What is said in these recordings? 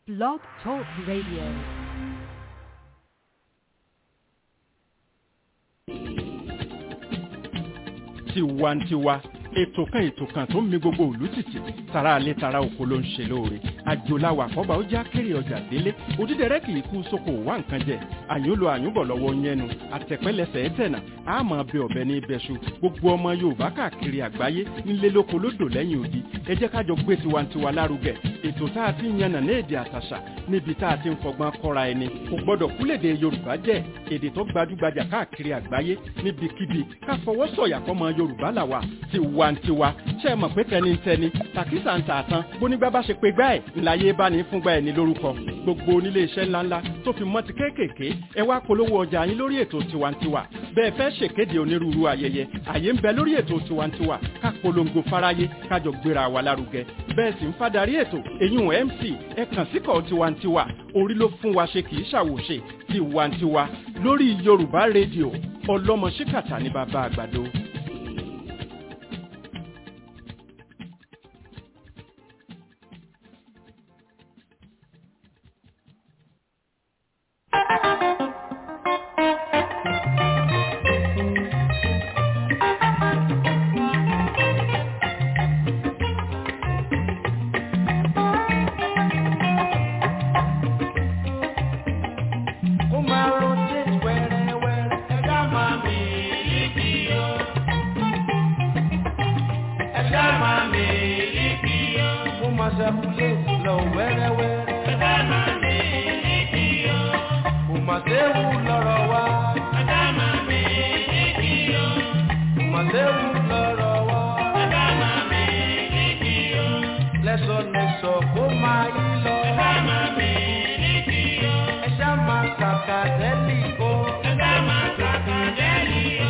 Blog Talk Radio. tiwantiwa ètò kan ètò kan tó ń mi gbogbo òlú tìtì tara alẹ́ tara oko ló ń ṣe lóore àjòláwà àkọ́bà ó já kéré ọjà délé òdídẹrẹ́ kì í kú sóko wá nǹkan jẹ àyùnlò àyùnbọ̀ lọ́wọ́ yẹnu àtẹ̀pẹ́lẹsẹ̀ ẹ̀tẹ̀nà àmọ́ bẹ ọ̀bẹ ní ibẹ̀ṣu gbogbo ọmọ yorùbá káàkiri àgbáyé nílé lóko lódò lẹ́yìn odi ẹ jẹ́ kájọ gbé tiwantiwa lárugẹ ètò tá a ti ń yànnà ní èdè àtàṣà níbi tá a ti ń fọgbọ́n kọ́ra ẹni kò gbọ́dọ̀ kúlèdè yorùbá jẹ́ èdè tó gbajúgbajà káàkiri àgbáyé níbikíbi ká fọwọ́ sọ̀yà fọmọ yorùbá làwà tiwantiwa ṣe é mọ̀ pé tẹnitẹni tàkísà ń tààtàn bónígbà bá ṣe pé gbá ẹ̀ ńláyé bá ní fúngbà ẹ̀ ní lórúkọ gbogbo onílé iṣẹ́ ńláńlá tó fi mọ́ ti kéékèèké ẹ wá polówó ọjà yín lórí ètò tiwantiwa bẹ́ẹ̀ fẹ́ ṣèkéde onírúurú ayẹyẹ àyè ń bẹ lórí ètò tiwantiwa ká polongo fáráyé kájọ gbéra wa lárugẹ bẹ́ẹ̀ sì ń fadarí ètò èyún mc ẹ kàn síkọ̀ tiwantiwa orí ló fún wa ṣe kì í ṣàwòṣe tiwantiwa lórí yorùbá rédíò ọlọ́mọ ṣíkàtà ní bàbá àgbàdo. Kó máa rotate wẹ́rẹ́wẹ́rẹ́. Ẹ̀dá máa mi líkì o. Ẹ̀dá máa mi líkì o. Kó máa circulate lọ wẹ́rẹ́wẹ́rẹ́. Ẹ̀dá máa mi líkì o. Kò máa séwu lọ́rọ̀ wa. Ẹ̀dá máa mi líkì o. Kò máa séwu lọ́rọ̀ wa. Ẹ̀dá máa mi líkì o. Lẹ́sọ̀lẹ́sọ̀ kó máa yí lọ. Ẹ̀dá máa mi líkì o. Ẹ̀dá máa kàkà dẹ́lì o. Ẹ̀dá máa kàkà dẹ́lì o.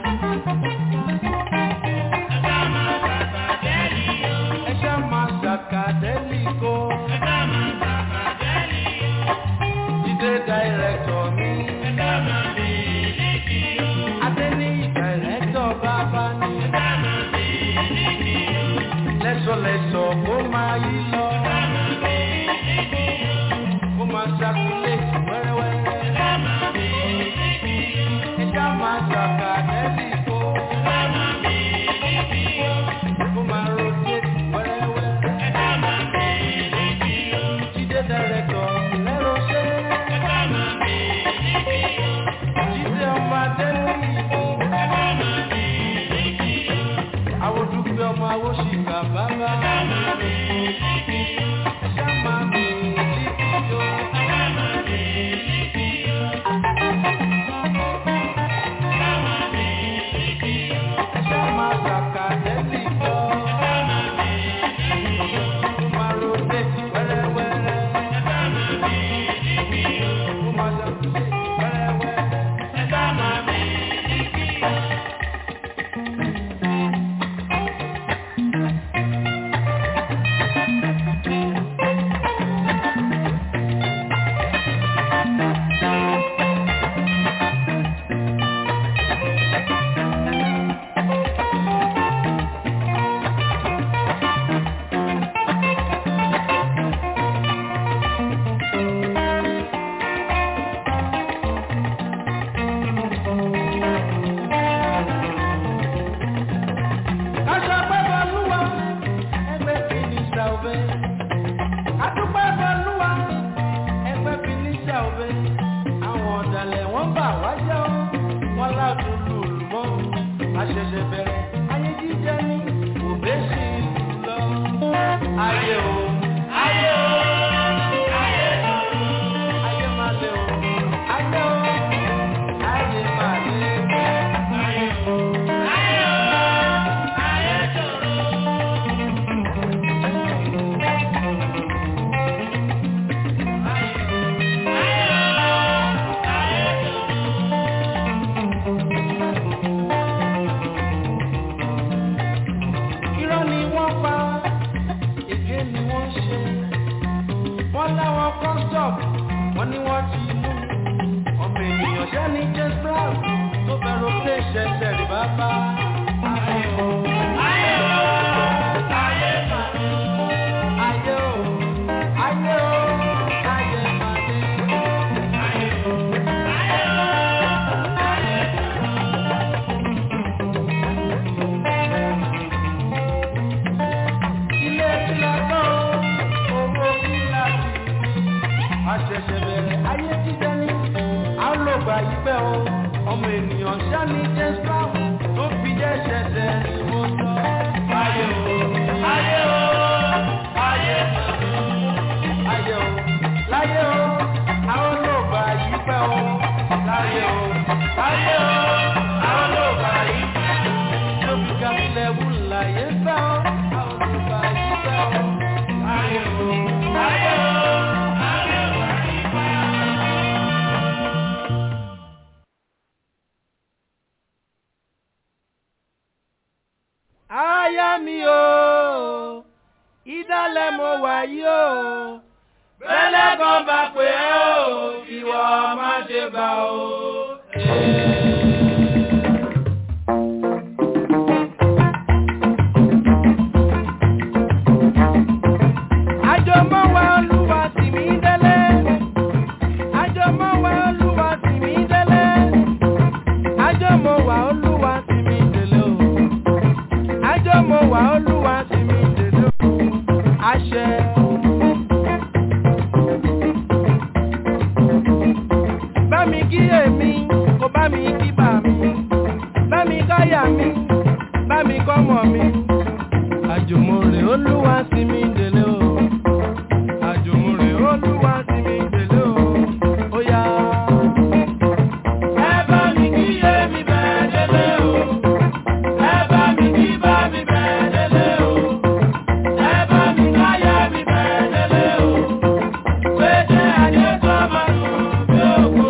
Ẹ̀dá máa kàkà dẹ́lì o. Ẹ̀dá máa kàkà dẹ́lì o. Ẹ̀dá máa kàkà dẹ́lì o. Jídé dàírẹ́tọ̀ mi. Ẹ̀dá máa mi líkì o. Adé ní dàírẹ́tọ̀ bàbá ni. Ẹ̀dá máa mi líkì o. Lẹ́sọ̀lẹ́sọ̀ kó máa yí lọ. Ẹ̀dá máa mi líkì o. Kó máa circulate wẹ́rẹ́wẹ́rẹ́. Ẹ̀dá máa mi líkì o. Ẹ̀dá máa kàkà dẹ́lì o. Ẹ̀dá máa mi líkì o. Kó máa rotate wẹ́rẹ́wẹ́rẹ́. Ẹ̀dá máa mi líkì o. Jídé dàírẹ́tọ̀ lẹ́rọ̀ ṣe. Ẹ̀dá máa mi líkì o. Jídé ọmọ adé ní ìlú. Ẹ̀dá máa mi líkì o. Àwọn dúpẹ́ ọmọ awóṣìkà bàbá. Ẹ̀dá máa mi líkì o. Ẹ̀dá máa mi líkì o. Ẹ̀dá máa mi líkì o. Ẹ̀dá máa mi líkì o. Ẹ̀dá máa kàkà dẹ́sì lọ. Ẹ̀dá máa mi líkì o. Kó máa rotate wẹ́rẹ́wẹ́rẹ́. Ẹ̀dá máa mi líkì o. Kó máa circulate wẹ́rẹ́wẹ́rẹ́. Ẹ̀dá máa mi líkì o. Kásá pẹ́ bọ́lúwa, ẹgbẹ́ fìnísà òbẹ́. Adúpẹ́ bọ́lúwa, ẹgbẹ́ fìnísà òbẹ́. Àwọn ọ̀dàlẹ̀ wọ́n bà wá jẹ́ ọ́, wọ́n láàdùn lùlù mọ́. Àṣẹ̀ṣẹ̀ bẹ̀rẹ̀, ayé jíjẹ ní òbẹ́ sí ìlú lọ. Ayé o, ayé o, ayé o, ayé máa lé o, ayé o, ayé máa lé o, ayé o, ayé o, ayé tòrò. Irọ́ ni wọ́n pa, èké ni wọ́n ṣe. Wọ́n láwọn kọ́sọ̀p, wọ́n ní wọ́n ti mú. Ọmọ ènìyàn ṣẹ́ ní James Brown tó fẹ́ràn pé ṣẹ̀ṣẹ̀ rí bàbá. Ayé o, ayé o, ayé màá. Ayé o, ayé o. gbà yí pẹ́ o ọmọ ènìyàn ṣáni jésù tó fi jẹ́ ṣẹ̀ṣẹ̀ ni mo sọ. ayé o ayé o ayé o ayé o láyé o àwọn ló gbà yí pẹ́ o láyé o láyé o àwọn ló gbà yí pẹ́ o tó fi gàmílẹ̀ wù láyé fẹ́ o àwọn ló gbà yí pẹ́ o láyé o láyé o. Aya mi o, ìdálẹ̀ mo wà yìí o. Bẹ́lẹ̀ kan bá pè é o, ìwọ má ṣe bá o. Àjọmọ́ wa Olúwa tì mí délé. Àjọmọ́ wa Olúwa tì mí délé. Àjọmọ́ wa Olúwa tì mí délé o àjọ mo wà olúwa sí mi dèdò àṣẹ. bá mi kí èmi kò bá mi kí bà mí bá mi káyà mi bá mi kọ́mọ mi. àjùmọ̀rè olúwa sí mi dèlé o àjùmọ̀rè olúwa sí mi dèlé o ó yá. ẹ bá mi kí èmi bẹ́ẹ̀ délé o. Ẹ bá mi kí bá mi bẹ́ẹ̀ délé o. Ẹ bá mi káyà mi bẹ́ẹ̀ délé o. Pété ayé tó máa nù bí òkú.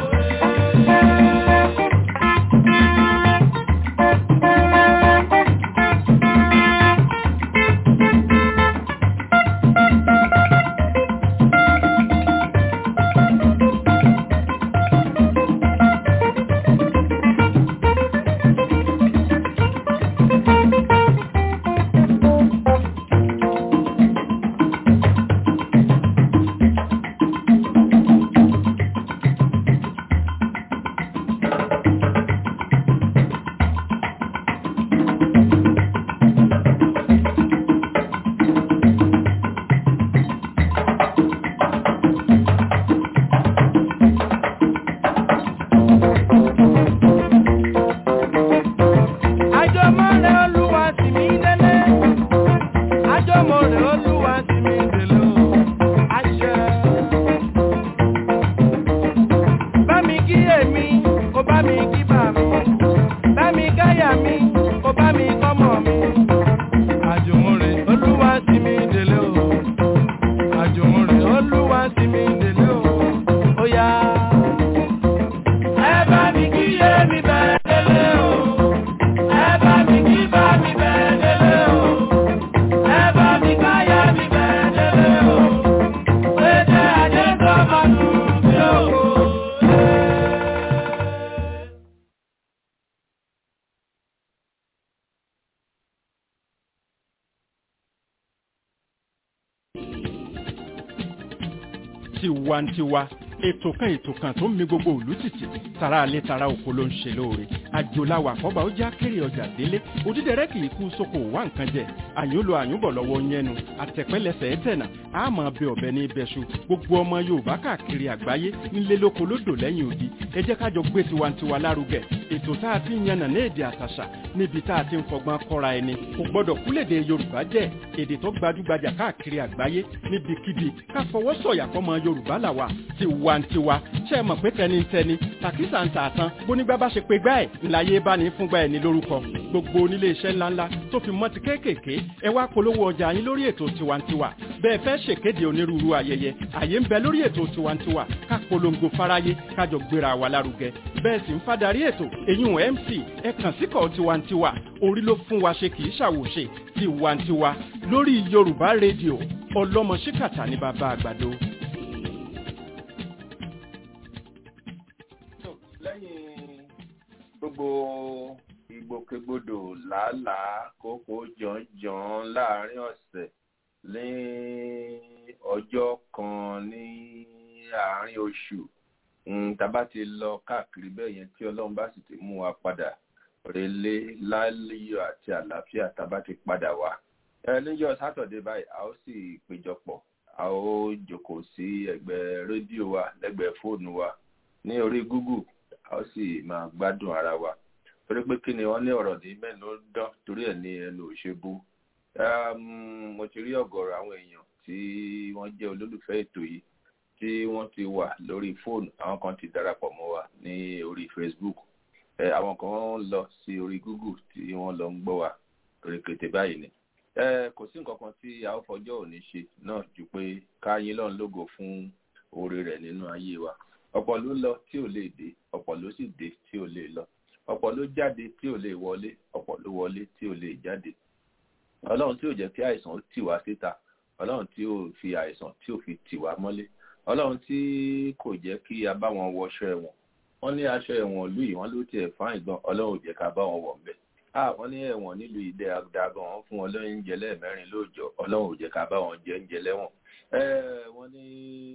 Àjọmọ́rẹ́ Olúwa tì mí délé. Àjọmọ́rẹ́ Olúwa tì mí délé o. Àṣẹ. Bá mi kí èmi, kò bá mi kí bà mí. Bá mi káyà mi, kò bá mi kọ́mọ mi. Àjọmọ́rẹ́ Olúwa tì mí délé o. Àjọmọ́rẹ́ Olúwa tì mí délé o. Ó yá. Ẹ bá mi kí èmi bẹ́ẹ̀ délé o. Ẹ bá mi kí bá mi bẹ́ẹ̀ délé o. Ẹ bá mi káyà mi bẹ́ẹ̀ délé o. Pété ajé tó máa nù bí òkú. tiwantiwa ètò kan ètò kan tó ń mi gbogbo òlú tìtì tara alẹ́ tara oko ló ń ṣe lóore àjòláwà àkọ́bà ó já kéré ọjà délé òdídẹrẹ́ kì í kú sóko wá nǹkan jẹ àyúnlò àyúnbọ̀ lọ́wọ́ yẹnu àtẹ̀pẹ́lẹsẹ̀ ẹ̀tẹ̀nà àmọ́ bẹ ọ̀bẹ ní ibẹ̀ṣu gbogbo ọmọ yorùbá káàkiri àgbáyé nílé lóko lódò lẹ́yìn odi ẹ jẹ́ kájọ gbé tiwantiwa lárugẹ ètò tá a ti ń yànnà ní èdè àtàṣà níbi tá a ti ń fọgbọ́n kọ́ra ẹni kò gbọ́dọ̀ kúlèdè yorùbá jẹ́ èdè tó gbajúgbajà káàkiri àgbáyé níbikíbi ká fọwọ́ sọ̀yà fọmọ yorùbá làwà tiwantiwa ṣe é mọ̀ pé tẹnitẹni tàkísà ń tà tán bónígbà bá ṣe pé gbá ẹ̀ ńláyé bá ní fúngbà ẹ̀ ní lórúkọ gbogbo onílé iṣẹ́ ńláńlá tó fi mọ́ ti kéékèèké ẹ wá polówó ọjà yín lórí ètò tiwantiwa bẹ́ẹ̀ fẹ́ ṣèkéde onírúurú ayẹyẹ àyè ń bẹ lórí ètò tiwantiwa ká polongo fáráyé kájọ gbéra wa lárugẹ bẹ́ẹ̀ sì ń fadarí ètò èyún mc ẹ kàn síkọ̀ tiwantiwa orí ló fún wa ṣe kì í ṣàwòṣe tiwantiwa lórí yorùbá rédíò ọlọ́mọ ṣíkàtà ní bàbá àgbàdo. lẹ́yìn gbogbo ìgbòkègbodò làálàá kókó jọ̀njọ̀n láàrin ọ̀sẹ̀ ní ọjọ́ kan ní àárín oṣù tàbá ti lọ káàkiri bẹ́ẹ̀ yẹn tí ọlọ́run bá sì ti mú wa padà relé láyọ̀ àti àlàáfíà tàbá ti padà wá. níjọ́ sátọ̀dé báyìí a ó sì péjọpọ̀ a ó jókòó sí ẹ̀gbẹ́ rédíò wa lẹ́gbẹ̀ẹ́ fóònù wa ní orí google a ó sì máa gbádùn ara wa torí pé kí ni wọ́n ní ọ̀rọ̀ ní mẹ́nu ó dán torí ẹ̀ ní ẹnu òṣèbú mo ti rí ọ̀gọ̀rọ̀ àwọn èèyàn tí wọ́n jẹ́ olólùfẹ́ ètò yìí tí wọ́n ti wà lórí fóònù àwọn kan ti darapọ̀ mọ́ wa ní orí facebook àwọn kan ń lọ sí orí google tí wọ́n lọ ń gbọ́ wa torí kété báyìí ni kò sí nǹkan kan tí a ó fọjọ́ òní ṣe náà ju pé ká yín lọ́n lógo fún oore rẹ̀ nínú ayé wa ọ̀pọ̀ ló lọ tí ò lè dé ọ̀pọ̀ ló sì dé tí ò lè lọ ọ̀pọ̀ ló jáde tí ò lè wọlé ọ̀pọ̀ ló wọlé tí ò lè jáde ọlọ́run tí ò jẹ́ kí àìsàn ó tì wá síta ọlọ́run tí ò fi àìsàn tí ò fi tì wá mọ́lé ọlọ́run tí kò jẹ́ kí a bá wọn wọṣọ ẹ̀wọ̀n wọ́n ní aṣọ ẹ̀wọ̀n ìlú yìí wọ́n ló tiẹ̀ fáìn ìgbọ́n ọlọ́run ò jẹ́ ká bá wọn wọ̀ ń bẹ̀ wọ́n ní ẹ̀wọ̀n nílùú ilé àdàgàn wọn fún wọn lóúnjẹ lẹ́ẹ̀mẹ́rin lóòjọ́ ọlọ́run ò jẹ́ ká bá wọn jẹ oúnjẹ lẹ́wọ̀n wọ́n ní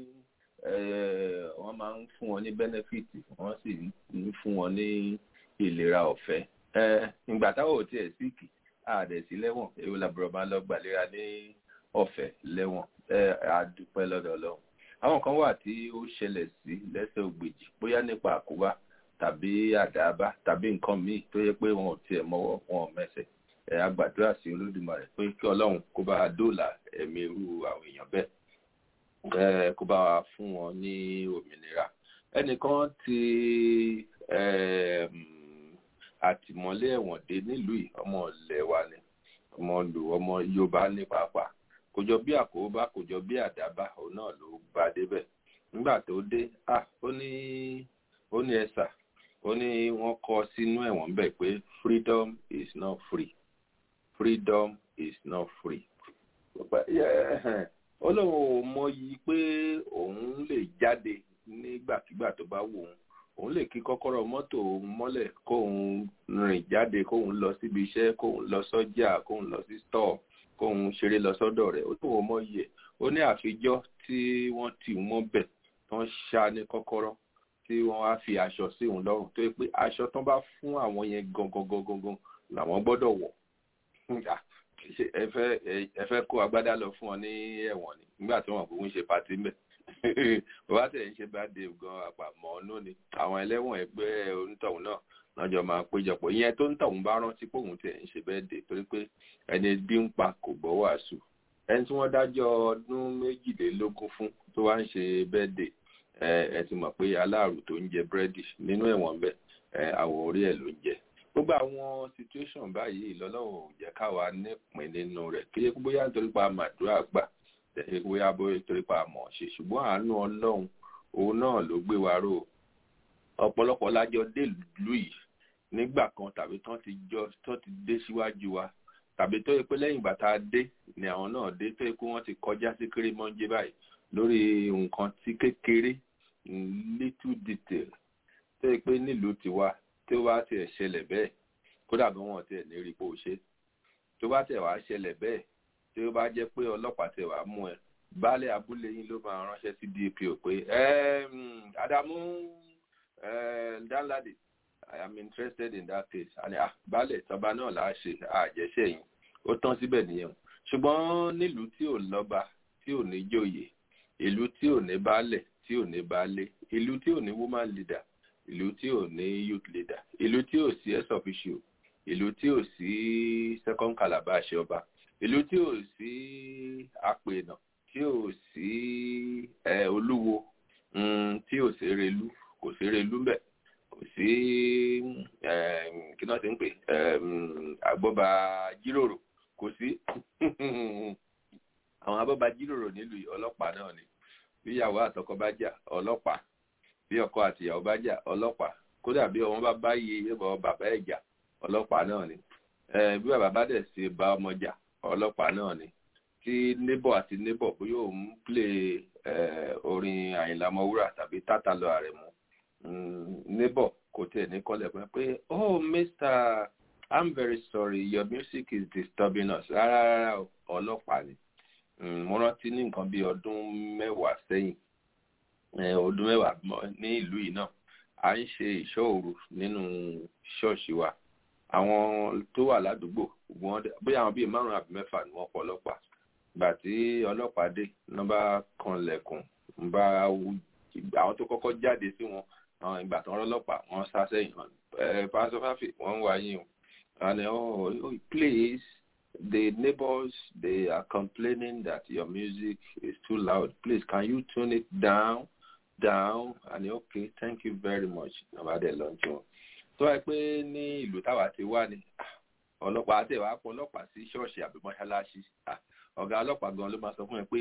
wọ́n máa ń fún wọn ní bẹ́nẹ́fìtì wọ́n sì ń fún wọn ní ìlera ọ̀fẹ́ ìgbà táwọn ò tiẹ̀ síkì àdẹ̀sí lẹ́wọ̀n èwo làbúrò máa lọ gbàlera ní ọ̀fẹ́ lẹ́wọ̀n àdúpẹ́ lọ́dọ̀ ọlọ́run àwọn kan wà tí ó ṣẹlẹ̀ sí lẹ́sẹ̀ ògbèjì bóyá nípa àkóbá tàbí àdáàbá tàbí nǹkan míì tó yẹ pé wọn ò tiẹ̀ mọ́wọ́ wọn ò mẹ́sẹ̀ ẹ̀ agbàdúrà sí olódùmarè pé kí ọlọ́run kó bá a dóòlà ẹ̀mí irú àwọn èèyàn bẹ́ẹ̀ kó bá wa fún wọn ní òmìnira ẹnìkan ti àtìmọ́lé ẹ̀wọ̀n dé nílùú yìí ọmọ ilẹ̀ wa ni ọmọ lù ọmọ yorùbá ní pàápàá kò jọ bí àkóbá kò jọ bí àdábá òun náà ló bá débẹ̀ nígbà tó dé ah ó ní ó ní ẹ̀sà ó ní wọ́n kọ sínú ẹ̀wọ̀n bẹ́ẹ̀ pé freedom is not free freedom is not free ó lóun ò mọyì pé òun lè jáde nígbàkigbà tó bá wù òun òun lè kí kọ́kọ́rọ́ mọ́tò òun mọ́lẹ̀ kóun rìn jáde kóun lọ síbi iṣẹ́ kóun lọ sọ́jà kóun lọ sí stọ́ọ̀ kóun ṣeré lọ sọ́dọ̀ rẹ̀ ó lóun ò mọyì ẹ̀ ó ní àfijọ́ tí wọ́n tì wọ́n bẹ̀ tán ṣá ní kọ́kọ́rọ́ tí wọ́n wá fi aṣọ sí òun lọ́rùn tó yẹ pé aṣọ tán bá fún àwọn yẹn gangan gangan gan làwọn gbọ́dọ̀ wọ̀ ẹ fẹ́ kó agbádá lọ fún ọ ní ẹ̀wọ̀n ni nígbà tí wọ́n kò ń ṣe pàtí mẹ́ bàbá tẹ̀ ń ṣe bá dé gan àpamọ́ ọ̀nà ni àwọn ẹlẹ́wọ̀n ẹgbẹ́ onítọ̀hún náà lọ́jọ́ máa péjọpọ̀ ìyẹn tó ń tọ̀hún bá rántí pé òun tẹ̀ ń ṣe bẹ́ẹ̀ dé torí pé ẹni bí ń pa kò gbọ́ wàásù ẹni tí wọ́n dájọ́ ọdún méjìlélógún fún tó wá ń ṣe bẹ́ẹ̀ dé ẹ ti mọ̀ pé aláàrù tó ń jẹ búrẹ́dì nínú ẹ̀wọ̀n bẹ́ẹ̀ àwọ̀ orí ẹ̀ ló ń jẹ gbogbo àwọn situation báyìí lọ́lọ́run ò jẹ́ káwa nípìn nínú rẹ̀ kí bóyá nítorí pa màdúrà gbà bóyá bóyá nítorí pa mọ̀ ṣe ṣùgbọ́n àánú ọlọ́run òun náà ló gbé wa ró ọ̀pọ̀lọpọ̀ lájọ délùú yìí nígbà kan tàbí tán ti jọ tán ti dé síwájú wa tàbí tó yẹ pé lẹ́yìn ìgbà tá a dé ni àwọn náà dé tó yẹ pé wọ́n ti kọjá sí kérémọ́njé báyìí lórí nǹkan tí kékeré little detail tó yẹ pé nílùú tiwa tó bá tiẹ̀ ṣẹlẹ̀ bẹ́ẹ̀ kódà bí wọ́n tiẹ̀ ní rí bó ṣe tó bá tiẹ̀ wá ṣẹlẹ̀ bẹ́ẹ̀ tó bá jẹ́ pé ọlọ́pàá tiẹ̀ wá mú ẹ baálé abúlé yín ló máa ránṣẹ́ sí dpo pé Adamu Danladi I am interested in that case àní baálé tọba náà là á ṣe àjẹsẹ̀ yìí ó tán síbẹ̀ nìyẹn ṣùgbọ́n nílùú tí ò lọ́ba tí ò ní jòyè ìlú tí ò ní baálẹ̀ tí ò ní baálé ìlú tí ò ní woman leader ìlú tí ò ní youth leader ìlú tí ò sí ex officio ìlú tí ò sí second calabash ọba ìlú tí ò sí apènà tí ò sí olúwo tí ò sí relú kò sí relú mbẹ kò sí kí náà ti ń pè àgbọba jíròrò kò sí àwọn abọba jíròrò nílùú ọlọ́pàá náà ni bí ìyàwó àtọkọ bá jà ọlọ́pàá bí ọkọ àti ìyàwó bá jà ọlọ́pàá kódà bí ọmọ bá bá yé ẹbọ bàbá ẹ̀ jà ọlọ́pàá náà ni bí bàbá bá dẹ̀ ṣe bá ọmọ jà ọlọ́pàá náà ni tí neighbor àti neighbor bóyá òun play orin Àyìnlá Ọmọwúrà tàbí tátà lọ ààrẹ mu neighbor kò tiẹ̀ ní kọ́lẹ̀ pé pé oh Mr. I'm very sorry your music is disturbing us rárá rárá ọlọ́pàá ni mo rántí ní nǹkan bíi ọdún mẹ́wàá sẹ́yìn ọdún mẹ́wàá ní ìlú yìí náà à ń ṣe ìṣọ́ òru nínú ṣọ́ọ̀ṣì wa àwọn tó wà ládùúgbò wọn bóyá àwọn bíi márùn àbí mẹ́fà ni wọ́n pọ̀ ọlọ́pàá gbà tí ọlọ́pàá dé wọ́n bá kanlẹ̀kùn ń bá àwọn tó kọ́kọ́ jáde sí wọn àwọn ìgbà tó ń rọ́lọ́pàá wọ́n sá sẹ́yìn ẹ pásọ fáfì wọ́n ń wá yín o and oh, oh please the neighbors they are complaining that your music is too loud please can you tune it down down and okay thank you very much nàbà dẹ̀ lọ́njọ́ wọn tó wáyé pé ní ìlú táwa ti wá ni ọlọ́pàá àti ìwà pọ̀ ọlọ́pàá sí ṣọ́ọ̀ṣì àbí mọ́ṣáláṣí ọ̀gá ọlọ́pàá gan ló máa sọ fún ẹ pé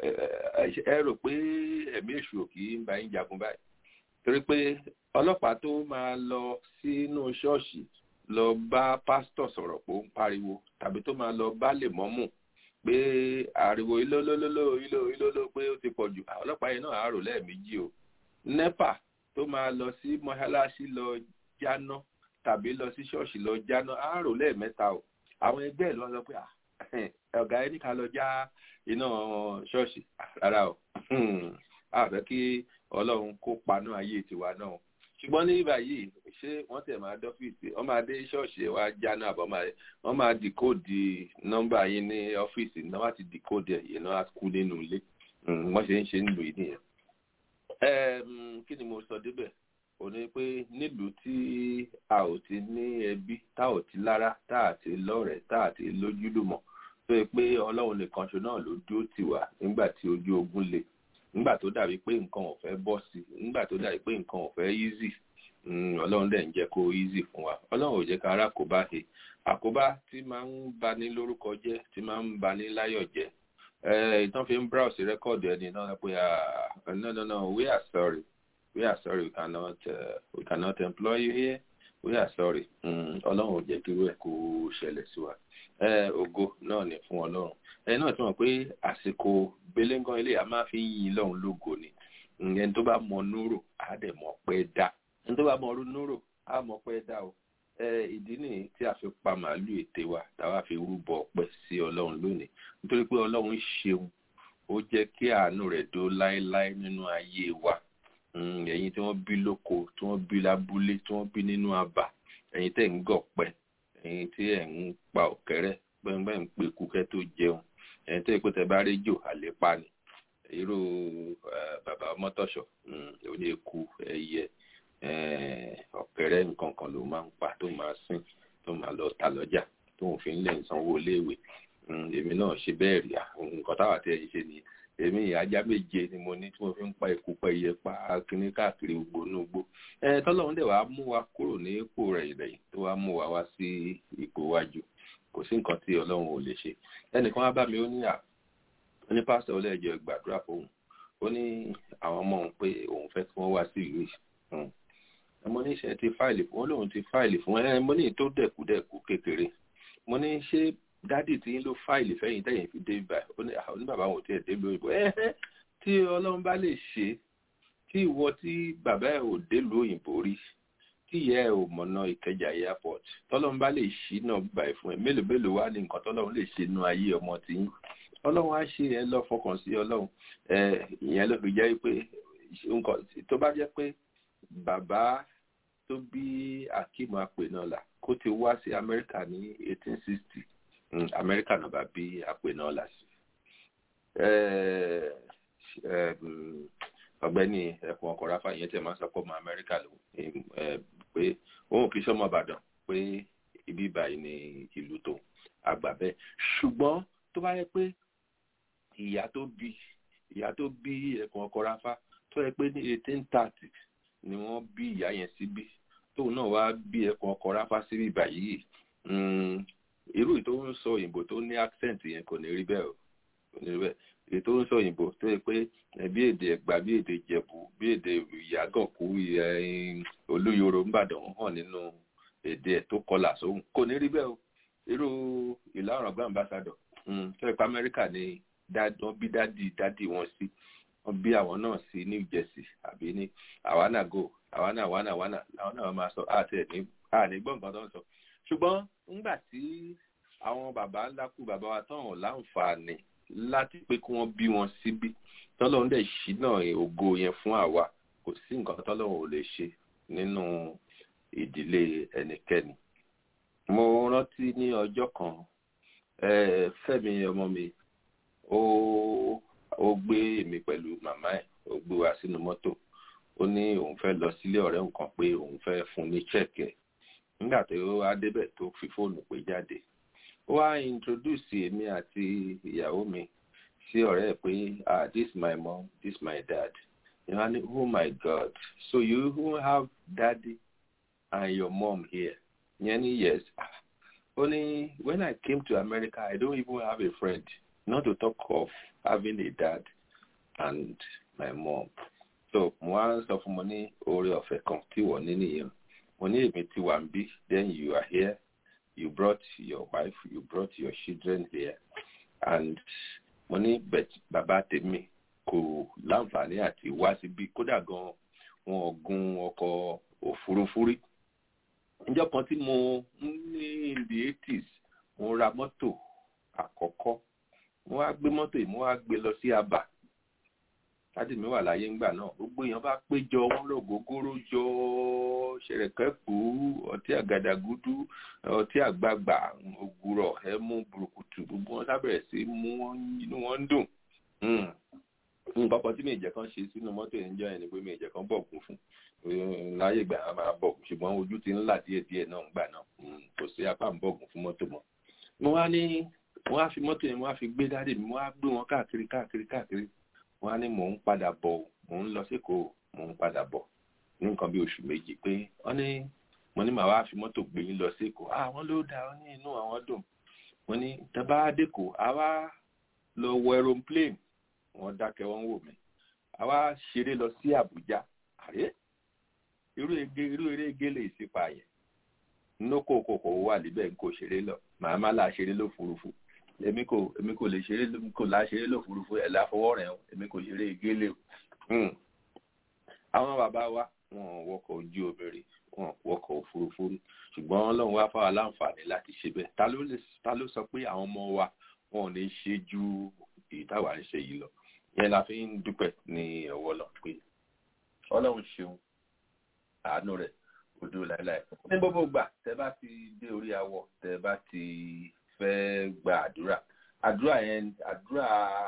ẹ rò pé ẹ̀mí èṣù ò kì í ń bá yín jagun báyìí torí pé ọlọ́pàá tó máa lọ sínú ṣọ́ọ̀ṣì lọ bá pásítọ̀ sọ̀rọ̀ pé ó ń pariwo tàbí tó máa lọ bá lè mọ́mù pé ariwo ilólólóló iló ilóló pé ó ti pọ̀ jù ọlọ́pàá yẹn náà àárò lẹ́ẹ̀mejì o nepa tó máa lọ sí mọ́ṣáláṣí lọ jáná tàbí lọ sí ṣọ́ọ̀ṣì lọ jáná àárò lẹ́ẹ̀mẹ́ta o àwọn ẹgbẹ́ ẹ̀ ló sọ pé ọ̀gá ẹni ká lọ já iná ṣọ́ọ̀ṣì rárá o àfẹ́ kí ọlọ́run kó paná ayé tiwa náà ṣùgbọ́n ní báyìí ṣé wọ́n tẹ̀ máa dọ́fíìsì wọ́n máa dé ṣọ́ọ̀ṣì wa jáná àbọ̀ wọ́n máa dìkóòdì nọ́mbà yín ní ọ́fíìsì náà wọ́n ti dìkóòdì ẹ̀ yẹn náà á kú nínú ilé wọ́n ṣe ń ṣe nílùú yìí nìyẹn. kí ni mo sọ débẹ̀ ò ní pé nílùú tí a ò ti ní ẹbí tá ò ti lára tá à ti lọ́rẹ̀ẹ́ tá à ti lójúlùmọ̀ tó yẹ pé ọlọ́run nìkan ṣo náà ló dúró tì wá nígbà tí ojú ogun le nígbà tó dàbí pé nǹkan ò fẹ́ bọ́ sí nígbà tó dàbí pé nǹkan ò fẹ́ easy ọlọ́run dẹ̀ ń jẹ́ kó easy fún wa ọlọ́run ò jẹ́ ká ara àkóbá he àkóbá tí máa ń bani lórúkọ jẹ́ tí máa ń bani láyọ̀ jẹ́ ìtàn fi ń browse rẹ́kọ̀dù ẹni náà pé no no no we are sorry we are sorry we cannot uh, we cannot employ you here we are sorry ọlọ́run ò jẹ́ kí irú ẹ̀ kó ṣẹlẹ̀ sí wa ògo náà ní fún ọlọ́run ẹ náà tí wọ́n pé àsìkò belengan ilé a máa fi ń yin lọ́run lógo ni ẹni tó bá mọ núrò á dẹ̀ mọ̀ pé dá ẹni tó bá mọ ọdún núrò á mọ̀ pé dá o ìdí nìyí tí a fi pa màálù ète wa táwa fi rúbọ ọpẹ́ sí ọlọ́run lónìí nítorí pé ọlọ́run ṣeun ó jẹ́ kí àánú rẹ̀ dó láéláé nínú ayé wa ẹ̀yin tí wọ́n bí lóko tí wọ́n bí lábúlé tí wọ́n bí nínú abà ẹ̀yin tẹ̀ ń gọ̀pẹ́ ẹ̀yin tí ẹ̀ ń pa ọ̀kẹ́rẹ́ gbẹ̀ngbẹ̀ ń pe kúkẹ́ tó jẹun ẹ̀yin tó yẹ pé tẹ bá rí jò àlépa ni irú bàbá mọ́tọ́ṣọ̀ òní eku ẹyẹ ọ̀kẹ́rẹ́ nǹkan kan ló máa ń pa tó máa sìn tó máa lọ ta lọ́jà tó ń fi ń lè sanwó iléèwé èmi náà ṣe bẹ́ẹ̀ rí nǹkan táwa tí ẹ̀yin ṣe nìyẹn èmi ajá méje ni mo ní tí mo fi ń pa eku pa iye pa kíní káàkiri gbogbo inú gbó ẹ tọ́lọ́run dẹ̀ wá mú wa kúrò ní ipò rẹ̀ ìrẹ̀yìn tó wá mú wa wá sí ipò wájú kò sí nǹkan tí ọlọ́run ò lè ṣe ẹnìkan wá bá mi ó ní à ó ní pásítọ̀ ọlẹ́jọ́ gbàdúrà fóun ó ní àwọn ọmọ òun pé òun fẹ́ kí wọ́n wá sí ìlú yìí mo ní ṣe ti fáìlì fún wọn lóun ti fáìlì fún ẹ mo ní tó dẹ̀kúdẹ̀kú kékeré mo ní ṣé dádì tí ń lo fáìlì fẹ́yìn tẹ̀yìn fi dé ibà ó ní àwọn oníbàbá wọn ò tiẹ̀ dé lóyìnbó ẹ tí ọlọ́run bá lè ṣe tí ìwọ tí bàbá ẹ ò dé lu òyìnbó rí tí ìyá ẹ ò mọ̀nà ìkẹjà airport tọ́lọ́run bá lè ṣí náà báyìí fún ẹ mélòó mélòó wá ní nǹkan tọ́lọ́run lè ṣe nú ayé ọmọ tí yín ọlọ́run á ṣe ẹ lọ fọkàn sí ọlọ́run ẹ ìyẹn ló fi jẹ́ pé nǹkan tó bá jẹ́ pé bàbá tó bí akeem apè náà là kó ti wá sí amẹ́ríkà ní eighteen sixty amẹ́ríkà náà bá bí apè náà là sí ọ̀gbẹ́ni ẹkùn ọkọ rafa yẹn tẹ máa sọ pé ọmọ amẹ́ríkà ló pé òun kì í sọmọ ìbàdàn pé ibi báyìí ní ìlú tó àgbà bẹ́ẹ̀ ṣùgbọ́n tó bá yẹ pé ìyá tó bí ìyá tó bí ẹkùn ọkọ rafa tó yẹ pé ní eighteen thirty ni wọ́n bí ìyá yẹn síbí tóun náà wá bí ẹkùn ọkọ rafa síbí báyìí irú tó ń sọ òyìnbó tó ní accent yẹn kò ní rí bẹ́ẹ̀ o kò ní rí bẹ́ẹ̀ èyí tó ń sọ òyìnbó tó yẹ pé bí èdè ẹ̀gbá bí èdè ìjẹ̀bú bí èdè ìyàgànkú olúyoro ńbàdàn hàn nínú èdè ẹ̀ tó kọlà sóhun kò ní rí bẹ́ẹ̀ o irú ìlà ọ̀ràn gbọ́n ambassador tó yẹ pé amẹ́ríkà ni wọ́n bí dádì dádì wọn sí wọ́n bí àwọn náà sí new jersey àbí ní àwánago àwánà àwánà àwánà làwọn náà máa sọ àti ẹ̀ ní àní gbọ̀ngàn tó ń sọ ṣùgbọ́n ńgbà tí àwọn bàbá ńlá kú bàbá wa tán ọ̀ láǹfààní láti pé kí wọ́n bí wọn síbí tọ́lọ́run dẹ̀ ṣí náà ògo yẹn fún àwa kò sí nǹkan tọ́lọ́run ò lè ṣe nínú ìdílé ẹnikẹ́ni. mo rántí ní ọjọ́ kan fẹ́mi ọmọ mi ó ó gbé èmi pẹ̀lú màmá ẹ̀ ó gbé wa sínú mọ́tò ó ní òun fẹ́ lọ sílé ọ̀rẹ́ nǹkan pé òun fẹ́ fún ní chẹ́ẹ̀kẹ́ nígbà tó wá débẹ̀ tó fi fóònù pé jáde ó wá introduce èmi àti ìyàwó mi sí ọ̀rẹ́ ẹ̀ pé ah this my mom this my dad you know and oh my god so you even have daddy and your mom here yẹn ni yes ó ní when I came to America I don't even have a friend not to talk of having a dad and my mom so mo wá sọ fún mo ní oore ọ̀fẹ́ kan tí wọ́n ní nìyẹn mo ní èmi ti wà ń bí then you are here you brought your wife you brought your children here and mo ní bet bàbá tèmi kò láǹfààní àti wá síbí kódà gan wọn ò gun ọkọ̀ òfurufú rí níjọ́ kan tí mo ní in the eighties mo ra mọ́tò àkọ́kọ́ mo wá gbé mọ́tò yìí mo wá gbé lọ sí Aba láti mi wà láyé ńgbà náà gbogbo èèyàn bá péjọ wọn lọ gógóró jọ ṣẹ̀rẹ̀kẹ́kù ọtí àgàdàgúdú ọtí àgbààgbà ògùrọ̀ ẹmu burúkutu gbogbo wọn sábẹ̀rẹ̀ sí mú wọn inú wọn ń dùn nǹkan kan tí mi ìjẹ́ kan ṣe sínú mọ́tò yẹn jọ yẹn ni pé mi ìjẹ́ kan bọ̀gùn fún láyé ìgbà yẹn máa bọ̀gùn ṣùgbọ́n ojú ti ń là díẹ̀díẹ̀ náà ńgbà náà kò sí apá ń bọ̀gùn fún mọ́tò mọ́ mo wá ní mo wá fi mọ́tò yẹn mo wá fi gbé dáàdì mi mo wá gbé wọn káàkiri káàkiri káàkiri wọ́n á ní mò ń padà bọ̀ mò ń lọ sékòó mò ń padà bọ̀ ní nǹkan bí oṣù méjì pé wọ́n ní mo ní màá wá fi mọ́tò gbé yín lọ sékòó ah wọ́n ló dáa wọ́n ní inú àwọn dùn mo ní tẹ́bá dẹ́kọ̀ àwa lọ wọ aeroplane wọ́n dákẹ́ wọ́n wò mí àwa ṣeré lọ sí Àbújá àrẹ irú ege irú eré ege lè ṣe pààyàn nókò kòkò wà níbẹ̀ kò ṣeré lọ màá má là ṣeré lófurufú èmi kò èmi kò lè ṣeré kò lá ṣeré lófurufú ẹ̀ láfọwọ́ rẹ̀ o èmi kò ṣeré gélé o. àwọn bàbá wa wọn wọkọ̀ ojú obìnrin wọn wọkọ̀ òfurufú rí ṣùgbọ́n ọlọ́run wá fáwọn aláǹfààní láti ṣe bẹ́ẹ̀ ta ló sọ pé àwọn ọmọ wa wọn ò ní ṣe ju èyí táwa ń ṣe yìí lọ yẹn la fi ń dúpẹ́ ní ọwọ́ lọ pé ọlọ́run ṣeun àánú rẹ̀ odò láéláé ní gbogbo gbà tẹ bá ti dé orí awọ tẹ bá ti fẹ́ gba àdúrà àdúrà yẹn àdúrà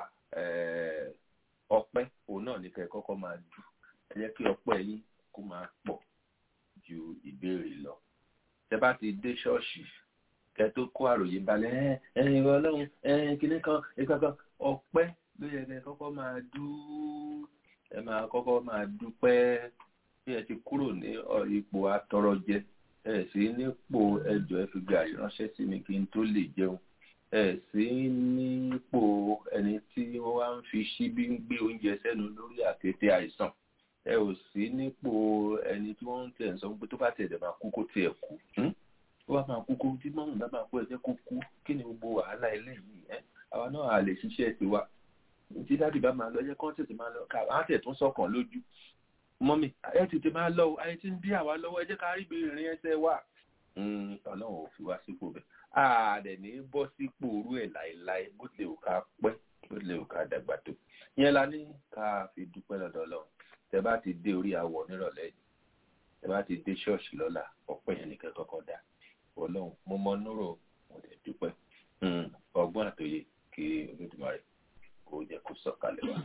ọpẹ́ òun náà ní kẹ́ kọ́kọ́ máa dù ẹ jẹ́ kí ọpẹ́ yín kó máa pọ̀ ju ìbéèrè lọ tẹ bá ti dé ṣọ́ọ̀ṣì kẹ́ tó kó àròyé balẹ̀ ẹ ẹ ìwọ ọlọ́run ẹ kìnnì kan ìkankan ọpẹ́ ló yẹ kẹ́ kọ́kọ́ máa dù ẹ máa kọ́kọ́ máa dúpẹ́ bí ẹ ti kúrò ní ipò atọrọjẹ ẹ sí nípò ẹjọ ẹ fi gàrí ránṣẹ́ sí mi kí n tó lè jẹun ẹ sí nípò ẹni tí wọ́n wá ń fi ṣíbí ń gbé oúnjẹ sẹ́nu lórí àkété àìsàn ẹ ò sí nípò ẹni tí wọ́n ń tẹ̀ ń sọ pé tó bá tẹ̀ dẹ̀ máa kú kó tiẹ̀ kú tó bá máa kú kó tí mọ́mù bá máa kú ẹ jẹ́ kó kú kí ni gbogbo wàhálà eléyìí ẹ àwa náà à lè ṣiṣẹ́ tiwa tí dáàdì bá máa lọ ẹ jẹ́ kó tètè máa lọ ká á tẹ̀ tún sọ̀kan lójú mọ́mí ẹ tètè máa lọ ayé tí ń bí àwa lọ́wọ́ ẹ jẹ́ ká rí ìrìn ẹsẹ̀ wà. ọlọ́run ò fi wá sípò bẹ́ẹ̀ ààrẹ ní bọ́ sípò orú ẹ̀ láéláé bó tilẹ̀ ò ká pẹ́ bó tilẹ̀ ò ká dàgbà tó. ìyẹn la ní ká fi dúpẹ́ lọ́dọ̀ ọlọ́run tẹ bá ti dé orí awọ nírọ̀lẹ́ yìí tẹ bá ti dé ṣọ́ọ̀ṣì lọ́la ọpẹ́ yẹn nìkan kọ́kọ́ dà ọlọ́run mo mọ núrò mo dẹ̀ dúpẹ́ ọgbọ́n àtòyè kí olódùmarè kó jẹ́ kó sọ̀kalẹ̀ wá.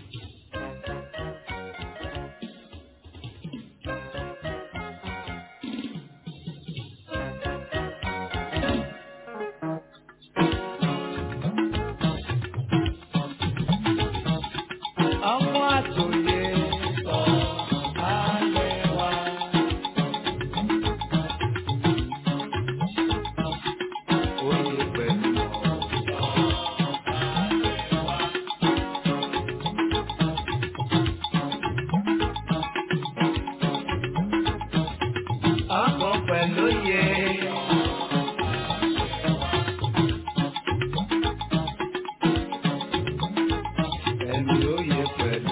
Ọmọ àtòyè sọ ayé wa. Oyè pẹ̀lú ọ̀sán ayé wa. Ọkọ̀ pẹ̀lú yẹ. Ẹ̀mí oyè pẹ̀lú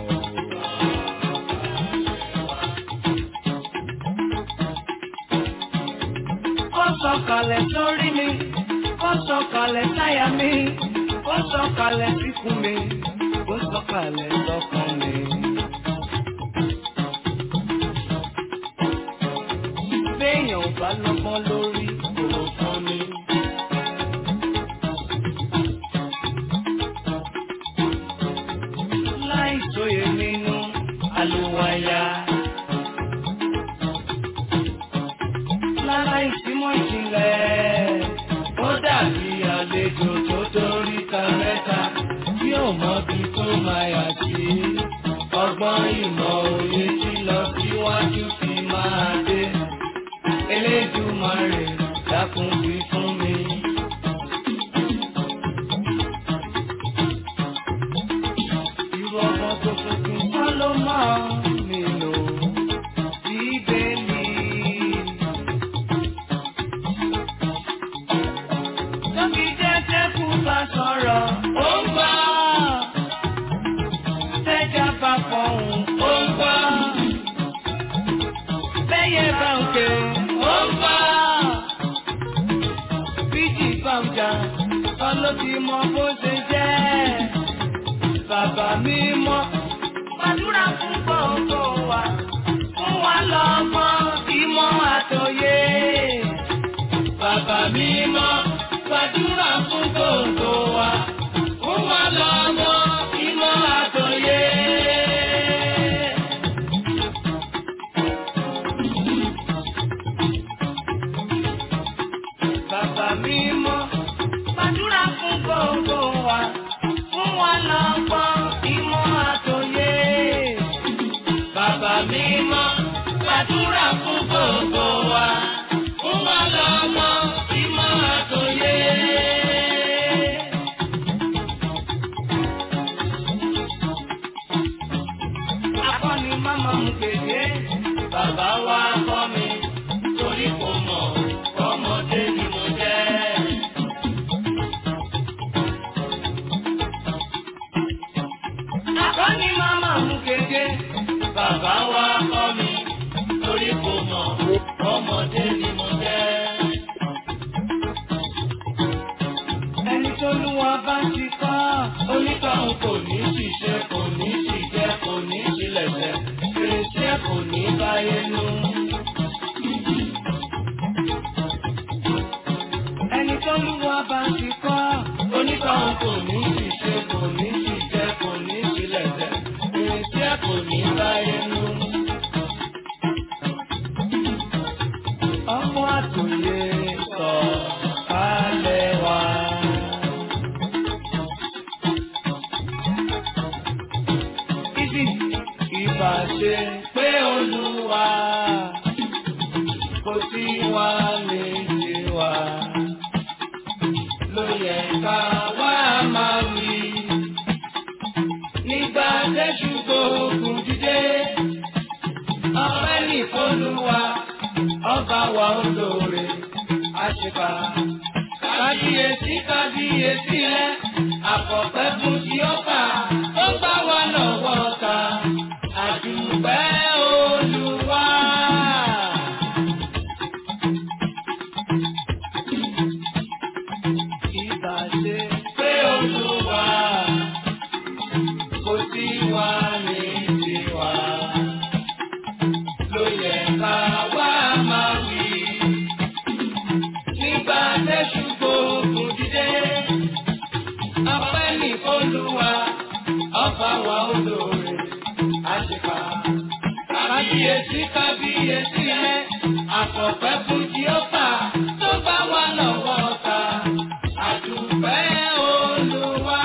Ó sọ̀kalẹ̀ sórí mi, ó sọ̀kalẹ̀ sáyà mi, ó sọ̀kalẹ̀ síkùn mi, ó sọ̀kalẹ̀ sọ́kàn mi. Béèyàn ò bá lọ́gbọ́n lórí kò fún ni. Láì sóye nínú àlùwàyà. ọgbọ́n ìmọ̀ òye tí lọ síwájú fi máa dé. Elédùmarè dákun wí fún mi. Irú ọmọ tó tuntun kọ́ ló máa nílò bíbélì. Tóbi jẹ́jẹ́ kú bá sọ̀rọ̀, ó ń gbọ́. Tẹ́jà bá fọ̀hún, ó ń gbọ́. Bẹ́yẹ bá ń ké, ó ń gbọ́. Bíjì bá ń jà, ọlọ́bí mọ bó ṣe jẹ́. Bàbá mi mọ́, gbàdúrà fún gbogbo wa. Fún wa lọ́gbọ́n, ìmọ̀ àtòyé. Bàbá mi mọ́, gbàdúrà fún gbogbo wa. Fún wa lọ́gbọ́n, ìmọ̀ àtòyé. Bàbá mi mọ́, gbàdúrà fún gbogbo wa. Fún wa lọ́gbọ́n, ìmọ̀ àtòyé. Bàbá mi mọ́, gbàdúrà fún gbogbo wa. Fún wa lọ́gbọ́n, ìmọ̀ àtòyé. Akọni máma mú kéde, bàbá wa kọ́ mi, torí kò mọ̀, ọmọdé ni mo jẹ́. Akọni máma mú kéde, bàbá wa kọ́ mi, torí kò mọ̀, ọmọdé ni mo jẹ́. Ẹni tó lú wa bá ti kọ́, onítọ̀hún kò ní ṣiṣẹ́, kò ní ṣìjẹ́, kò ní ṣílẹ̀ṣẹ̀, fèrèsé kò ní báyé nú. Ẹni tó lú wa bá ti kọ́, onítọ̀hún kò ní ṣiṣẹ́, kò ní ṣìjẹ́, kò ní ṣílẹ̀ṣẹ̀, fèrèsé kò ní báyé nú. Ọmọ àtòyè sọ kálẹ̀ wá. Ibi ìbàṣe pé olúwa kò sí wa lè ṣe wa. Ló yẹ ká wá máa wí. Nígbà tẹ́jú gbóògùn dídé, ọpẹ́ nìkọlùwà, ọba wa olóore, àṣepà. Kábíyèsí kábíyèsí rẹ̀, àkọ́pẹ́ fún ti ọba, ó gbá wa lọ́wọ́ ta, àdùpẹ́ olúwa. Ìbàṣe pé olúwa, kò sí wa ní tiwa. Ló yẹ ká wá máa wí nígbà tẹ́sù gbòògùn dídé. Ọpẹ́ ní Olúwa, ọba wa olóore, àṣepà. Kábíyèsí kábíyèsí rẹ̀, àkọ́pẹ́ fún Jíọ́pà tó bá wà lọ́wọ́ ta. Àdùpẹ́ Olúwa.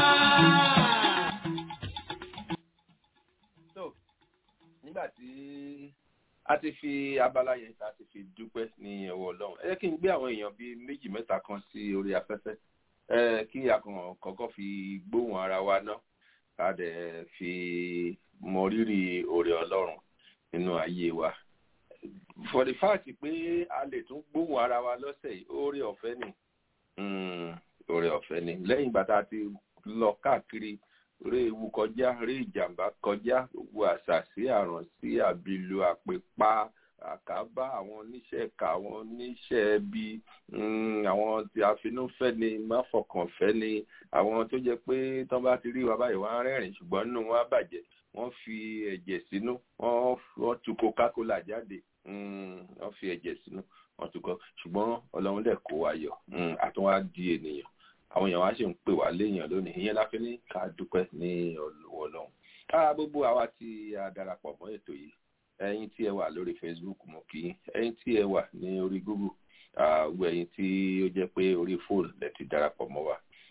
so nígbà tí a ti fi abala yẹn ta ti fi dúpẹ́ ní ọwọ́ ọlọ́run ẹ jẹ́ kí n gbé àwọn èèyàn bíi méjì mẹ́ta kan sí orí afẹ́fẹ́ ẹ kí a kàn kọ́kọ́ fi gbóhùn ara wa ná ká dẹ̀ fi mọ rírì oore ọlọ́run nínú ayé wa for the fact pé a lè tún gbóhùn ara wa lọ́sẹ̀ yìí oore ọ̀fẹ́ ni Mm, oore ọ̀fẹ́ ni lẹ́yìn ìgbà tá a ti lọ káàkiri rí ewu kọjá rí ìjàmbá kọjá gbogbo àṣà sí àrùn sí àbìlù àpèpá àkàbá àwọn oníṣẹ́ ẹ̀ka àwọn oníṣẹ́ ẹbí mm, àwọn tí àfinúfẹ́ ni máfọkànfẹ́ ni àwọn tó jẹ́ pé tán bá ti rí wa báyìí wọ́n á rẹ́rìn ṣùgbọ́n nínú wọn á bàjẹ́ wọ́n fi ẹ̀jẹ̀ sínú wọ́n wọ́n tu coca-cola jáde mm, wọ́n fi ẹ̀jẹ̀ sínú wọ́n tu kọ́ ṣùgbọ́n ọlọ́run dẹ̀ kó wa yọ mm, àtúnwá di ènìyàn àwọn èèyàn wá sì ń pè wá léèyàn lónìí ìyẹn la fi ní ká dúpẹ́ ní ọlọ́wọ́ ọlọ́run ká gbogbo àwa tí a darapọ̀ mọ́ ètò yìí ẹ̀yin tí ẹ wà lórí facebook mo kí yín ẹ̀yin tí ẹ wà ní orí google gbogbo ẹ̀yin tí ó jẹ́ pé orí fóònù lẹ ti darapọ̀ mọ́ wa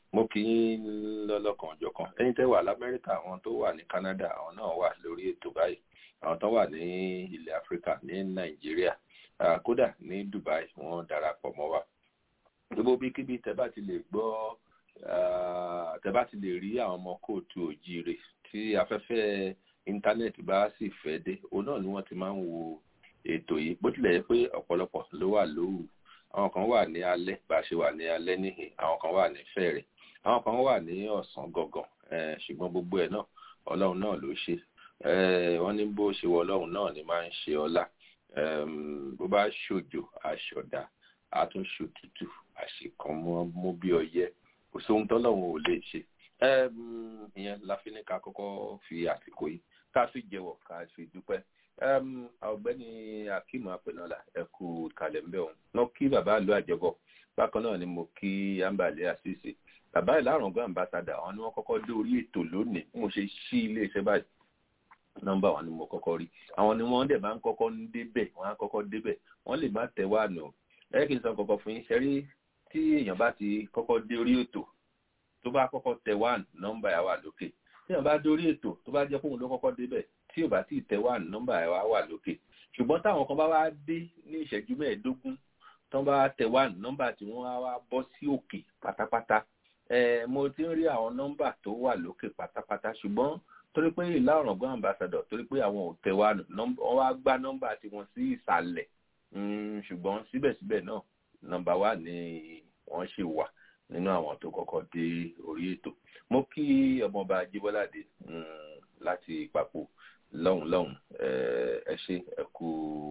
mo kì í lọ́lọ́kan ọjọ́ kan ẹ̀yin tẹ́ wà lamẹ́ríkà àwọn tó wà ní canada àwọn náà wà lórí ètò báyìí àwọn tó wà ní ilẹ̀ áfíríkà ní nàìjíríà kódà ní dubai wọ́n darapọ̀ mọ́ wa gbogbo bíkíbi tẹ́ bá ti lè gbọ́ tẹ́ bá ti lè rí àwọn ọmọ kóòtù òjíire tí afẹ́fẹ́ íńtánẹ́ẹ̀tì bá sì fẹ́ dé òun náà ni wọ́n ti máa ń wo ètò yìí bó tilẹ̀ yẹ pé ọ̀pọ̀lọpọ̀ ló wà lóru àwọn kan wà ní alẹ́ bá a ṣe wà ní alẹ́ níhìn àwọn kan wà ní fẹ́rẹ̀ àwọn kan wà ní ọ̀sán gangan ṣùgbọ́n gbogbo ẹ̀ náà ọlọ́run náà ló ṣe wọ́n ní bó ṣe wọ ọlọ́run náà ni máa ń ṣe ọlá bó bá ṣòjò aṣọ̀dá àtúnṣe òtútù àṣekàn mú bí ọyẹ kò sóhun tọ́lọ́run ò lè ṣe ìyẹn la fi ní ká kọ́kọ́ fi àsìkò yìí ká fi jẹ́wọ́ ká fi dúpẹ́ ọ̀gbẹ́ni akeem apẹnọlá ẹ kú kalẹ̀ ń bẹ̀ òun lọ kí bàbá àlọ́ àjẹbọ̀ bákan náà ni mo kí ambale àṣìṣe bàbá ìlàrọ̀gbọ́n ambassador àwọn ni wọ́n kọ́kọ́ dé orí ètò lónìí mo ṣe ṣí iléeṣẹ́ báyìí nọ́mbà wọn ni mo kọ́kọ́ rí àwọn ni wọ́n dẹ̀ máa ń kọ́kọ́ ń débẹ̀ wọ́n á kọ́kọ́ débẹ̀ wọ́n lè má tẹ̀ wá nù ẹ kì í sọ kọ́kọ́ fún yín ṣẹ́rí tí èèyàn bá ti kọ́kọ́ dé orí ètò tó bá kọ́kọ́ tẹ̀ wá nọ́mbà yà wà lókè tí èèyàn bá dé orí ètò tó bá jẹ́ fóun ló kọ́kọ́ débẹ̀ tí ò bá tí ì tẹ̀ wá nọ́mbà yà wà lókè ṣùgbọ́n táwọn kan bá wá dé ní ìṣẹ́jú mẹ́ẹ̀ẹ́dógún tán bá tẹ̀ wá nọ́mbà tí wọ́n á wá bọ́ sí òkè pátápátá mo ti ń rí àwọn nọ́mbà tó wà lókè pátápátá ṣùgbọ́n torí pé ìlà ọ̀ràngún ambassador torí pé àwọn ò tẹ̀ wá wọ́n wá gbá nọ́mbà tiwọn sí ìsàlẹ̀ ṣùgbọ́n síbẹ̀síbẹ̀ náà nọ́mbà wà ní wọ́n ṣe wà nínú àwọn tó kọ́kọ́ dé orí ètò mo kí ọmọọba jíbọ́ládé láti ìpapò lọ́hùn lọ́hùn ẹ ṣe ẹ kú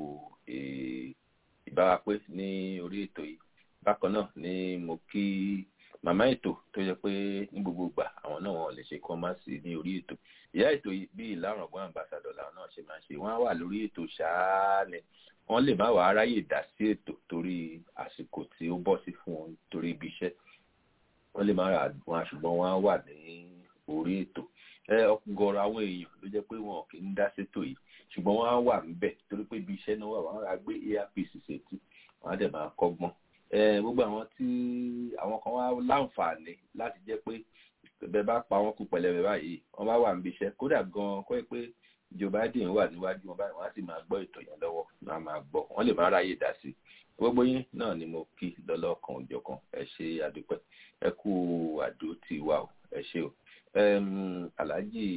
ìbáwapé ní orí ètò yìí bákan náà ni mo kí màmá ètò tó yẹ pé ní gbogbo ìgbà àwọn náà wọn lè ṣe kí wọn má sí ní orí ètò ìyá ètò yìí bí ìlàrọ̀gbọ́n àmbàsàdọ̀ làwọn náà ṣe máa ṣe wọ́n á wà lórí ètò ṣáá ni wọ́n lè má wàá ráyè dá sí ètò torí àsìkò tí ó bọ́ sí fún wọn torí ibi iṣẹ́ wọ́n lè má ra wọn ṣùgbọ́n wọ́n á wà ní orí ètò ọgọ́rọ̀ àwọn èèyàn ló jẹ́ pé wọn kì í dá sétò yìí ṣùgbọ́n wọ́n á wà níbẹ̀ torí pé ibi iṣẹ́ náà wà wọ́n á gbé earpiece sétí wọ́n á dẹ̀ máa kọ́gbọ́n gbogbo àwọn tí àwọn kan wá láǹfààní láti jẹ́ pé bẹ́ẹ̀ bá pa wọ́n kú pẹ̀lẹ́bẹ̀ báyìí wọ́n bá wà níbi iṣẹ́ kódà gan-an kọ́ ẹ pé Joe Biden wà níwájú wọn báyìí wọ́n á sì máa gbọ́ ètò yẹn lọ́wọ́ wọ́n á máa gbọ́ wọ́n lè máa ráyè dá sí gbogbo yín náà ni mo kí lọ́lọ́kan òjọ̀kan ẹ ṣe àdúpẹ́ ẹ kú àdó tì wá o ẹ ṣe o aláàjì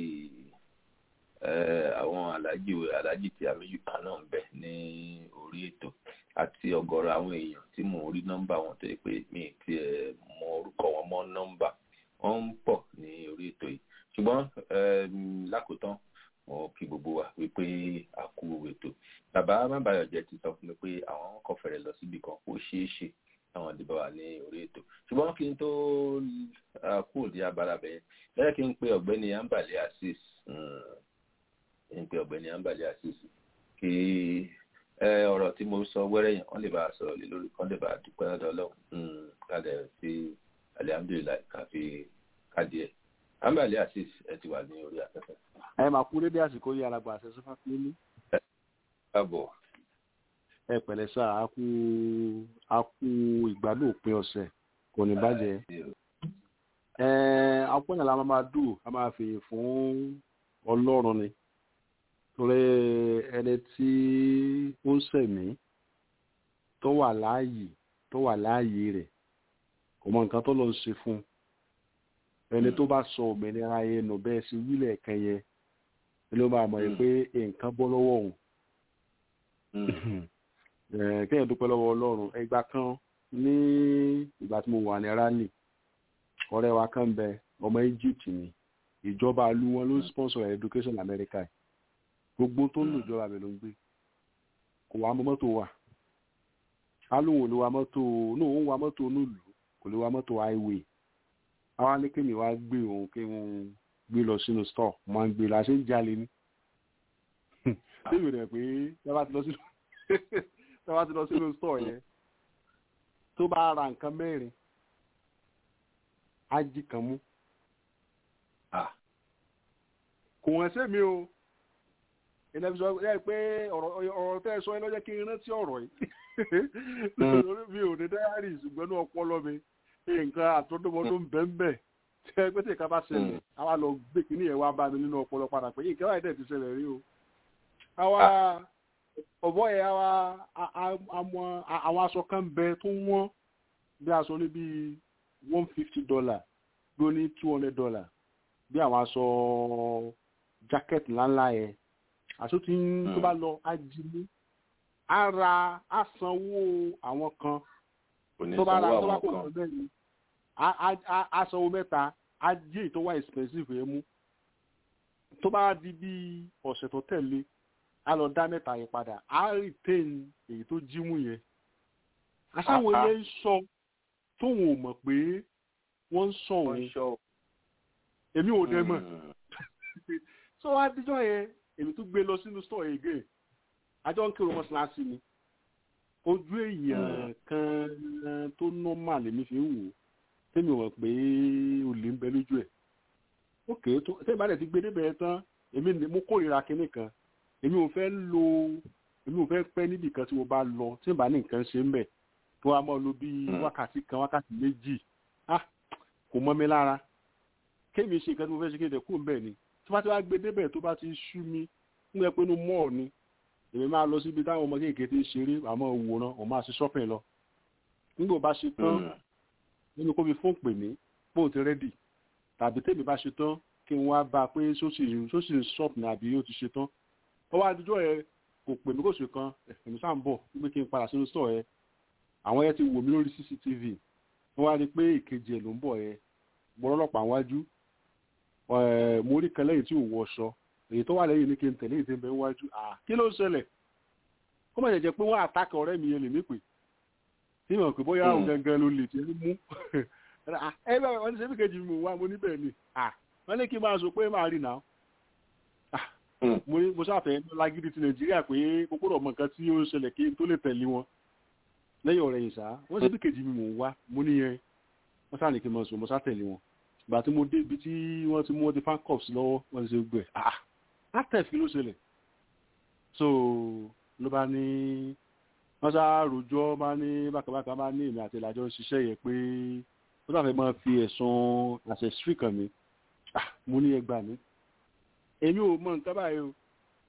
àwọn aláàjì aláàjì tí àmì yùkà náà ń bẹ ní orí ètò àti ọ̀gọ̀rọ̀ àwọn èèyàn tí mò ń rí nọ́mbà wọn tó yẹ pé mi ti ẹ mọ orúkọ wọn mọ nọ́mbà wọn ń pọ̀ ní orí ètò yìí ṣùgbọ́n lákòótán mo kí gbogbo wa wípé a kú ètò bàbá mábàyọjẹ ti sọ fún mi pé àwọn kò fẹ́rẹ̀ lọ síbi kan kó ṣeé ṣe àwọn ìdìbò wà ní orí ètò ṣùgbọ́n kí n tó kú òdi abala bẹ́ẹ̀ lẹ́yìn kí n pe ọ̀gbẹ́ni ambali asis kí n pe ọ̀gbẹ́ni ambali asis kí ọ̀rọ̀ tí mo sọ wẹ́rẹ́ yẹn wọ́n lè bá a sọ̀rọ̀ lé lórí kán lè bá a dúpẹ́ lọ́dọ̀ ọlọ́run kálẹ̀ sí alihamdulilayi káfí kádìẹ̀ ambali asis ẹ ti wà ní orí afẹ́fẹ́. ẹ máa kú dédé àsìkò yìí alàgbà àṣẹ sọfà fúlẹ́lí. káàbọ̀. ẹ pẹ̀lẹ́ sá a kú a kú ìgbádùn òpin ọ̀sẹ̀ kò ní bàjẹ́. ẹ akọ́nyà la máa dùn a máa fi fún ọlọ́run ni torí ẹni tí ó ń sẹ̀mí tó wà láàyè tó wà láàyè rẹ̀ kò mọ nǹkan tó lọ ń ṣe fún ẹni tó bá sọ òmìnira yẹn nù bẹ́ẹ̀ sí wílẹ̀ kẹyẹ ló máa mọ̀ pé nǹkan bọ́ lọ́wọ́ òun kéèyàn dúpẹ́ lọ́wọ́ ọlọ́run ẹgbà kan ní ìgbà tí mo wà ní rally ọ̀rẹ́ wa kan bẹ ọmọ Egypt ni ìjọba ìlú wọn ló sponsor education America gbogbo tó ń lò ìjọba mi ló ń gbé kò wá mọ́tò wà alóhùn ló wa mọ́tò náà ó ń wa mọ́tò nílùú kò lè wa mọ́tò highway àwa ní kémi wá gbé òun kí wọn gbé lọ sínú store máa ń gbé la ṣe ń jalè ní débi rẹ pé tábà ti lọ sínú tábà ti lọ sínú store yẹn tó bá ra nǹkan mẹ́rin á jí kan mú kò wọ́n ṣe mi o ìnáfi sọ ẹ pé ọ̀rọ̀ tẹ́ ẹ sọ ẹ lọ́jọ́ kí n rántí ọ̀rọ̀ yìí mi ò ní dáhàrì ṣùgbọ́n ní ọpọlọ mi nǹkan àtọ́dọ́mọdún bẹ́ẹ̀ tẹ pé tí nǹkan bá ṣẹlẹ̀ àwa lọ gbé kínní ẹ̀ wá bá mi nínú ọpọlọ padà pé nǹkan báyìí dẹ̀ ti ṣẹlẹ̀ rí o. àwa ọ̀bọ yẹn àwa àwọn aṣọ kan bẹ tó wọ́n bí aṣọ ní bíi one fifty dollar bí ó ní two hundred dollar bí àwọn aṣọ jacket ńláńlá yẹn aṣọ tí tó bá lọ á jí mú á ra á sanwó àwọn kan tó bá ra tó bá kó lọ bẹ́ẹ̀ ni á sanwó mẹ́ta á jí èyí tó wá expensive yẹn mú tó bá di bí ọ̀sẹ̀ tó tẹ̀lé á lọ dá mẹ́ta yẹn padà á retain èyí tó jí mú yẹn aṣáwọn ilé ń sọ tóun ò mọ̀ pé wọ́n ń sọ òun èmi ò dẹ mọ̀ so wá díjọ́ yẹn èmi tún gbé lọ sínú store yẹn again àjọ ń kírun mọ́ṣáláṣí ni ojú èèyàn kan tó normal lèmi fi ń wò tẹ́mi ò mọ̀ pé olè ń bẹ lójú ẹ̀ ok tó tẹ́mi bá dẹ̀ ti gbé débẹ̀ tán èmi mo kórìíra kinní kan èmi ò fẹ́ lo èmi ò fẹ́ pẹ́ níbì kan tí mo bá lọ tí mo bá ní nǹkan ṣe ń bẹ̀ tó wá mọ́ lo bí wákàtí kan wákàtí méjì ah kò mọ́ mi lára kémi ṣe nǹkan tí mo fẹ́ ṣe kéde kú bẹ́ẹ̀ ni tí wọ́n ti wá gbé débẹ̀ tó bá ti ṣú mi ń gbẹ pé inú mọ́ọ̀ ni èmi máa lọ síbi táwọn ọmọ kéèké ti ń ṣeré àmọ́ òwòrán ọ̀ máa ṣe shopping lọ nígbà bá ṣe tán nínú kó fi fóun pè mí bóun ti rẹ́dì tàbí tèmi bá ṣe tán kí n wá bá a pé sósì ń shop ní àbí ó ti ṣe tán ó wá àdújọ́ ẹ kò pè mí kò ṣe kan èmi sáà ń bọ̀ wípé kí n padà sínú store ẹ àwọn ẹ ti wò mí lórí cctv wọ́n wá rí i pé ìkejì ẹ̀ ló ń bọ̀ ẹ gbọ́dọ̀ ọlọ́pàá wájú mo rí kan lẹ́yìn tí ò wọṣọ èyí tó wà lẹ́yìn ní kí n tẹ̀lé èyí tí ń bẹ wájú kí ló ń ṣẹlẹ̀ kó má jẹ́ pé wọ́n àtàkì ọ̀rẹ́ mi yẹn lè mí pè tí mo pè bóyá òun gangan ló lè tiẹ̀ mú ẹ bẹ́ẹ̀ wọ́n ní sẹ́bí kejì mi wá mo níbẹ̀ ni wọ́n ní kí n máa sọ pé máa rí náà mo sáfẹ́ lágídí ti nàìjíríà pé mo gbọ́dọ̀ mọ nǹkan tí ó ń ṣẹlẹ̀ kí n tó lè tẹ̀lé wọn lẹ́yìn ọ̀rẹ́ yìí sá wọ́n sẹ́bí kejì mi mò ń wá mo níyẹn wọ́n sáà ní kí n máa sọ mo sá tẹ̀lé wọn ìgbà tí mo dé ibi tí wọ́n ti mú wọn ti fan cups lọ́wọ́ wọ́n ti ṣe gbẹ̀ ah látẹ̀fì ló ṣẹlẹ̀ so ló bá ní wọ́n sá rojọ́ bá ní bákàbákà bá ní èmi àti ìlàjọ ń ṣiṣẹ́ yẹn pé wọ́n sáfẹ́ máa fi ẹ̀sùn ancestry kàn mí ah mo ní ẹgbà mi èmi ò mọ nǹkan báyìí o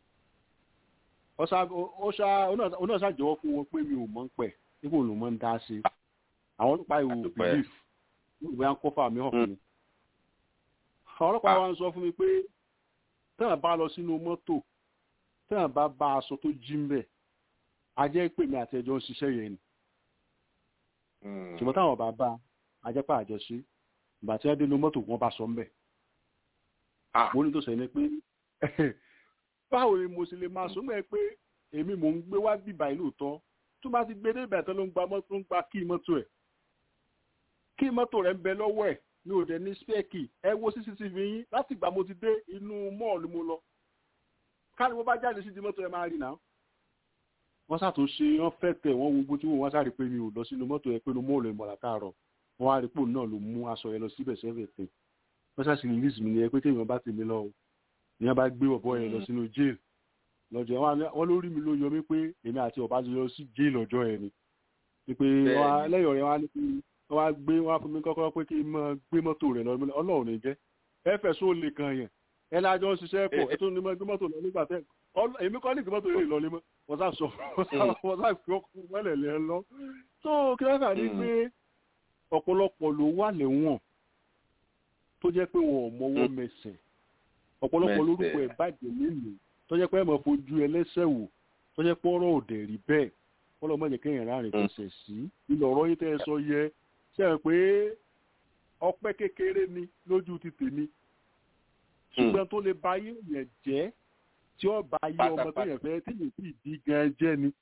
ọ̀sá onáà ṣàjọwọ́ fún wọn pé mi ò mọ̀ ń pẹ̀ nígbà òun ló mọ̀ ń dá sí àwọn ọlọ́pàá ìwò belief ìwé à ń kọ́fà mi hàn fún mi àwọn ọlọ́pàá wa ń sọ fún mi pé tẹ́wọ̀n bá lọ sínú mọ́tò tẹ́wọ̀n bá bá aṣọ tó jí ń bẹ̀ ajẹ́ pé mi àti ẹjọ́ ń ṣiṣẹ́ yẹn ni ṣùgbọ́n táwọn bá bá ajẹ́pà àjọṣe ìgbà tí wọ́n dé inú mọ́tò wọn bá sọ ń bẹ̀ mo ní tó sẹ́ni pé báwo ni mo sì lè máa sọ mẹ́ pé èmi mò ń gbé wá bíbá ìlú tán tó bá ti gbé dé ìbàdàn ló ń gba mọ́tò ń gba kí mọ́tò ẹ̀ kí mọ́tò rẹ̀ ń bẹ lọ́wọ́ ẹ̀ mi ò dẹ̀ ní spẹ́ẹ̀kì ẹ wo cctv yín láti ìgbà mo ti dé inú mọ́ọ̀lù mo lọ káàdì mo bá jáde sí di mọ́tò ẹ máa rí náà wọ́n ṣàtúnṣe wọ́n fẹ́ tẹ̀ wọ́n wo tí wọ́n sáré pé mi ò lọ sínú mọ́tò ẹ pé inú mọ́ọ̀lù ẹ̀ mọ̀lá káàrọ̀ wọ́n á rí pò náà ló mú aṣọ ẹ lọ síbẹ̀ sẹ́fẹ̀ tẹ̀ wọ́n ṣàṣì release mi ni ẹ pé téèyàn bá tèmi lọ ìyẹn bá gbé ọ̀bọ yẹn lọ sínú jail lọ́jọ́ wọn lórí mi ló yọ mí pé èmi àti ọba ti lọ sí jail ọjọ́ yẹn ni pé lẹ́yìn ọ̀rẹ́ wa ní pé wọ́n wá gbé wọ́n á fún mi kọ́kọ́ pé kí n máa gbé mọ́tò rẹ̀ lọ ọlọ́run ní jẹ́ ẹ fẹ́ só lè kan yẹn ẹ lájọ ń ṣiṣẹ́ pọ̀ ẹ tó ní gbé mọ́tò lọ nígbà tẹ́ èmi kọ́ ní gbé mọ́tò yẹn lọ lé mọ́ wọ́n sá sọ wọ́n sá fi ọkùnrin mọ́lẹ̀ lẹ́ lọ. tó kí wọ́n fà ní pé ọ̀pọ̀lọpọ̀ ló wà lẹ́wọ̀n tó jẹ́ pé wọn ò mọwọ́ mẹsẹ̀ ọ̀pọ̀lọpọ̀ lórúkọ ẹ̀ bàjẹ́ nílùú tó jẹ́ pé ẹ̀ mọ̀ fojú ẹlẹ́sẹ̀ wò tó jẹ́ pé ọ̀rọ̀ òdè rí bẹ́ẹ̀ ọlọ́mọdé kẹ́yìn ráàrin fẹsẹ̀ sí ilẹ̀ ọ̀rọ̀ yìí tẹ́ ẹ sọ yẹ ṣe é pé ọpẹ́ kékeré ni lójú ti tèmi ṣùgbọ́n tó lè ba ayé yẹn jẹ́ tí ó ba ayé ọmọ tó yẹn fẹ́ tí yẹn sì di gan jẹ́ ni.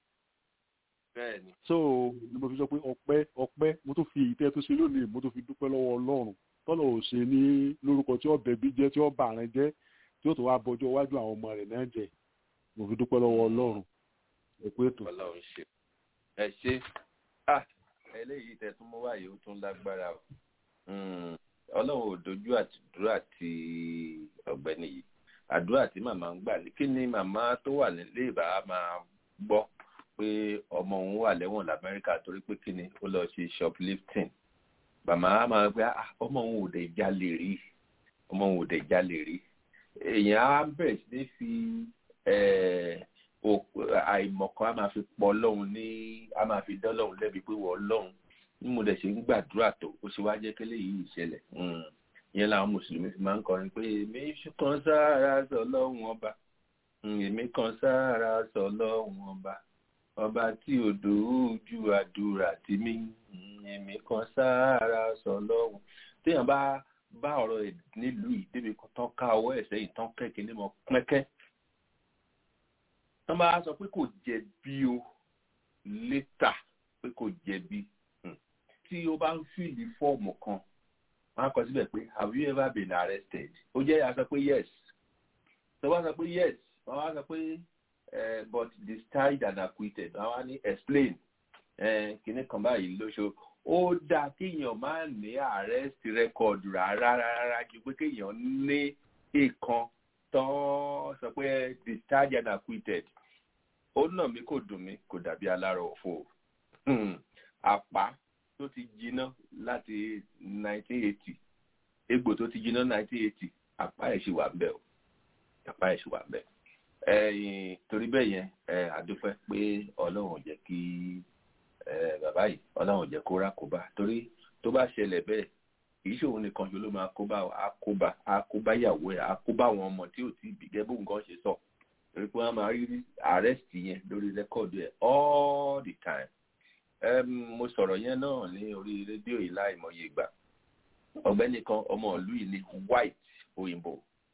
so ni mo fi sọ pé ọpẹ́ ọpẹ́ mo tó fi ìtẹ́ tó ṣe lónìí mo tó fi dúpẹ́ lọ́wọ́ ọlọ́run tọ́lọ̀ ò ṣe ní lórúkọ tí ó bẹ̀bí jẹ́ tí ó bà rẹ̀ jẹ́ tí ó tó wá bọjọ́ iwájú àwọn ọmọ rẹ̀ náà jẹ́ mo fi dúpẹ́ lọ́wọ́ ọlọ́run ẹ̀kú ètò. ọlọ́run ṣe ẹ ṣe eléyìí tẹ̀tún mọ́ wáyé ó tún lágbára o ọlọ́run ò dojú àdúrà ti ọ̀gbẹ́ni yìí àdúrà tí màmá ń gbà ní kí ni màmá tó wà nílé ìbá máa gbọ́ pé ọmọ òun wà lẹ́wọ̀n lamẹ́ríkà torí pé kí ni ó lọ ṣe shoplifting màmá máa gbé ọmọ òun ò dẹ̀ jalè rí ọmọ òun ò dẹ̀ jalè rí èèyàn á bẹ̀rẹ̀ sí ní fi àìmọ̀kan á máa fi pọ̀ lọ́hùn ní á máa fi dán lọ́hùn lẹ́bi pé wọ́n lọ́hùn ní mo dẹ̀ ṣe ń gbàdúrà tó ó ṣe wá jẹ́ kí eléyìí ìṣẹ̀lẹ̀ ìyẹn làwọn mùsùlùmí fi máa ń kọrin pé èmi kan sára sọ lọ́hùn ọba èmi kan sára sọ lọ́hùn ọba ọba tí odò ojú àdúrà tì mí èmi kan sára sọ lọ́hùn téèyàn bá bá ọ̀rọ̀ ẹ̀ nílùú yìí débi kan tán ká ọwọ́ ẹ̀ sẹ́yìn tán kẹ̀kẹ́ ní mọ́ pẹ́kẹ́ tán bá sọ pé kò jẹ̀bi o létà pé kò jẹ̀bi tí o bá ń fìlì fọ́ọ̀mù kan wọ́n á kọ síbẹ̀ pé have you ever been arrested ó jẹ́ a sọ pé yes tó bá sọ pé yes wọ́n á sọ pé but discharged and acquitted wọ́n á ní explain kìnnì kan báyìí lóṣù ó dáa kéèyàn máa ní arrest record rárá rárá ju pé kéèyàn ní ìkan tán sọ pé discharged and acquitted ó nà mí kò dùn mí kò dàbí alára òfò àpá tó ti jiná láti 1980 egbò tó ti jiná 1980 àpá ẹ̀ ṣì wà ń bẹ̀ o àpá ẹ̀ ṣì wà ń bẹ̀ ẹ̀yìn torí bẹ́ẹ̀ yẹn àdúpẹ́ pé ọlọ́run ò jẹ́ kí bàbá yìí ọlọ́run ò jẹ́ kó rà kóbá torí tó bá ṣẹlẹ̀ bẹ́ẹ̀ kì í ṣòun nìkan ṣe ló máa kóbá àkóbá àkóbá ìyàwó ẹ̀ àkóbá àwọn ọmọ tí ò tí ì bí gẹ́gẹ́ bó nǹkan ṣe sọ torí pé wọ́n máa rí arrest yẹn lórí rẹ́kọ̀dù ẹ̀ all the time um, mo sọ̀rọ̀ yẹn náà ní orí rédíò yìí láìmọye ìgbà ọ̀gbẹ́ni kan ọmọ ìlú yìí ní white òyìnbó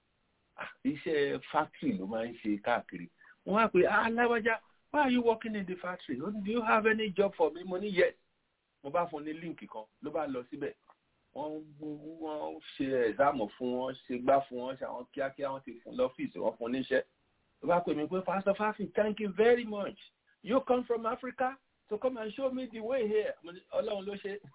iṣẹ́ factory ló máa ń ṣe káàkiri wọ́n á pè aláwájá why are you working in the factory do you have any job for me mo ní yes mo bá fún ní líǹkì kan ló bá lọ síbẹ̀ wọ́n wọ́n ṣe ẹ̀zámù fún wọn ṣe gbá fún wọn ṣe àwọn kíákíá wọ́n ti fún lọ́fíìsì wọ́n fún níṣẹ́ ló bá pè mí pé pastor fafi thank you very much you come from Africa so come and show me the way here ọlọ́run ló ṣe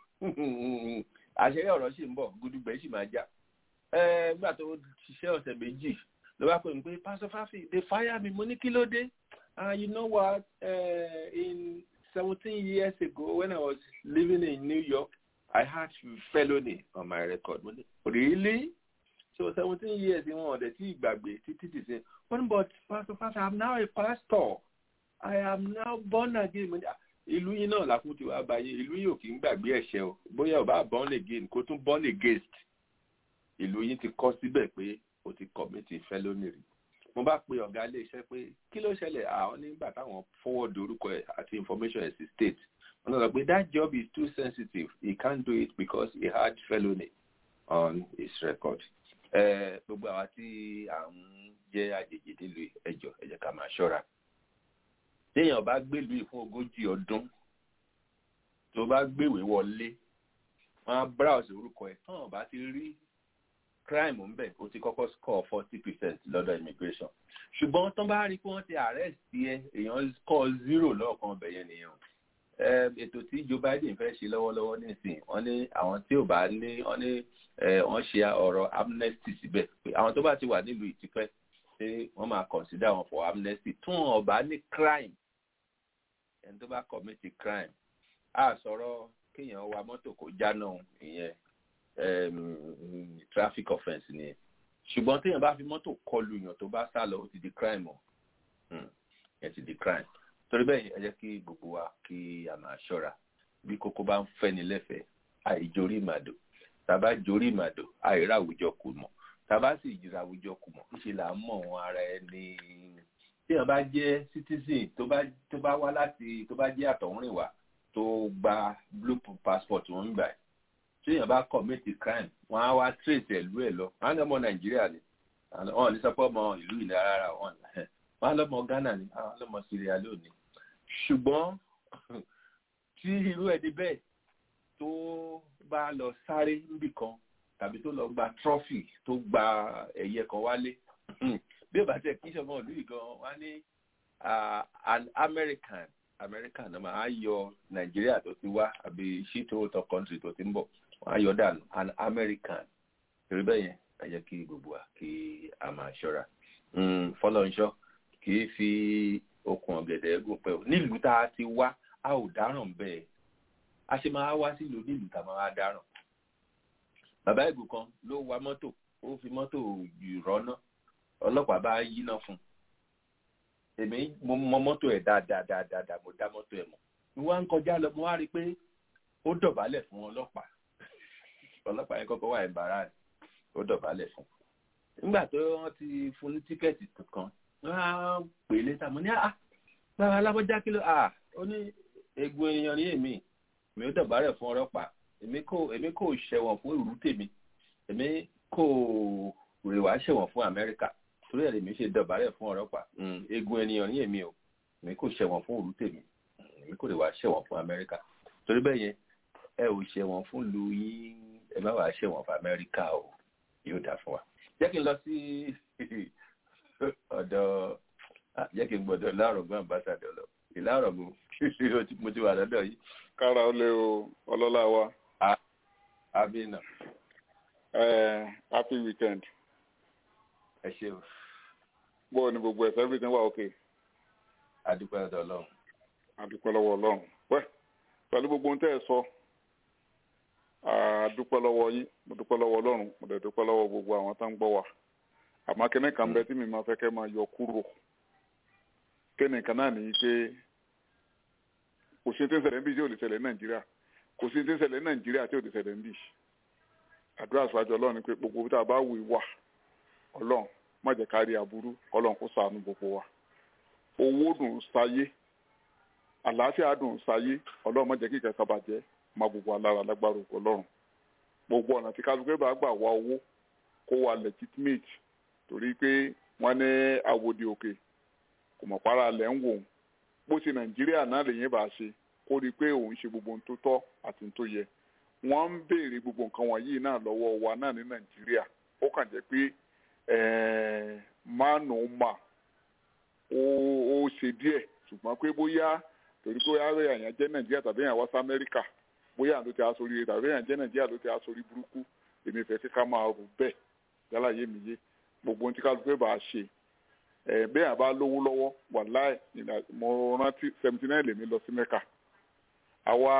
àṣeyẹ ọ̀rọ̀ sì ń bọ̀ gudugbẹ̀ sì máa jà nígbà tó ṣiṣẹ́ ọ̀sẹ̀ méjì ló bá pè mí pé pastor fafi they fire me mo ní kí ló dé ah you know what uh, in seventeen years ago when I was living in New York I had felony on my record mo ní really so seventeen years ni wọn ọ̀dẹ̀ tí ìgbàgbé títí ti ṣe one but pastor fafi I am now a pastor I am now born again ìlú yín náà làkún ti wá báyé ìlú yín ò kì í gbàgbé ẹ̀ṣẹ̀ o bóyá ò bá born again kó tún born against ìlú yín ti kọ́ síbẹ̀ pé o ti commit felony rí mo bá pe ọ̀gá ilé iṣẹ́ pé kí ló ṣẹlẹ̀ àwọn nígbà táwọn forward orúkọ ẹ̀ àti information ẹ̀ sí state wọ́n sọ pé that job is too sensitive he can't do it because he had felony on his record gbogbo àwa tí à ń jẹ́ àjèjì nílùú ẹjọ́ ẹ jẹ́ ká máa ṣọ́ra téèyàn bá gbèlú yìí fún ogójì ọdún tó bá gbèwé wọlé wọn á browse orúkọ ẹ tán bá ti rí crime ń bẹ ó ti kọ́kọ́ score forty percent lọ́dọ̀ immigration ṣùgbọ́n tán bá rí pé wọ́n ti arrest yẹ èèyàn score zero lọ́ọ̀kan ọbẹ̀ yẹn nìyẹn ètò tí Joe Biden fẹ́ ṣe lọ́wọ́lọ́wọ́ nísìnyí wọ́n ní àwọn tí ò bá ní wọ́n ní wọ́n ṣe ọ̀rọ̀ amnesty síbẹ̀ pé àwọn tó bá ti wà nílùú ìtìpẹ́ pé wọ́n máa consider wọn for amnesty tún wọn ọba ní crime ẹni tó bá commit crime a sọ̀rọ̀ kéèyàn wa mọ́tò kó jáná ìyẹn traffic offence nìyẹn ṣùgbọ́n téèyàn bá fi mọ́tò kọlu yàn tó bá sá lọ ó ti di crime o ẹ ti di crime torí bẹ́ẹ̀ ẹ jẹ́ kí gbogbo wa kí a máa ṣọ́ra bí kókó bá ń fẹ́ni lẹ́fẹ̀ẹ́ àìjórí ìmàdò tàbá jórí ìmàdò àìrá àwùjọ kù mọ́ tàbá sì jìrà àwùjọ kù mọ́ ṣe là ń mọ̀ wọn ara ẹni téèyàn bá jẹ́ citizen tó bá tó bá wá láti tó bá jẹ́ àtọ̀húnrìnwá tó gba blue passport wọn ń gbà ẹ̀ téèyàn bá commit crime wọ́n á wá trace ẹ̀lú ẹ̀ lọ wọ́n á ní ọmọ nàìjíríà ni wọ́n ní sọ pé ọmọ ìlú ìlú rárá wọn wọ́n á lọ́mọ ghana ni wọ́n á lọ́mọ sierra leone ṣùgbọ́n tí irú ẹni bẹ́ẹ̀ tó bá lọ sáré níbì kan tàbí tó lọ gba trophy tó gba ẹ̀yẹ kan wálé bí ó bá tẹ̀ kí sọmọ ìlú yìí gan wọ́n á ní an American American náà máa yọ Nàìjíríà tó ti wá àbí shito tó country tó ti ń bọ̀ wọ́n á yọ dànù an American torí bẹ́ẹ̀ yẹn ẹ jẹ́ kí gbogbo wa kí a máa ṣọ́ra fọlọ́nṣọ́ kì í fi okùn ọ̀gẹ̀dẹ̀ gùn pẹ́ o nílùú tá a ti wá a ò dáràn bẹ́ẹ̀ a ṣe máa wá sílùú nílùú tá a máa dáràn bàbá ìgbò kan ló wa mọ́tò ó fi mọ́tò rọ́nà ọlọ́pàá bá yíná fún un èmi mo mọ mọ́tò ẹ̀ dáadáa dáadáa mo dá mọ́tò ẹ̀ mọ̀ mo wá ń kọjá lọ mo wá rí i pé ó dọ̀bálẹ̀ fún ọlọ́pàá ọlọ́pàá yẹn kọ́kọ́ wà ẹ̀bàrà rẹ̀ ó dọ̀bálẹ̀ fún nígbà tó wọ́n ti fún ní tíkẹ́ẹ̀tì kan wọ́n á pè é létà mo ní à bàbá alábọ́já kí ló à ó ní egun èèyàn ní èmi èmi ó dọ̀bálẹ̀ fún ọlọ́pàá èmi kò èmi kò ṣẹ̀wọ̀n fún ìrú tèmi èmi kò rèwà ṣẹ̀wọ̀n fún Amẹ́ríkà torí ẹ̀ lèmi ṣe dọ̀bálẹ̀ fún ọlọ́pàá egun ènìyàn ní èmi o èmi kò ṣẹ̀wọ̀n fún ìrú tèmi èmi kò rèwà ṣẹ̀wọ̀n fún Amẹ́ríkà torí bẹ́ẹ̀ yẹn ẹ ò ṣẹ̀wọ̀n fún lu yín ẹ má wàá ṣẹ̀wọ̀n fún Amẹ́ríkà o yóò dà fún wa jẹ́ kí n lọ sí ọ̀dọ̀ jẹ́ kí n gbọ́dọ̀ láàrọ̀gbọ́n ambassadọ̀ lọ ìlàrọ̀gbọ́n mo ti wà lọ́dọ̀ yìí. kára ó lé o ọlọ́lá wa. amina. happy weekend. ẹ ṣe o. bó o ní gbogbo ẹ̀sẹ̀ everything wà okay. adúpẹ́ ọ̀dọ̀ ọlọ́run. adúpẹ́ lọ́wọ́ ọlọ́run. wẹ́ pẹ̀lú gbogbo ohun tẹ́ ẹ sọ dúpẹ́ lọ́wọ́ yín mo dúpẹ́ lọ́wọ́ ọlọ́run mo dẹ̀ dúpẹ́ lọ́wọ́ gbogbo àwọn tó ń gbọ́ wa àmọ́ kíní kan bẹ tí mi máa fẹ́ kẹ́ máa yọ kúrò kíní kan náà nìyí pé kò sí tí ń ṣẹlẹ̀ ń bí tí ò lè ṣẹlẹ̀ ní nàìjíríà kò sí tí ń ṣẹlẹ̀ ní nàìjíríà tí ò lè ṣẹlẹ̀ ń bí àdúrà sọ́jọ́ ọlọ́run ni pé gbogbo tá a bá wù í wà ọlọ́run má jẹ́ ká rí aburú ọlọ́run kó ṣàánú gbogbo wa owó dùn sáyé àlàáfíà dùn sáyé ọlọ́run má jẹ́ kí ìkẹ́kẹ́ bàjẹ́ má gbogbo alára lágbára ọlọ́run gbogbo ọ̀nà tí kálukú bá gbà wá owó kó wa legitimate torí pé wọ́n ní àwòdì òkè kò mọ̀ para lẹ̀ ń wò ó bó ṣe nàìjíríà náà lèyìn bá ṣe kó rí i pé òun ṣe gbogbo ohun tó tọ́ àti ohun tó yẹ wọ́n ń béèrè gbogbo nǹkan wọ̀nyí náà lọ́wọ́ wa náà ní nàìjíríà ó kàn jẹ́ pé mánu mà ó ṣe díẹ̀ ṣùgbọ́n pé bóyá torí pé ààrẹ àyàn jẹ́ nàìjíríà tàbí àyàn wá sí amẹ́ríkà bóyá àló ti aṣọ oríire tàbí àyàn jẹ́ nàìjíríà ló ti aṣọ orí burúkú èmi fẹ́ kí ká máa rò bẹ́ẹ̀ yálà yé mi yé gbogbo ohun tí kálukú bá ṣe ẹ bẹ́ẹ̀ àbá lówó lọ́wọ́ wàláì mo rántí seventy nine lèmi lọ sí mẹ́ka àwa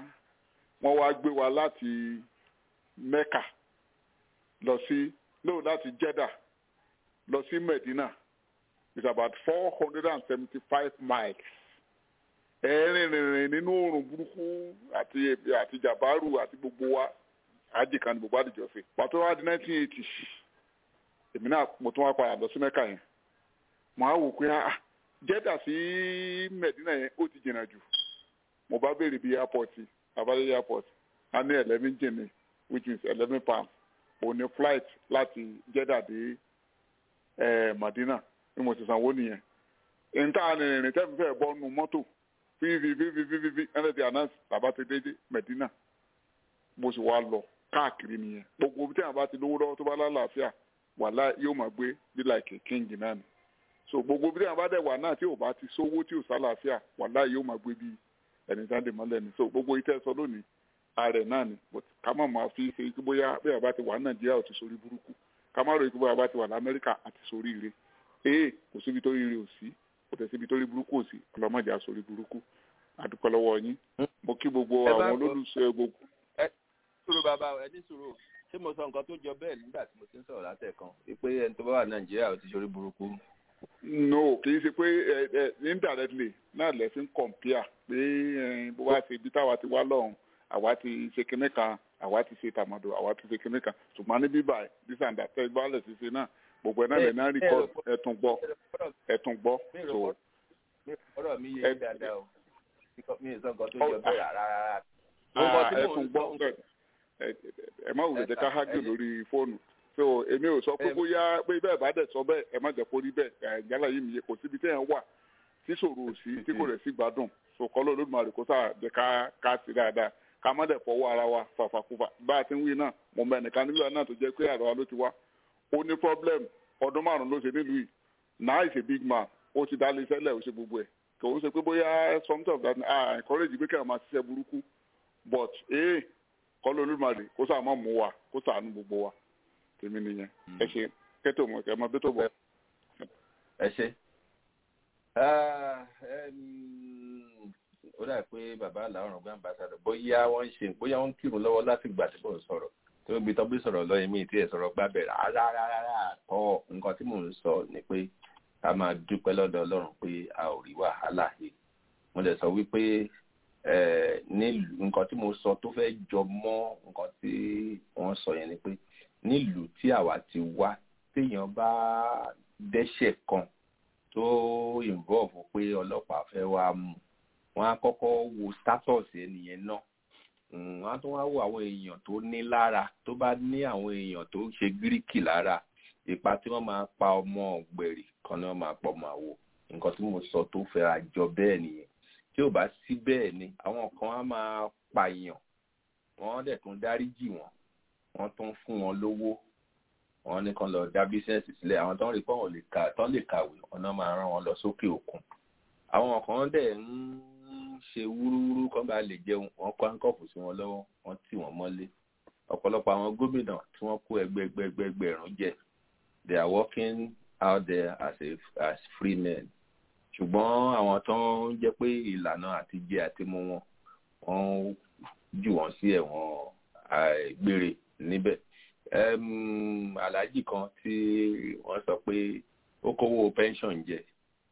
wọ́n wá gbé wa láti mẹ́ka lọ sí no láti jeddah lọ sí medina it's about four hundred and seventy five miles ẹ̀ẹ́rìn rìnrìn nínú oòrùn burúkú àti àti jàbáàrù àti gbogbo wa àjìká ni gbogbo àdìjọ sí pàtó wá di nineteen eighty èmi náà mo tún wá padà lọ sí mẹ́ka yẹn mo á wò pé ah jẹ́dà sí mẹ̀dínà yẹn ó ti jìnnà jù mo bá béèrè bí airport abájẹ́ airport a ní eleven jìnnì which is eleven pounds òun ni flight láti jẹ́dà dé ẹ̀ madina ni mo ti sanwó nìyẹn nta ni rìnrìn tẹ́mi fẹ́ bọ́ nu mọ́tò fífi fífi fífi fífi ẹni tí announce bàbá ti dé mẹ̀dínà mo sì wá lọ káàkiri nìyẹn gbogbo bí tẹ́yàn bá ti lówó lọ́wọ́ tó bá lálàáfíà wàhálà yóò máa gbé bí like king náà ni so gbogbo bí tẹ́yàn bá dẹ̀ wà náà tí ò bá ti sówó tí ò sálàáfíà wàhálà yóò máa gbé bí ẹni tá a lè mọ́lẹ̀ ni so gbogbo itẹ́ sọ lónìí ààrẹ náà ni but ká má máa fi ṣe kí bóyá bí àbá ti wà ní nàìjíríà ò ti sórí burúkú ká má ròyìn kí bóyá àbá ti wà ní amẹ́ríkà àti sórí ire ee kò síbi tó rí ire ò sí kò tẹ̀ síbi tó rí burúkú ò sí ọlọ́mọdé àsórí burúkú àdúpẹ́ lọ́wọ́ yín mo kí gbogbo àwọn olólùsọ gbogbo. ẹ sùúrù bàbá ẹ ní sùúrù ṣé mo sọ nǹkan tó jọ bẹ́ẹ̀ nígbà tí mo ti ń sọ̀rọ̀ látẹ̀kan pé ẹni tó bá wà nàìjíríà ò ti sórí burúkú. no kì í ṣe pé ẹ ẹ indirectly náà lẹ́sìn compare pé bó bá ṣe ibi táwa ti wá lọ́hùn àwa ti ṣe kinní kan àwa ti ṣe tàmọ̀dò àwa ti ṣe kinní kan ṣùgbọ́n ní bíbá this and that ẹ gbọ́ àlẹ́ ṣiṣẹ́ náà gbogbo ẹ̀ náà lè náà record ẹ̀tún gbọ́ ẹ̀tún gbọ́. ọ̀rọ̀ mi yé dáadáa o mi ì sọ nǹkan tó jọ bẹ́ẹ̀ rárá. ẹ̀tún gbọ́ ẹ má wùlẹ̀ jẹ́ ká hágì lórí fóònù so èmi ò sọ pé bóyá pé bẹ́ẹ̀ bá dẹ̀ sọ bẹ́ẹ̀ ẹ má jẹ́ kó rí bẹ́ẹ̀ yálà yìí mi yé kò síbi téèyàn wà tí ṣòro ò sí tí kò rẹ̀ sí gbádùn so kọ́ ló lódùmarè kó sáà jẹ́ ká ká sí dáadáa ká má dẹ̀ fọwọ́ ara wa fàfàkùfà bá a ti ń wí náà mo mọ ẹnìkan nílùú náà tó jẹ́ pé àrà ló ti wá ó ní problem ọdún márùn ló ṣe nílùú yìí now is a big man ó ti dá lé sẹ́lẹ̀ ó ṣe gbogbo ẹ̀ kò ń ṣe pé bóyá something of that ah encourage pé kẹ́hìn máa ṣiṣẹ́ burúkú but ee kọ́ ló lódùmarè kó sáà má mú wa kó sàánú gbogbo wa tèmi nìyẹn ẹ ṣe kẹ́tò mọ̀ kẹ́ ẹ máa bí tó bọ̀. ẹ ṣe ó dà pé bàbá làwọn ọgbà ambassadọ bóyá wọn ń ṣe bóyá wọn ń kírun lọ́wọ́ láti gbà tí kò ń sọ̀rọ̀ tó gbé tọ́ bí sọ̀rọ̀ lọ́yìn mí tí ẹ̀ sọ̀rọ̀ gbábẹ̀ rárá rárá tọ́ nǹkan tí mò ń sọ ni pé ká máa dúpẹ́ lọ́dọ̀ ọlọ́run pé a ò rí wàhálà yìí mo lè sọ wípé nílùú nǹkan tí mo sọ tó fẹ́ jọ mọ́ nǹkan tí wọ́n sọ yẹn ni pé nílùú tí àwa ti wá téèyàn bá dẹ́ṣẹ̀ kan tó involve pé ọlọ́pàá fẹ́ wá mú wọn á kọ́kọ́ wo status ẹnìyẹn náà wọn á tún wá wo àwọn èèyàn tó ní lára tó bá ní àwọn èèyàn tó ṣe gíríkì lára ipa tí wọ́n máa pa ọmọ ọ̀gbẹ̀rì kan ni wọ́n máa pọ̀ máa wò nǹkan tí mo sọ tó fẹ́ra jọ bẹ́ẹ̀ nìyẹn tí ò bá sí bẹ́ẹ̀ ni àwọn kan á máa pààyàn wọ́n dẹ̀ tún dáríjì wọ́n wọ́n tún fún wọn lówó wọ́n ní kan lọ dá bísíǹsì sílẹ̀ àwọn tó ń rí pé wọ́n lè ka tó lè kàwé ọ̀nà máa rán wọn lọ sókè òkun àwọn kan dẹ̀ ń ṣe wúrúwúrú kan bá lè jẹun wọ́n kó áńkọ̀fù sí wọn lọ́wọ́ wọ́n tì wọ́n mọ́lé ọ̀pọ̀lọpọ̀ àwọn gómìnà tí wọ́n kó ẹgbẹgbẹgbẹgbẹ̀rún jẹ they are working out there as a as free men ṣùgbọ́n àwọn tó ń jẹ́ pé ìlànà àti jẹ àti mu wọn wọ́n jù wọ́n sí ẹ̀wọ̀n gbére níbẹ̀ aláàjì kan tí wọ́n sọ pé ó kówó pension jẹ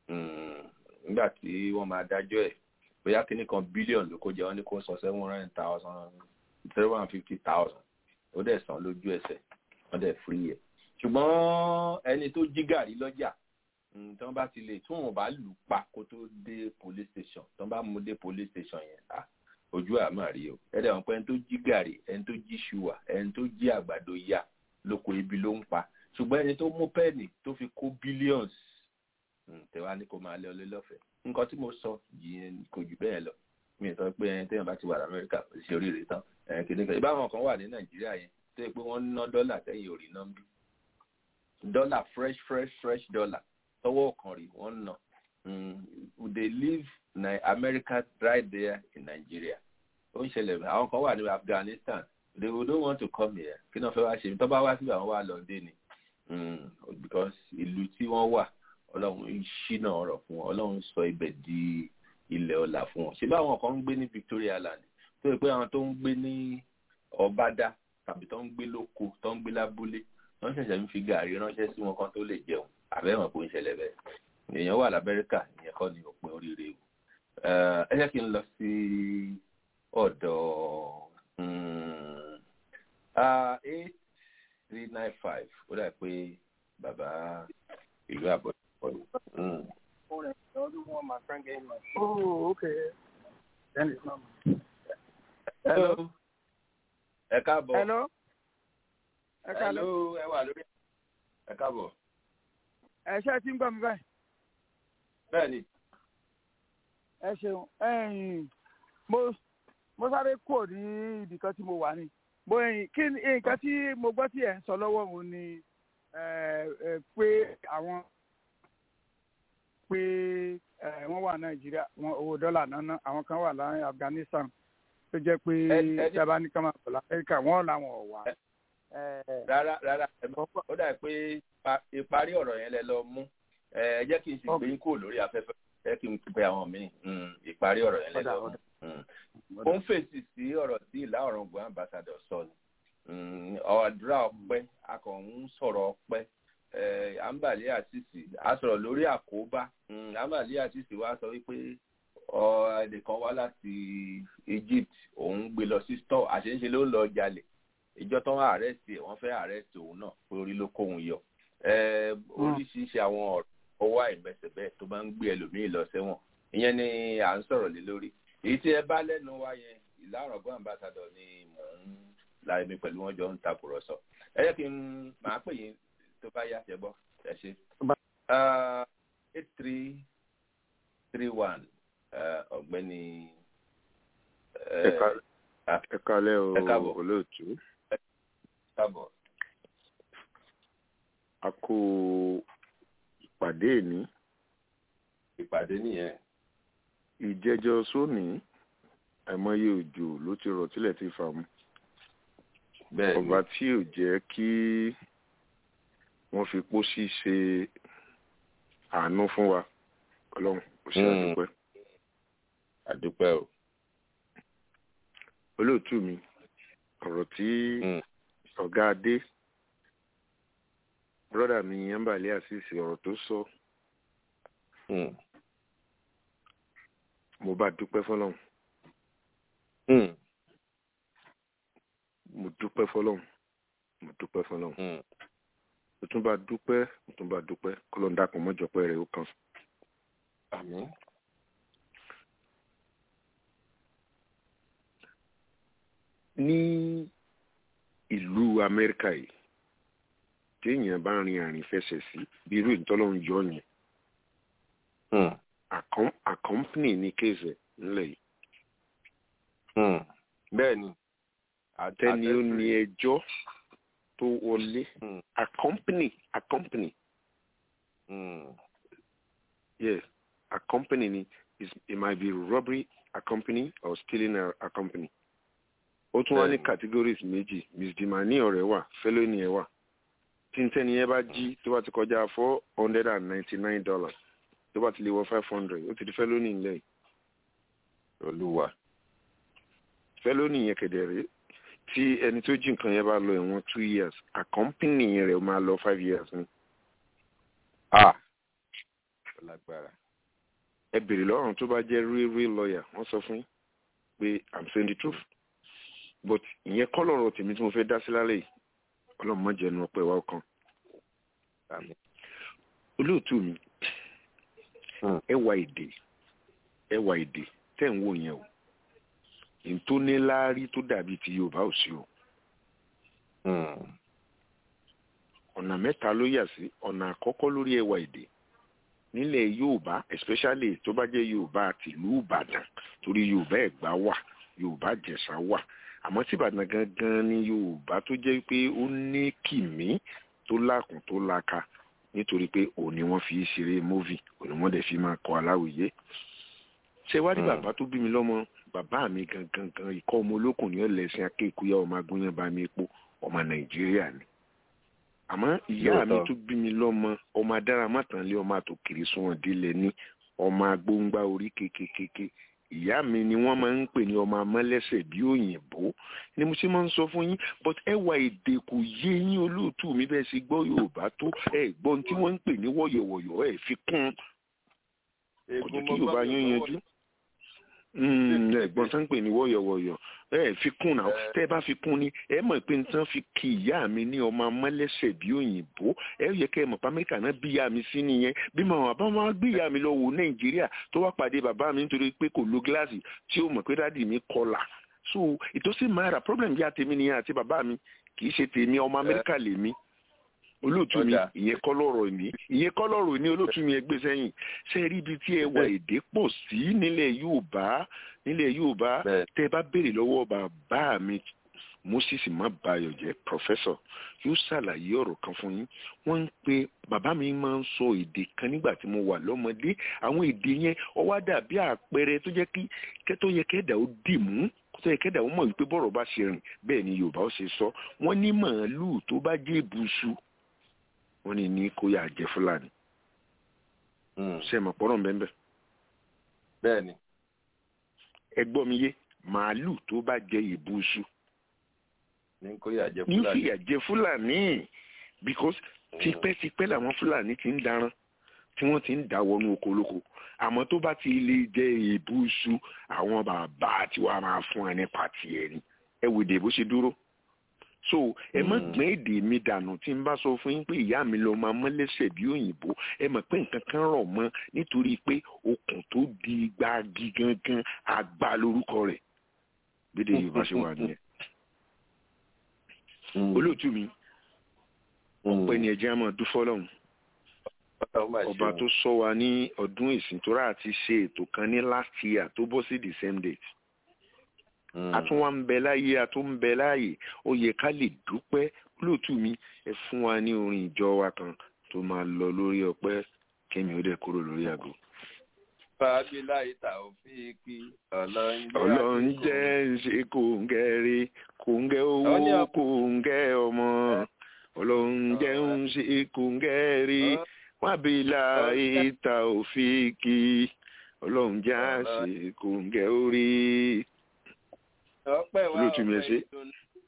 nígbà tí wọ́n máa dájọ́ ẹ̀ bóyá kíní kan bílíọ̀nù ló kó jẹ wọ́n ní kó sọ seven hundred thousand seven hundred fifty thousand ó dẹ̀ san lójú ẹsẹ̀ wọ́n dẹ̀ free ẹ̀ ṣùgbọ́n ẹni tó jí gàrí lọ́jà tí wọ́n bá ti lè tí wọ́n bá lù pa kó tó dé police station tí wọ́n bá mú dé police station yẹn à ojú àmà rí o ẹ̀dẹ̀ wọn pé ẹni tó jí gàrí ẹni tó jí ṣùwà ẹni tó jí àgbàdo yá lóko ibi ló ń pa ṣùgbọ́n ẹni tó mú pẹ́ẹ̀nì tó fi kó billions tẹ̀wá ní kó máa lé ọlé lọ́fẹ̀ẹ́ nǹkan tí mo sọ yìí kò jù bẹ́ẹ̀ lọ mi ò sọ pé ẹni téèyàn bá ti wà lamẹ́ríkà kò sí oríire tán ẹ̀yìn kìnìkan ìbáwọn kan wà ní nàìjíríà yẹn tó yẹ pé wọ́n ń ná dọ́là tẹ́yìn òrì náà ń bí dọ́là fresh fresh fresh dollar tọwọ́ kan rí wọ́n ná they live in America right there in Nigeria ó ń ṣẹlẹ̀ àwọn kan wà ní Afghanistan they don't want to come here kí náà fẹ́ wá ṣe tó bá wá síbi àwọn wà lọ dé ni because ìlú tí wọ́n wà ọlọ́run ṣínà ọ̀rọ̀ fún wọn ọlọ́run sọ ibẹ̀ di ilẹ̀ ọ̀la fún wọn ṣé báwọn kan ń gbé ní Victoria Land tó yẹ pé àwọn tó ń gbé ní Ọ̀bádá tàbí tó ń gbé lóko tó ń gbé lábúlé wọ́n ṣẹ̀ṣẹ̀ ń fi gàrí ránṣẹ́ sí wọn kan tó lè jẹun àbẹ́wọ̀n kò ń ṣẹlẹ̀ bẹ́ẹ̀ èèyàn wà l'Amẹ́ríkà ìyẹn kọ́ ni òpin oríire o ẹ jẹ́ kí n lọ sí ọ̀dọ̀ eight three nine five ó dà pé bàbá ìlú àbọ̀ ọdún. Oh, okay. Then it's not. Hello. Ẹ káàbọ̀. Hello. Ẹ káàlẹ́. Hello, ẹ wà lórí. Ẹ káàbọ̀. Ẹ ṣe tí ń gbọ́ mi báyìí. Bẹ́ẹ̀ni. Ẹ ṣeun. Ẹ̀yin mo mo sáré kúrò ní ibì kan tí mo wà ní. Mo ẹ̀yìn kí ni nǹkan tí mo gbọ́ tí ẹ̀ ń sọ lọ́wọ́ òun ni pé àwọn pé wọ́n wà Nàìjíríà wọn owó dọ́là náná àwọn kan wà láàrin Afghanistan tó jẹ́ pé ìjọba ní kámá pẹ̀lú Amẹ́ríkà wọ́n làwọn ò wá. rárá rárá ó dà pé ìparí ọ̀rọ̀ yẹn lẹ lọ mú ẹ jẹ́ kí n sì gbé yín kúrò lórí afẹ́fẹ́ jẹ́ kí n pe àwọn míì ìparí ọ̀rọ̀ yẹn lẹ lọ mú. ó ń fèsì sí ọ̀rọ̀ tí ìlà ọ̀rọ̀ǹgbọ̀n ambassador sọ ni ọ̀dúrà ọpẹ́ akọ̀hún sọ̀rọ̀ ọpẹ́ àǹbàlẹ́ àṣìṣì a sọ̀rọ̀ lórí àkóbá àǹbàlẹ́ àṣìṣì wa sọ wípé ẹnìkan wá láti Egypt òun gbé lọ sí store àṣeńṣe ló ń lọ jalè ìjọ tó wá àrẹ́sì ẹ̀ wọ́n fẹ́ àrẹ́sì òun náà pé orí ló kóhun yọ oríṣiríṣi àwọn ọwọ́ àìmẹsẹ̀ bẹ́ẹ̀ tó máa ń gbé ẹlòmíì lọ sẹ́wọ̀n ìyẹn ni à ń sọ̀rọ̀ lé lórí èyí tí ẹ bá lẹ́nu wá yẹn ìlànà ọgbọ́n ambassador ni mò ń láì mi pẹ̀lú wọn jọ ń takùrọ̀sọ ẹ jẹ́ kí n máa pè yín tó bá yá ṣe gbọ́ ẹ ṣe. eight three three one ọ̀gbẹ́ni. ẹ kálẹ́ o olóòtú. káàbọ̀. a kó ìpàdé ní. ìpàdé nìyẹn. ìjẹjọ sóní àìmọye òjò ló ti rọ̀ tílẹ̀ ti fà mu. bẹ́ẹ̀ ni ọba tí ò jẹ́ kí wọ́n fi pósí ṣe àánú fún wa ọlọ́run kò sí àdúpẹ́. àdúpẹ́ o. olóòtú mi ọ̀rọ̀ tí ọ̀gá adé brọ́dà mi yánbàlẹ́ àṣìṣe ọ̀rọ̀ tó sọ Hmm. mo bá dúpẹ́ fọlọ́run Hmm. mo dúpẹ́ fọlọ́run mo dúpẹ́ fọlọ́run Hmm. mo tún bá dúpẹ́ mo tún bá dúpẹ́ kọ́lọ́n dàpọ̀ mọ́jọpẹ́ rẹ̀ ó kàn. àmín. ní ìlú amẹ́ríkà yìí téèyàn bá rin àrìn fẹsẹ̀ sí bí irú ìtọ́lọ́run yọ yẹn Hmm. àkọ́m- àkọ́mpìnì ní kéèsì ńlẹ̀ yìí Hmm. bẹ́ẹ̀ ni. tẹ́ni ó ní ẹjọ́ tó wọlé Hmm. àkọ́mpìnì àkọ́mpìnì Hmm. yes àkọ́mpìnì ni is- it might be robbery accompany or stealing a accompany ó tún wá ní Bẹ́ẹ̀ni. categories méjì misdemeanor ọ̀rẹ́ wà felony ẹ̀ wà tí n tẹ́ni yẹn bá jí tó bá ti kọjá four hundred and ninety nine dollars tó bá ti lè wọ five hundred ó ti di felony ńlẹ̀ yìí olúwa. felony yẹn kẹ̀dẹ̀ rèé tí ẹni tó jí nǹkan yẹn bá lọ ẹ̀wọ̀n two years accompany rẹ̀ máa lọ five years ni ah lágbára. ẹ bèrè lọ́rùn tó bá jẹ́ real real lawyer wọ́n sọ fún yín pé i'm saying the truth but ìyẹn kọ́ lọ́rọ̀ tèmi tí mo fẹ́ dá sí lálẹ́ yìí ọlọ́run má jẹ́nu ọpẹ́ wa ọkàn àmín. olóòtú mi Hmm. ẹwà èdè ẹwà èdè tẹ́ ń wò yẹn o ìtóníláárí tó dàbí ti yorùbá ò sí o Hmm. ọ̀nà mẹ́ta ló yà sí ọ̀nà àkọ́kọ́ lórí ẹwà èdè nílẹ̀ yorùbá especially tó bá jẹ́ yorùbá tìlú ìbàdàn torí yorùbá ẹ̀gbá wà yorùbá jẹ̀ṣà wà àmọ́ tí ìbàdàn gangan ni yorùbá tó jẹ́ pé ó ní kìmí tó lákùn tó laka nítorí pé òní wọ́n fi ṣeré móvì òní wọ́n dẹ̀ fi máa kọ aláwìyé ṣé wá ní Hmm. bàbá tó bí mi lọ́mọ bàbá mi gangan gan ikọ́ ọmọ olókùn ní ọ̀lẹ́sìn akéèkúyà ọmọ agúnyán bá mi epo ọmọ nàìjíríà ni àmọ́ ìyá mi Lóòótọ́. tó bí mi lọ́mọ ọmọ adáramátànlé ọmọ àtòkèrè sunwọ̀n délẹ̀ ní ọmọ agbóńgbá orí kékékéké ìyá mi ni wọ́n máa ń pè ní ọmọ amọ́lẹ́sẹ̀ bí òyìnbó ni mo ṣe máa ń sọ fún yín but ẹwà èdè kò yé yín olóòtú mi bẹ́ẹ̀ ṣe gbọ́ yorùbá tó ẹ gbọ́ ohun tí wọ́n ń pè ní wọ̀yọ̀wọ̀yọ̀ ẹ fi kún un kò jẹ́ kí yorùbá yín yanjú Mm, ẹ̀gbọ́n tán ń pè ní wọ́yọ̀wọ́yọ̀ ẹ fi kún náà tẹ́ ẹ bá fi kún ni ẹ mọ̀ pé n tán fi kí ìyá mi ní ọmọ amọ́lẹ́sẹ̀ bí òyìnbó ẹ yẹ kẹ́ ẹ mọ̀ pé amẹ́ríkà náà bí ìyá mi sí nìyẹn bí màá bá wọn gbé ìyá mi lọ wò nàìjíríà tó wá pàdé bàbá mi nítorí pé kò lo gíláàsì tí ó mọ̀ pé dádì mi kọlà so ìtòsí máa rà problem yá tèmi nìyẹn àti bàbá mi kì í ṣe tèmi ọmọ amẹ́ríkà lèmi olóòtú mi Ọjà. ìyẹn kọ́ lọ́rọ̀ mi ìyẹn kọ́ lọ́rọ̀ ní olóòtú mi ẹgbẹ́ sẹ́yìn ṣe rí ibi tí ẹwà èdè pọ̀ sí nílẹ̀ yorùbá nílẹ̀ yorùbá Bẹ́ẹ̀. tẹ́ ẹ bá béèrè lọ́wọ́ bàbá mi moses mabayọ jẹ́ professor yóò ṣàlàyé ọ̀rọ̀ kan fún yín wọ́n ń pe bàbá mi máa ń sọ èdè kan nígbà tí mo wà lọ́mọdé àwọn èdè yẹn ó wá dàbí àpẹẹrẹ tó jẹ́ kí kẹ́tọ́ yẹ kẹ́dà ó dì mú tó yẹ kẹ́dà ó mọ̀ wípé bọ́rọ̀ bá ṣe rìn bẹ́ẹ̀ ni yorùbá ó ṣe sọ wọ́n ní màálùú tó bá jẹ́ ìbùsù wọ́n ní ní kó yà jẹ́ fúlàní Hmm. ṣe mọ̀ pọ́nrọ̀ bẹ́ẹ̀ bẹ́ẹ̀ ni. ẹ gbọ́ mi yé màálùú tó bá jẹ́ ìbùsù ní kó yà jẹ ní fúlàní. fìyà jẹ fúlàní because tipẹ́tipẹ́ làwọn fúlàní ti ń daran tí wọ́n ti ń dà wọnú oko olóko àmọ́ tó bá ti lè jẹ ìbùsù àwọn bàbá tí wàá máa fún ẹ nípa tiẹ̀ ni ẹ wò dé bó ṣe dúró so ẹ má Mm. gbọ́n èdè mi dànù tí n bá sọ fún yín pé ìyá mi lọ máa mọ́lẹ́sẹ̀ bí òyìnbó ẹ mọ̀ pé nǹkan kan rọ̀ mọ́ nítorí pé okùn tó di gbági gangan àgbà lórúkọ rẹ̀ gbédè yorùbá ṣe wà nìyẹn Hmm. olóòtú mi Hmm. ọpẹ́ ni ẹjẹ á máa dúfọ́ lọ́hùn Ọlọ́run máa ọba ṣeun. tó sọ wa ní ọdún ìsìntúrà àti ṣe ètò kan ní last year tó bọ́ sí the same date Hmm. a tún wá ń bẹ láyé a tún ń bẹ láàyè ó yẹ ká lè dúpẹ́ olóòtú mi ẹ fún wa ní orin ìjọ wa kan tó máa lọ lórí ọpẹ́ kémi ó dẹ̀ kúrò lórí àgọ́. fàbílà ìta òfin kí ọlọ́run jẹ́ ọlọ́run àdínkù. jẹ́ ń ṣe kòǹgẹ́ rí kòǹgẹ́ owó Àwọn ní a- kòǹgẹ́ ọmọ ọlọ́run jẹ́ ń ṣe kòǹgẹ́ rí wábìlà ìta òfin kí ọlọ́run jẹ́ à ṣe kòǹgẹ́ orí. ọpẹ́ wa olóòtú mi ẹ ọpẹ́ ṣé. ìdùnnú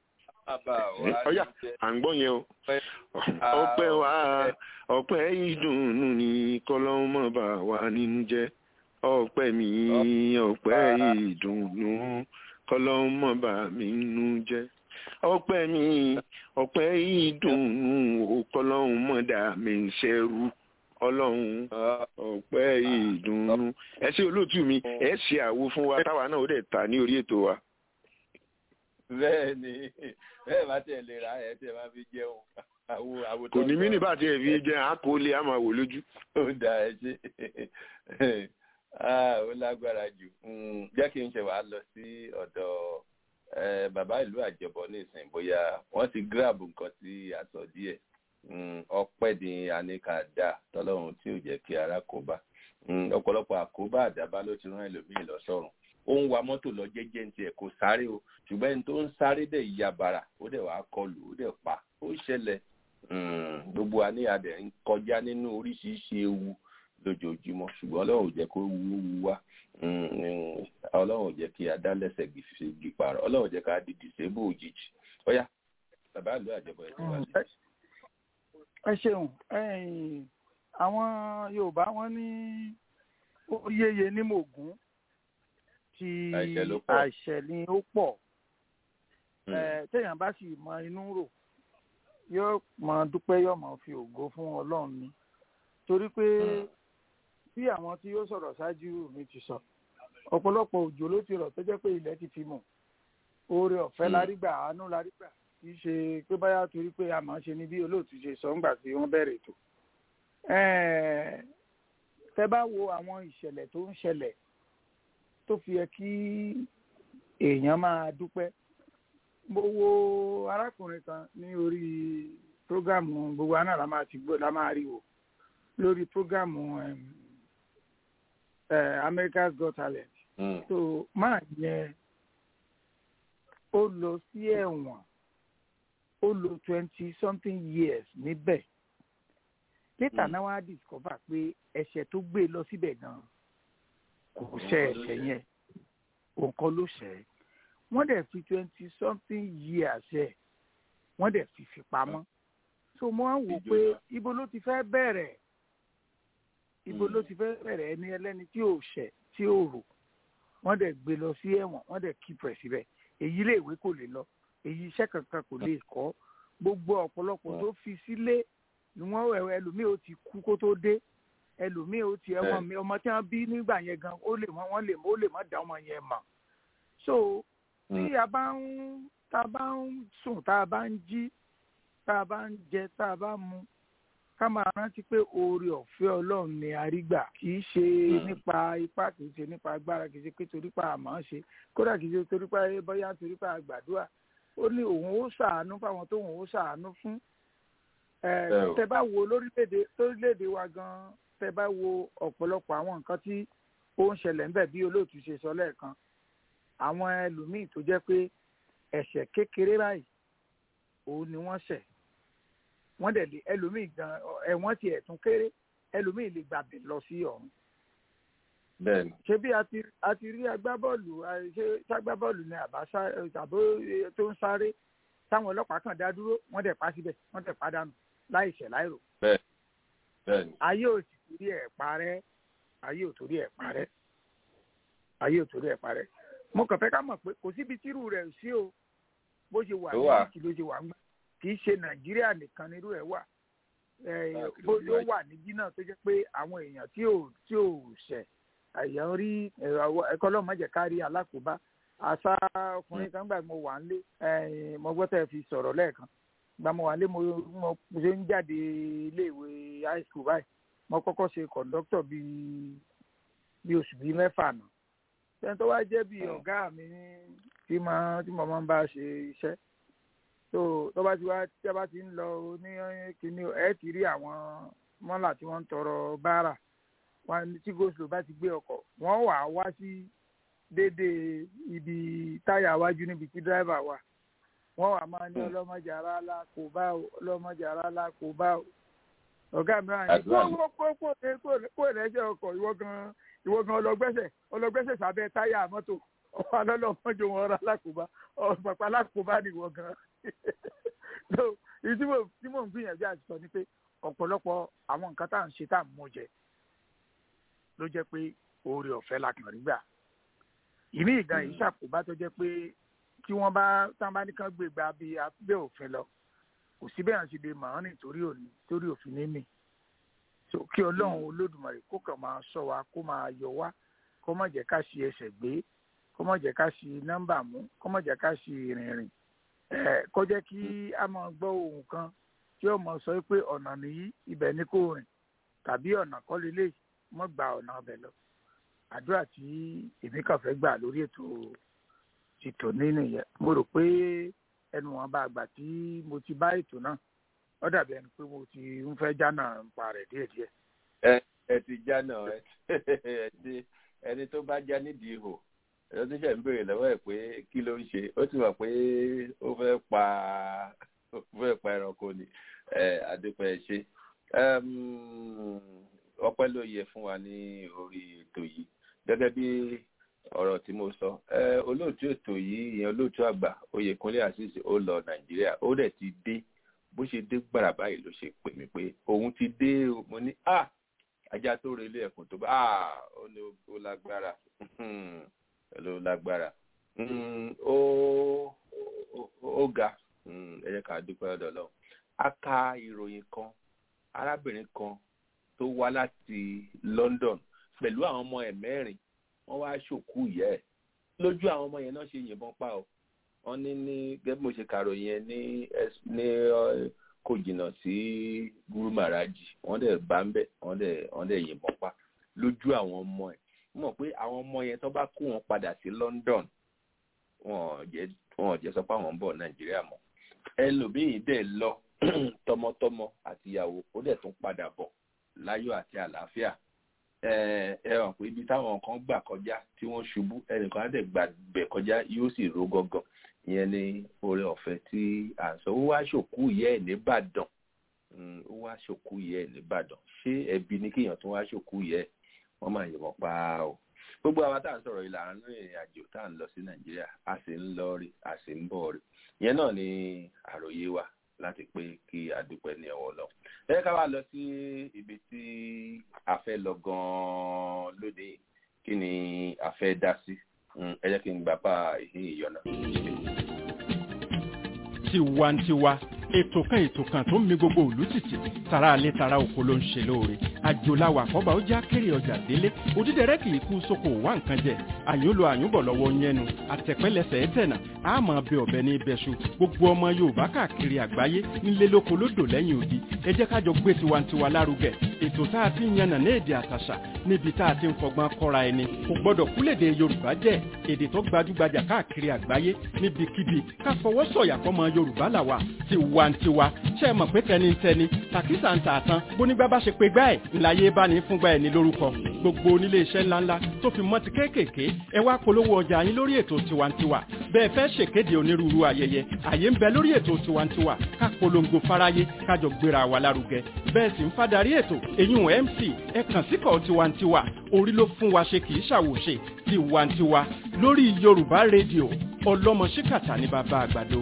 bàbá wa ọ̀yà à ń gbọ́ yẹn o ọpẹ́ wa ọpẹ́ ìdùnnú ni kọ́lọ́hún mọ̀ bá wa nínú jẹ́ ọpẹ́ mi ọpẹ́ ìdùnnú kọ́lọ́hún mọ̀ bá mi nínú jẹ́ ọpẹ́ mi ọpẹ́ ìdùnnú kọ́lọ́hún mọ̀ dà mí ṣẹ́rú ọlọ́run ọpẹ́ ìdùnnú ẹ ṣe olóòtú mi ẹ ṣe àwo fún wa táwa náà ó dẹ̀ ta ní orí ètò wa. bẹ́ẹ̀ ni bẹ́ẹ̀ bá tẹ̀ lè ra ẹ̀ tẹ̀ máa fi jẹun àwo àwo tó kò ní mí ní bá tiẹ̀ fi jẹ́ àkọọ́lé a máa wò lójú. ó da ẹ ṣe ó lágbára jù jẹ́ kí n ṣe wàá lọ sí ọ̀dọ̀ bàbá ìlú àjọbọ nísìnyí bóyá wọ́n ti gíráàbù nǹkan tí a sọ díẹ̀ ọpẹ́ ni aníkà dá tọ́lọ́run tí ò jẹ́ kí ara kó bá ọ̀pọ̀lọpọ̀ àkóbá àdábá ló ti rán ẹlòmíì lọ sọ́run ó ń wa mọ́tò lọ jẹ́jẹ́ ní tiẹ̀ kò sáré o ṣùgbọ́n ẹni tó ń sáré dẹ̀ ya bàrà ó dẹ̀ wá kọlù ó dẹ̀ pa ó ṣẹlẹ̀ gbogbo wa ní adẹ̀ ń kọjá nínú oríṣiríṣi ewu lójoojúmọ́ ṣùgbọ́n ọlọ́run ò jẹ́ kó wu wu wá ọlọ́run ò jẹ́ kí adá lẹ́sẹ̀ gbì pààrọ̀ ọlọ́run ò jẹ́ ká di dìsébù òjijì ọ̀yá bàbá ìlú àjọbọ̀ ẹ̀ tó wà lẹ́yìn ẹ ṣeun àwọn yorùbá wọn ní oríyeye ní mògún tí àṣẹ ni ó pọ̀ téèyàn bá sì mọ inú rò yóò mọ dúpẹ́ yóò mọ fi ògo fún ọlọ́run ni torí pé bí àwọn tí yóò sọ̀rọ̀ ṣáájú mi ti sọ ọ̀pọ̀lọpọ̀ òjò ló ti rọ̀ tó jẹ́ pé ilẹ̀ ti fi mọ̀ oore ọ̀fẹ́ lárígbà àánú lárígbà kì í ṣe pé báyà torí pé a máa ń ṣe ní bí olóòtú ṣe sọ ńgbà tí wọ́n bẹ̀rẹ̀ ètò. tẹ́ bá wo àwọn ìṣẹ̀lẹ̀ tó ń ṣẹlẹ̀ tó fi yẹ kí èèyàn máa dúpẹ́. mo wo arákùnrin kan ní orí prógámù gbogbo àná la máa ti gbọ́ la máa rí wò lórí prógámù America's Got Talent. so máa yẹn ó lọ sí ẹ̀wọ̀n ó lò twenty something years níbẹ̀ later náà wá discover pé ẹ̀ṣẹ̀ tó gbé lọ síbẹ̀ gan kò ṣẹ̀ ẹ̀ṣẹ̀ yẹn òǹkan ló ṣẹ̀ wọ́n dẹ̀ fi twenty something years ẹ̀ wọ́n dẹ̀ fi fi pamọ́ so mo wá wò pé ibo ló ti fẹ́ bẹ̀rẹ̀ ibo ló ti fẹ́ bẹ̀rẹ̀ ẹni ẹlẹ́ni tí ò ṣẹ̀ tí ò rò wọ́n dẹ̀ gbé lọ sí ẹ̀wọ̀n wọ́n dẹ̀ keep rẹ̀ síbẹ̀ èyí lè ìwé kò lè lọ èyí iṣẹ́ kankan kò lè kọ́ gbogbo ọ̀pọ̀lọpọ̀ tó fi sílé ni wọ́n ẹlòmíì ó ti kú kó tó dé ẹlòmíì ó ti ẹ̀wọ̀n mi ọmọ tí wọ́n bí nígbà yẹn gan ó lè wọ́n lè ó lè má dá ọmọ yẹn mọ̀ so tí a bá ń tá a bá ń sùn tá a bá ń jí tá a bá ń jẹ tá a bá ń mu ká máa rántí pé oore ọ̀fẹ́ ọlọ́run ni a rí gbà kì í ṣe nípa ipá kì í ṣe nípa agbára kì í ṣe pé torí pa àmọ́ ṣe kódà kì í ṣe torí pa bóyá torí pa àgbàdua ó ní òun ó ṣàánú fáwọn tóun ó ṣàánú fún tẹ bá wo lórílẹ̀‐èdè lórílẹ̀‐èdè wa gan tẹ bá wo ọ̀pọ̀lọpọ̀ àwọn nǹkan tí ó ń ṣẹlẹ̀ ńbẹ̀ bí olóòtú ṣe sọ lẹ́ẹ̀kan àwọn ẹlòmíì tó jẹ́ pé ẹ̀ṣẹ̀ kékeré báyìí òun ni wọ́n ṣẹ̀ wọ́n dẹ̀ lé ẹlòmíì gan ẹ̀wọ̀n tiẹ̀ tún kéré ẹlòmíì lè gbàgbé lọ sí ọ̀run bẹ́ẹ̀ni. ṣé bí a ti rí agbábọ́ọ̀lù ṣé ságbábọ́ọ̀lù ni àbá tàbó tó ń sáré táwọn ọlọ́pàá kan dá dúró wọ́n dẹ̀ pa síbẹ̀ wọ́n dẹ̀ padànù láìṣẹ̀ láìrò. bẹ́ẹ̀ni. ayé ò sì torí ẹ̀ parẹ́ ayé ò torí ẹ̀ parẹ́ ayé ò torí ẹ̀ parẹ́ mo kàn fẹ́ ká mọ̀ pé kò síbi tírú rẹ̀ sí o bó ṣe wà ní kí ló ṣe wà ń gbà kì í ṣe nàìjíríà nìkan nírú ẹ̀ wà bó ló wà níbí náà tó jẹ́ pé àwọn èèyàn tí ò tí ò ṣẹ̀ àyàn rí ẹ̀kọ́ lọ́mọ jẹ́ ká rí alákòóbá àṣà ọkùnrin kan gbà mo wà nílé mo gbọ́ tẹ́ fi sọ̀rọ̀ lẹ́ẹ̀kan gba mo wà nílé mo ṣe ń jáde iléèwé high school báyìí mo kọ́kọ́ ṣe kọ̀ǹdọ́tọ̀ bíi bíi oṣù bíi mẹ́fà náà sẹ́ni tó wá jẹ́ bíi ọ̀gá mi tí mo tí mo máa ń bá ṣe iṣẹ́ tó tó bá ti wá tí a bá ti ń lọ ní kíní ẹ ti rí àwọn mọ́là tí wọ́n ń tọrọ báárà wọn tí goslo bá ti gbé ọkọ̀ wọ́n wà wá sí déédéé ibi táyà iwájú níbi tí dírẹ́fà wà wọ́n wà máa ní ọlọ́mọdé ara la kò bá o ọlọ́mọdé ara la kò bá o ọ̀gá mi wà ní kó kó kó kó ìrẹsẹ̀ ọkọ̀ ìwọ gan ìwọ gan ọlọgbẹ́sẹ̀ ọlọgbẹ́sẹ̀ sábẹ́ táyà mọ́tò ọ̀pá lọ́lọ́mọdé wọn ra lákòóbá ọ̀pàpá lákòóbá ni ìwọ gan so èyí tí mo tí mò ń gbìyànjú àti sọ ni pé ọ̀pọ̀lọpọ̀ àwọn nǹkan tá à ń ṣe tá à ń mú jẹ ló jẹ́ pé oore ọ̀fẹ́ la kàn rí gbà ìní ìgbà yìí ṣàkóbá tó jẹ́ pé tí wọ́n bá tá bá ní kán gbé gba bí abẹ́ òfin lọ kò sí bẹ́ẹ̀ ṣe lè mọ̀ ọ́n nítorí òní torí òfin ní mì so kí ọlọ́run olódùmarè kó kàn máa sọ wa kó máa yọ wá kó má jẹ́ ká ṣe ẹsẹ̀ gbé kó má jẹ́ ká ṣe nọ́mbà mú kó má jẹ́ ká ṣe ìrìnrìn ẹ̀ kó jẹ́ kí a máa gbọ́ ohun kan tí ó mọ̀ sọ pé ọ̀nà nìyí ibẹ̀ ni kò rìn tàbí ọ̀nà kọ́ lélẹ̀ mọ́ gba ọ̀nà ọbẹ̀ lọ àdúrà tí èmi kàn fẹ́ gbà lórí ètò ètò nínú yẹn mo rò pé ẹnu wọn bá gbà tí mo ti bá ètò náà ó dàbí ẹni pé mo ti ń fẹ́ jánà ń pa rẹ̀ díẹ̀díẹ̀. ẹ ẹ ti jánà ẹ ti ẹni tó bá já nídìí ihò ẹ̀rọ tó ṣe ń béèrè lọ́wọ́ ẹ̀ pé kí ló ń ṣe ó ti mọ̀ pé ó fẹ́ pa ó fẹ́ pa ẹranko ni àdúpẹ́ ṣe ọpẹ́ ló yẹ fún wa ní orí ètò yìí gẹ́gẹ́ bí ọ̀rọ̀ tí mo sọ olóòtú ètò yìí ìyẹn olóòtú àgbà oyèkúnlé àṣìṣe ó lọ nàìjíríà ó dẹ̀ ti dé bó ṣe dé gbàrà báyìí ló ṣe pè mí pé òun ti dé mo ní à ajá tó relé ẹkùn tó bá à ó ní ó lágbára ló lágbára ó ó ga ẹ jẹ́ ká dúpẹ́ ọ̀dọ̀ lọ a ka ìròyìn kan arábìnrin kan tó wá láti London pẹ̀lú àwọn ọmọ ẹ̀ mẹ́rin wọ́n wá ṣòkú ìyá ẹ̀ lójú àwọn ọmọ yẹn náà ṣe yìnbọn pa ọ́ wọ́n ní ní gẹ́gẹ́ bí mo ṣe kàròyìn yẹn ní ní kò jìnnà sí Guru Maharaji wọ́n dẹ̀ bá ń bẹ̀ wọ́n dẹ̀ wọ́n dẹ̀ yìnbọn pa lójú àwọn ọmọ ẹ̀ mọ̀ pé àwọn ọmọ yẹn tó bá kó wọn padà sí London wọn jẹ́ wọn jẹ́ sọ pé àwọn ń bọ̀ Nàìjíríà mọ́ ẹlòmíì dẹ̀ lọ tọmọtọmọ àtìyàwó ó dẹ̀ tún padà bọ̀ láyọ̀ àti àlàáfíà ẹ hàn pé ibi táwọn kan gbà kọjá tí wọ́n ṣubú ẹnìkan á dẹ̀ gbà bẹ̀ kọjá yóò sì ró gọ́gọ́ ìyẹn ni oore ọ̀fẹ́ tí à ń sọ ó wá ṣòkú ìyá ẹ̀ nìbàdàn ó wá ṣòkú ìyá ẹ̀ nìbàdàn ṣé ẹbí ni kéèyàn tún wá ṣòkú ìyá ẹ̀ wọ́n máa yìnbọn pa o gbogbo àwa tá à ń sọ̀rọ̀ ìlànà ìrìn àjò tá à ń lọ sí nàìjíríà a sì ń lọ rí a sì ń bọ̀ rí ìyẹn náà ni àròyé wa láti pé kí a dúpẹ́ ní ọwọ́ lọ. ẹ ká wá lọ sí ibi tí a fẹ́ lọ gan-an lóde kí ni a fẹ́ dá sí ẹ jẹ́ kí n gbà bá ìhín ìyọ̀nà. tiwantiwa ètò kan ètò kan tó ń mi gbogbo òlú tìtì tara alẹ́ tara oko ló ń ṣe lóore àjòláwà àkọ́bà ó já kéré ọjà délé òdídẹrẹ́ kì í kú sóko wá nǹkan jẹ àyúnlo àyúnbọ̀ lọ́wọ́ yẹnu àtẹ̀pẹ́lẹsẹ̀ ẹ̀tẹ̀nà àmọ́ bẹ ọ̀bẹ ní ibẹ̀ṣu gbogbo ọmọ yorùbá káàkiri àgbáyé nílé lóko lódò lẹ́yìn odi ẹ jẹ́ ká jọ gbé tiwantiwa lárugẹ ètò tá a ti ń yànnà ní èdè àtàṣà níbi tá a ti ń fọgbọ́n kọ́ra ẹni kò gbọ́dọ̀ kúlèdè yorùbá jẹ́ èdè tó gbajúgbajà káàkiri àgbáyé níbikíbi ká fọwọ́ sọ̀yà fọmọ yorùbá làwà tiwantiwa ṣe é mọ̀ pé tẹnitẹni tàkísà ń tà tán bónígbà bá ṣe pé gbá ẹ̀ ńláyé bá ní fúngbà ẹ̀ ní lórúkọ gbogbo onílé iṣẹ́ ńláńlá tó fi mọ́ ti kéékèèké ẹ wá polówó ọjà yín lórí ètò tiwantiwa bẹ́ẹ̀ fẹ́ ṣèkéde onírúurú ayẹyẹ àyè ń bẹ lórí ètò tiwantiwa ká polongo fáráyé kájọ gbéra wa lárugẹ bẹ́ẹ̀ sì ń fadarí ètò èyún mc ẹ kàn síkọ̀ tiwantiwa orí ló fún wa ṣe kì í ṣàwòṣe tiwantiwa lórí yorùbá rédíò ọlọ́mọ ṣíkàtà ní bàbá àgbàdo.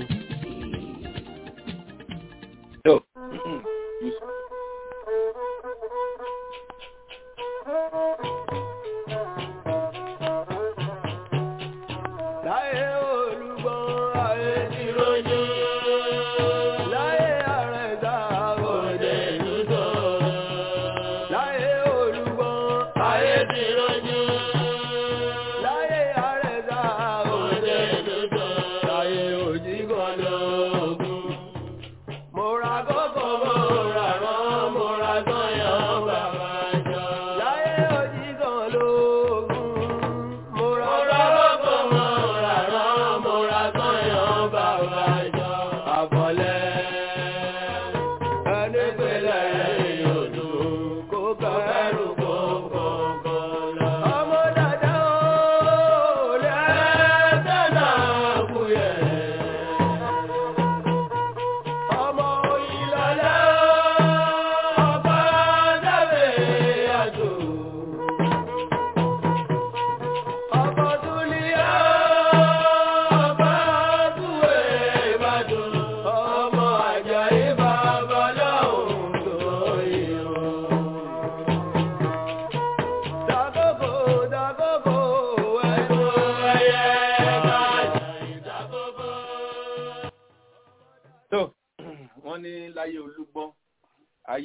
Láyé olùgbọ́n ayé ti rojú. Láyé àrẹ̀dá òde dúdú. Láyé olùgbọ́n ayé ti rojú. Láyé àrẹ̀dá òde dúdú. Láyé òjìgàn lóògùn. Mo ra kókó mo ra rán.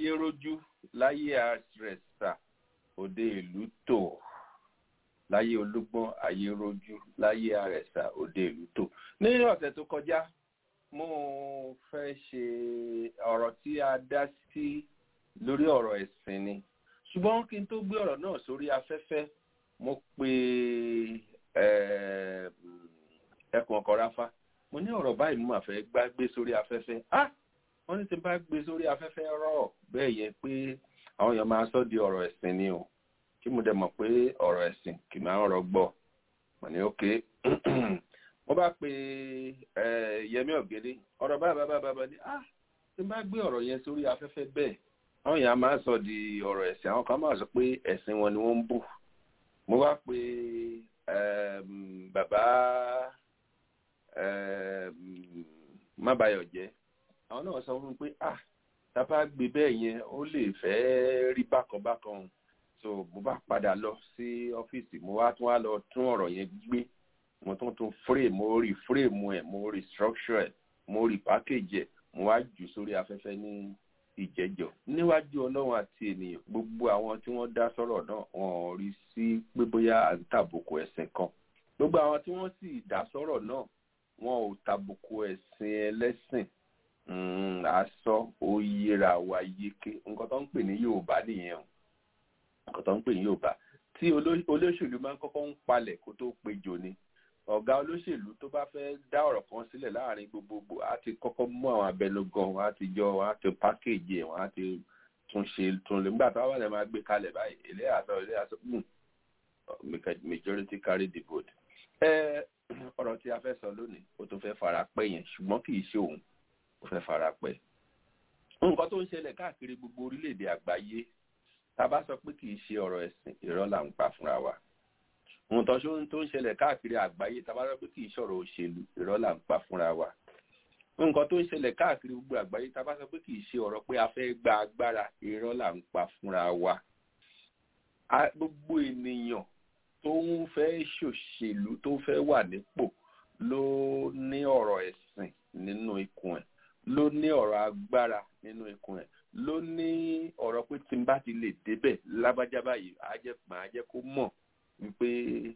ayé rójú láyé àrẹ̀sà òde ìlú tò láyé olúgbọ́n ayé rójú láyé àrẹ̀sà òde ìlú tò ní ọ̀sẹ̀ tó kọjá mo fẹ́ ṣe ọ̀rọ̀ tí a dá sí lórí ọ̀rọ̀ ẹ̀sìn ni ṣùgbọ́n kí n tó gbé ọ̀rọ̀ náà sórí afẹ́fẹ́ mo pe ẹkùn ọkọ̀ ráfá mo ní ọ̀rọ̀ báyìí mo máa fẹ́ gbá gbé sórí afẹ́fẹ́ ah wọ́n ní tí n bá gbé sórí afẹ́fẹ́ rọ̀ bẹ́ẹ̀ yẹ pé àwọn èèyàn máa sọ di ọ̀rọ̀ ẹ̀sìn ni o kí mo dẹ̀ mọ̀ pé ọ̀rọ̀ ẹ̀sìn kì máa ń rọgbọ́ mo ní ókè mo bá pe Yẹmí Ọ̀gẹ́dẹ́ ọ̀rọ̀ báyìí báyìí báyìí ní ah tí n bá gbé ọ̀rọ̀ yẹn sórí afẹ́fẹ́ bẹ́ẹ̀ àwọn èèyàn máa sọ di ọ̀rọ̀ ẹ̀sìn àwọn kan máa sọ pé ẹ̀sìn wọn ni wọ́n ń bù mo bá pe bàbá mábàyọ̀jẹ́ àwọn náà sọ fún mi pé ah tábà gbé bẹ́ẹ̀ yẹn ó lè fẹ́ rí bákan bákan so mo bá padà lọ sí ọ́fíìsì mo wá tún wá lọ tún ọ̀rọ̀ yẹn gbé mo tún tún frame mo rí frame ẹ̀ mo rí structure ẹ̀ mo rí package ẹ̀ mo wá jù sórí afẹ́fẹ́ ní ìjẹ́jọ́ níwájú ọlọ́run àti ènìyàn gbogbo àwọn tí wọ́n dá sọ̀rọ̀ náà wọ́n rí sí pé bóyá à ń tàbùkù ẹ̀sìn kan gbogbo àwọn tí wọ́n sì dá sọ̀rọ̀ náà wọn ò tàbùkù ẹ̀sìn ẹlẹ́sìn asọ oyera wa yeke nǹkan tó ń pè ní yorùbá nìyẹn o nǹkan tó ń pè ní yorùbá tí olóṣèlú máa ń kọ́kọ́ ń palẹ̀ kó tó péjọ ni ọ̀gá olóṣèlú tó bá fẹ́ dá ọ̀rọ̀ kan sílẹ̀ láàrin gbogbogbò á ti kọ́kọ́ mú àwọn abẹnugan wọn á ti jọ wọn á ti pákéjì ẹ̀ wọn á ti tún ṣe tún lè nígbà táwọn ẹ̀ máa gbé kalẹ̀ báyìí ilé àtọ ilé àtọ majority carry the vote. ẹ ọ̀rọ̀ tí a fẹ́ sọ lónìí ó tó fẹ́ fara pẹ́ yẹn ṣùgbọ́n kì í ṣe òun ó fẹ́ fara pẹ́. nǹkan tó ń ṣẹlẹ̀ káàkiri gbogbo orílẹ̀-èdè àgbáyé tá a bá sọ pé kì í ṣe ọ̀rọ̀ ẹ̀sìn irọ́ là ń pa fúnra wa nǹkan tó ń ṣẹlẹ̀ káàkiri àgbáyé tá a bá sọ pé kì í ṣọ̀rọ̀ òṣèlú irọ́ là ń pa fúnra wa nǹkan tó ń ṣẹlẹ̀ káàkiri gbogbo àgbáyé tá a bá sọ pé kì í ṣe ọ̀rọ̀ pé a fẹ́ gba agbára irọ́ là ń pa fúnra wa gbogbo ènìyàn tó ń fẹ́ ṣòṣèlú tó fẹ́ wà nípò ló ní ọ̀rọ̀ ẹ̀sìn nínú ikùn ẹ̀ ló ní ọ̀rọ̀ agbára nínú ikùn ẹ̀ ló ní ọ̀rọ̀ pé tí n bá ti lè débẹ̀ lábájá báyìí á jẹ́ màá jẹ́ kó mọ̀ wípé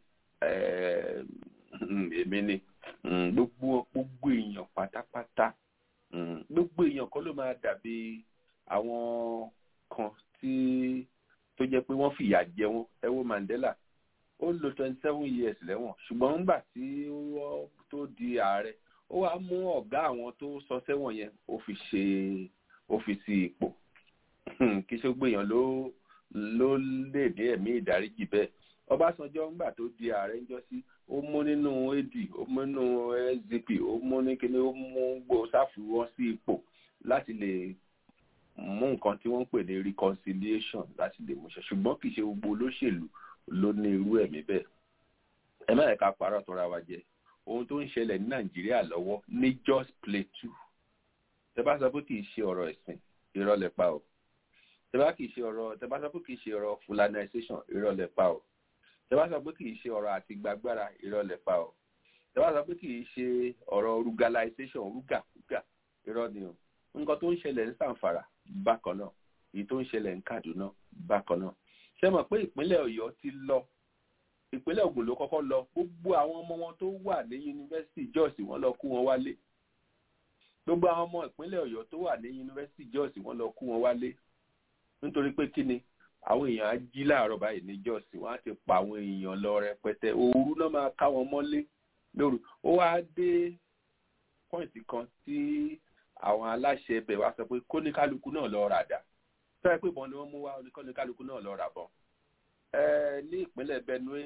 èmi ni gbogbo gbogbo èèyàn pátápátá gbogbo èèyàn kan ló máa dàbí àwọn kan tí tó jẹ́ pé wọ́n fìyà jẹ wọ́n ẹ wo Mandela ó lò twenty seven years lẹ́wọ̀n ṣùgbọ́n nígbà tí ó tó di ààrẹ ó wá mú ọ̀gá àwọn tó sọ sẹ́wọ̀n yẹn ó fi ṣe ó fi sí ipò kí ṣe gbèyàn ló ló lè ní ẹ̀mí ìdáríjì bẹ́ẹ̀ Ọbásanjọ́ ńgbà tó di ààrẹ ńjọ́ sí ó mú nínú AD ó mú nínú SDP ó mú ní kíní ó mú gbó sáfùwọ́n sí ipò láti lè mú nǹkan tí wọ́n ń pè ní reconciliation láti lè múṣẹ ṣùgbọ́n kì í ṣe gbogbo olóṣèlú ló ní irú ẹ̀mí bẹ́ẹ̀ ẹ má ẹ̀ka parọ́ tó ra wa jẹ ohun tó ń ṣẹlẹ̀ ní Nàìjíríà lọ́wọ́ ní Jos Plateau tẹ bá sọ pé kì í ṣe ọ̀rọ̀ ẹ̀sìn irọ́ lẹ pa o tẹ bá kì í ṣe ọ̀rọ̀ tẹ bá sọ pé kì í ṣe ọ̀rọ̀ fulanization irọ́ lẹ pa o tẹ bá sọ pé kì í ṣe ọ̀rọ̀ àti gbàgbára irọ́ lẹ pa o tẹ bá sọ pé kì í ṣe ọ̀rọ̀ rugalization rúgà rúgà irọ́ ni o nǹkan tó ń ṣẹlẹ̀ ní Sàǹfàrà bákan náà èyí tó ń ṣẹlẹ̀ ní Kaduna bákan náà ṣe mọ̀ pé ìpínlẹ̀ Ọ̀yọ́ ti lọ ìpínlẹ̀ Ògùn ló kọ́kọ́ lọ gbogbo àwọn ọmọ wọn tó wà ní yunifásitì Jos wọ́n lọ kú wọn wálé gbogbo àwọn ọmọ ìpínlẹ̀ Ọ̀yọ́ tó wà ní yunifásitì Jos wọ́n lọ kú wọn wálé nítorí pé kí ni àwọn èèyàn á jí láàárọ̀ báyìí ní Jos wọ́n á ti pa àwọn èèyàn lọ rẹpẹtẹ òru náà máa ká wọn mọ́lé lóru ó wá dé pọ́ìntì kan tí àwọn aláṣẹ ibẹ̀ wá sọ pé kóníkálukú náà lọ ràdà sọ pé ìbọn ni wọ́n mú wá kóníkálukú náà lọ rà bọ̀ ní ìpínlẹ̀ Benue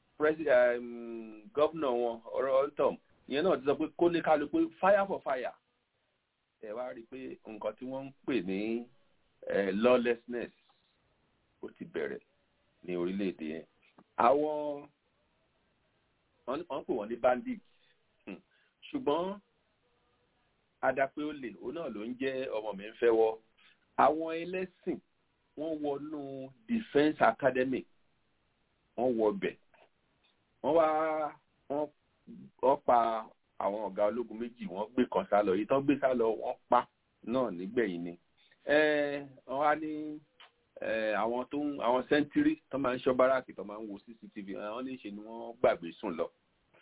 gọ́vnà wọn ọ̀rọ̀ ọ̀ntọ̀m ìyẹn náà ti sọ pé kóníkálukú fire for fire ẹ wá rí i pé nǹkan tí wọ́n ń pè ní lawlessness ó ti bẹ̀rẹ̀ ní orílẹ̀-èdè yẹn àwọn wọ́n pè wọ́n ní bandits ṣùgbọ́n adapẹ́ olè òun náà ló ń jẹ́ ọmọ mi ń fẹ́ wọ́ àwọn ẹlẹ́sìn wọ́n wọnú defence academy wọ́n wọ bẹ̀ wọ́n wá wọ́n pa àwọn ọ̀gá ológun méjì wọ́n gbé kan sá lọ èyí tán gbé sá lọ wọ́n pa náà nígbẹ̀yìn ni wọ́n á ní àwọn tó ń àwọn sẹ́ńtírì tó máa ń ṣọ́ báràkì tó máa ń wo cctv àwọn ní ṣe ni wọ́n gbàgbé sùn lọ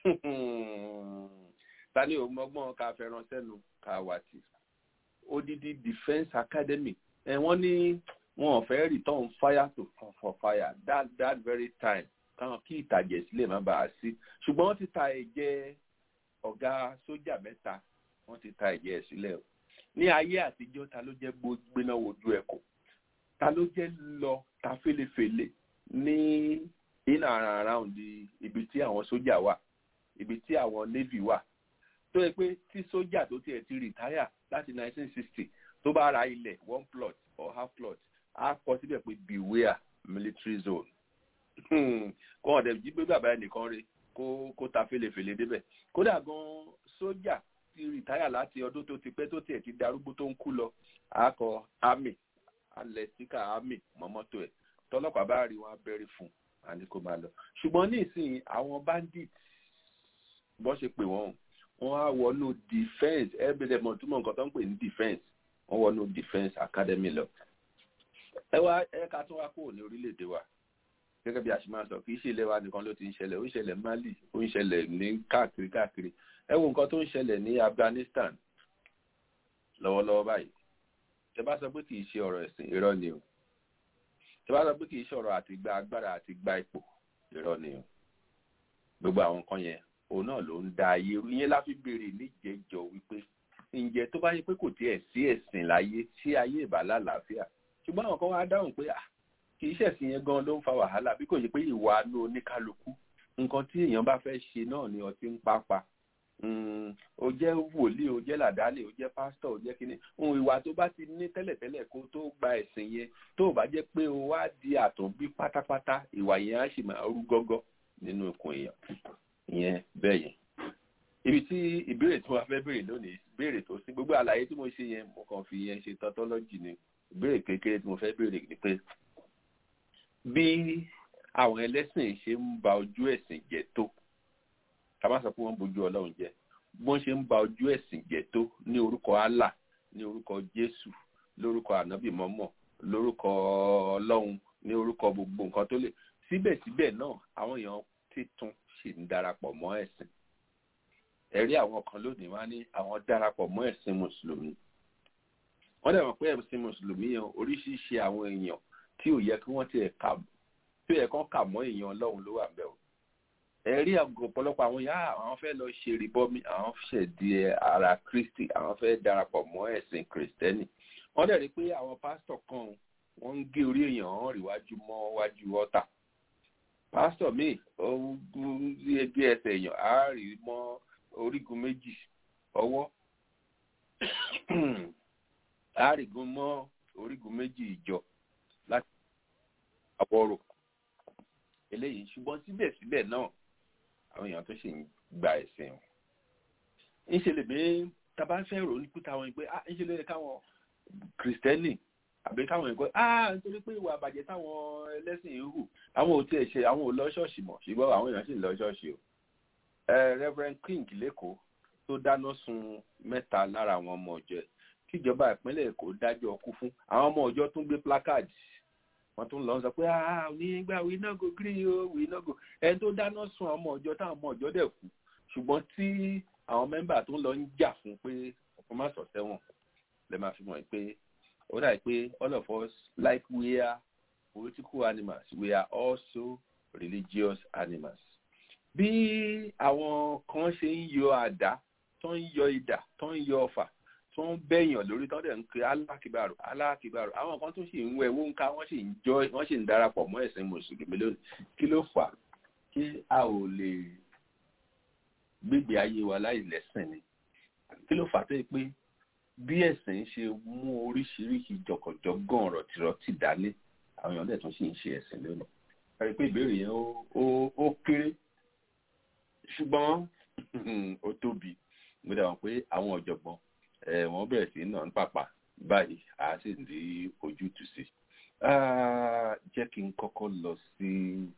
ta ni òun mọ́gbọ́n ká fẹ́ràn sẹ́nu ká wà tì odidi defence academy wọ́n ní wọn ò fẹ́ return fire to for fire that that very time káwọn kí ìtàjẹ̀ sílẹ̀ má bàa sí ṣùgbọ́n wọ́n ti ta ẹ̀jẹ̀ ọ̀gá sójà mẹ́ta wọ́n ti ta ẹ̀jẹ̀ sílẹ̀ o ní ayé àtijọ́ ta ló jẹ́ gbéná wojú ẹ̀kọ́ ta ló jẹ́ lọ ta fẹ́lẹ́fẹ́lẹ́ ní in and around ibi tí àwọn sójà wà ibi tí àwọn navy wà tó yẹ pé tí sójà tó tiẹ̀ ti rìtáyà láti 1960 tó bá ra ilẹ̀ one plot or half plot á kọ síbẹ̀ pé beware military zone kó wọn dẹ̀ jí pé bàbá ẹnìkan rè kó kó ta fèlèfèlè débẹ̀ kódà gan sójà ti rìtáyà láti ọdún tó ti pẹ́ tó tiẹ̀ ti darúgbó tó ń kú lọ á kọ army alẹ̀ síkà army mọ́mọ́tò ẹ̀ tọ́lọ́pàá bá rí wọn abẹ́rẹ́ fún àní kó máa lọ ṣùgbọ́n ní ìsìn àwọn bandit bọ́ ṣe pè wọ́n wọ́n á wọnú defence ẹ̀ẹ́dẹ̀dẹ̀ mọ̀ túmọ̀ nǹkan tó ń pè ní defence wọ́n wọnú defence academy lọ ẹ wá ẹ ká tún wá kúrò ní orílẹ̀-èdè wa gẹ́gẹ́ bí a ṣe máa sọ kì í ṣe ilẹ̀ wa nìkan ló ti ń ṣẹlẹ̀ ó ń ṣẹlẹ̀ Mali ó ń ṣẹlẹ̀ ní káàkiri káàkiri ẹ wo nǹkan tó ń ṣẹlẹ̀ ní Afghanistan lọ́wọ́lọ́wọ́ báyìí tẹ bá sọ pé kì í ṣe ọ̀rọ̀ ẹ̀sìn irọ́ ni o tẹ bá sọ pé kì í ṣe ọ̀rọ̀ àti gba agbára àti gba ipò irọ́ ni o gbogbo àwọn nǹkan yẹn òun náà ló ń da ayé irú yẹn láfi béèrè níjẹjọ wípé ǹjẹ́ tó bá yẹ pé kò tiẹ̀ sí ẹ̀sìn láyé tí ayé ìbálà làáfíà ṣùgbọ́n àwọn kan wá dáhùn pé kì í ṣẹ̀sìn yẹn gan ló ń fa wàhálà bí kò ṣe pé ìwà ló oníkálukú nǹkan tí èèyàn bá fẹ́ ṣe náà ni ọtí ń pápá o jẹ́ wòlíì o jẹ́ làdálẹ̀ o jẹ́ pásítọ̀ o jẹ́ kíní ohun ìwà tó bá ti ní tẹ́lẹ̀tẹ́lẹ̀ kó tó gba ẹ̀sìn yẹn tó bá jẹ́ pé o wá di àtúnbí pátápátá ìwà yẹn á sì máa rú gọ́gọ́ nínú ikùn èèyàn ìyẹn bẹ́ẹ̀ yẹn ibi tí ìbéèrè tí wọ́n fẹ́ béèrè lónìí béèrè tó sí gbogbo àlàyé tí mo ṣe yẹn mo kàn fi yẹn ṣe tautology ni ìbéèrè kékeré tí mo fẹ́ béèrè ni pé bí àwọn ẹlẹ́sìn ṣe ń ba ojú ẹ̀sìn jẹ́ tó ká má sọ pé wọ́n bójú ọlọ́run jẹ́ bọ́n ṣe ń ba ojú ẹ̀sìn jẹ́ tó ní orúkọ Allah ní orúkọ Jésù lórúkọ ànábì mọ́mọ́ lórúkọ ọlọ́run ní orúkọ gbogbo nǹkan tó lè síbẹ̀síbẹ̀ náà àwọn èèyàn títún ṣì ń darapọ̀ mọ́ ẹ̀sìn ẹ̀rí àwọn kan lónìí wá ní àwọn darapọ̀ mọ́ ẹ̀sìn mùsùlùmí wọ́n dẹ̀ mọ̀ pé ẹ̀sìn mùsùlùmí yẹn oríṣiríṣi àwọn èèyàn tí ò yẹ kí wọ́n ti ẹ̀ka tí ò yẹ kán kà mọ́ èèyàn ọlọ́run ló wà ń bẹ̀ o ẹ̀rí ọ̀pọ̀lọpọ̀ àwọn yá àwọn fẹ́ lọ ṣe rìbọmi àwọn ṣẹ̀ di ara kristi àwọn fẹ́ darapọ̀ mọ́ ẹ̀sìn kristẹni wọ́n dẹ̀ rí pé àwọn pásítọ̀ kan wọ́n ń gé orí èèyàn hàn ríwájú mọ́ wájú ọ̀tà pásítọ̀ míì ó gé ẹsẹ̀ èèyàn á rí mọ́ orígun méjì ọwọ́ àárìgún mọ́ orígun méjì ìjọ láti àwọ̀rò eléyìí ṣùgbọ́n síbẹ̀síbẹ̀ náà àwọn èèyàn tó ṣì ń gba ẹ̀sìn wọn. ńṣe lè gbé tábà fẹ́ rò ní kúta wọn pé ah ńṣe lè káwọn kìrìsìtẹ́nì àbí káwọn èèyàn pé ah nítorí pé ìwà àbàjẹ́ táwọn ẹlẹ́sìn ń hù àwọn ò tiẹ̀ ṣe àwọn ò lọ ṣọ́ọ̀ṣì mọ̀ ṣùgbọ́n àwọn èèyàn sì ń lọ ṣọ́ọ̀ṣì o. Reverend King lẹ́kọ̀ọ́ tó dáná sun mẹ́ta lára àwọn ọmọ ọ̀jọ́ kíjọba ìpínlẹ̀ Èkó dájọ́ ọkú fún àwọn ọmọ ọ̀jọ́ tún gbé placard wọ́n tún lọ sọ pé ah onígbà we no go gree o we no go ẹni tó dáná sun àwọn ọmọ ọ̀jọ́ táwọn ọmọ ọ̀jọ́ dẹ̀ kú ṣùgbọ́n tí àwọn mẹ́mbà tó ń lọ ń jà fún pé ọkọ má sọ sẹ́wọ̀n lè máa fi mọ̀ pé ó dà pé all of us like we are political animals we are also religious animals bí àwọn kan ṣe ń yọ àdá tó ń yọ idà tó ń yọ ọfà tó ń bẹ̀yàn lórí tó ń dẹ̀ ń pe alákìbàrò alákìbàrò àwọn kan tó sì ń wẹ̀ wọ́n ká wọ́n sì ń jọ wọ́n sì ń darapọ̀ mọ́ ẹ̀sìn mùsùlùmí lónìí kí ló fà á kí a ò lè gbégbé ayé wa láì lẹ́sìn ni kí ló fà á tó yẹ pé bí ẹ̀sìn ṣe mú oríṣiríṣi jọ̀kọ̀jọ̀gàn ọ̀rọ̀ tìrọ̀tì dání àwọn èèyàn dẹ̀ tún sì ń ṣe ẹ̀sìn lónìí a rí pé ìbéèrè yẹn ó kéré ṣùgbọ́n ó tóbi mo dà wọ́n pé àwọn ọ̀jọ̀gbọ́n wọ́n bẹ̀rẹ̀ sí náà ń pàpà báyìí a sì ń rí ojútùú sí jẹ́ kí n kọ́kọ́ lọ sí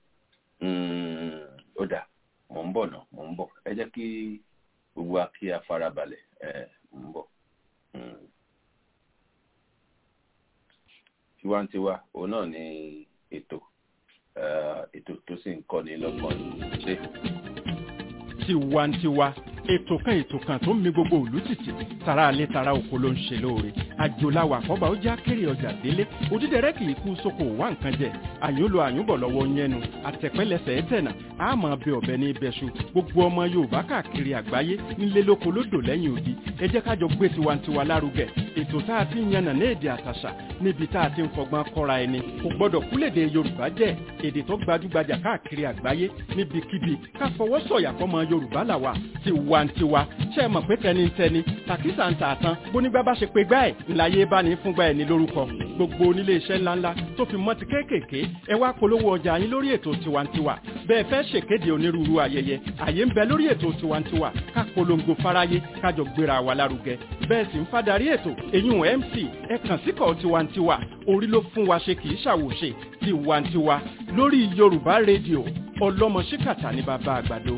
ó dà mò ń bọ̀ náà mò ń bọ̀ ẹ jẹ́ kí gbogbo wa kí a farabalẹ̀ mò ń bọ̀. tiwantiwa òun náà ni ètò ètò tó sì ń kọ́ni lọ́gbọ̀n ṣe. tiwantiwa ètò kan ètò kan tó ń mi gbogbo òlú títì tara alẹ́ tara oko ló ń ṣe lóore àjòláwà àkọ́bà ó já kéré ọjà délé òdídẹrẹ́ kì í kú sóko wá nǹkan jẹ àyùn lo àyùnbọ̀ lọ́wọ́ yẹnu àtẹ̀pẹ́lẹsẹ̀ ẹ̀tẹ̀nà àmọ́ bẹ ọ̀bẹ ní ibẹ̀ṣu gbogbo ọmọ yorùbá káàkiri àgbáyé nílé lóko lódò lẹ́yìn odi ẹ jẹ́ kájọ gbé tiwantiwa lárugẹ ètò tá a ti ń yànnà ní èdè àtàṣà níbi tá a ti ń fọgbọ́n kọ́ra ẹni kò gbọ́dọ̀ kúlèdè yorùbá jẹ́ èdè tó gbajúgbajà káàkiri àgbáyé níbikíbi ká fọwọ́ sọ̀yà fọmọ yorùbá làwà tiwantiwa ṣe mọ̀ pé tẹnitẹni tàkísà ń tààtàn bónígbà bá ṣe pé gbá ẹ̀ ńláyé bá ní fúngbà ẹ̀ ní lórúkọ gbogbo onílé iṣẹ́ ńláńlá tó fi mọ́ ti kéékèèké ẹ wá polówó ọjà yín lórí ètò tiwantiwa bẹ́ẹ̀ fẹ́ ṣèkéde onírúurú ayẹyẹ àyè ń bẹ lórí ètò tiwantiwa ká polongo fáráyé kájọ gbéra wa lárugẹ bẹ́ẹ̀ sì ń fadarí ètò èyún mc ẹ kàn síkọ̀ tiwantiwa orí ló fún wa ṣe kì í ṣàwòṣe tiwantiwa lórí yorùbá rédíò ọlọ́mọ ṣíkàtà ní bàbá àgbàdo.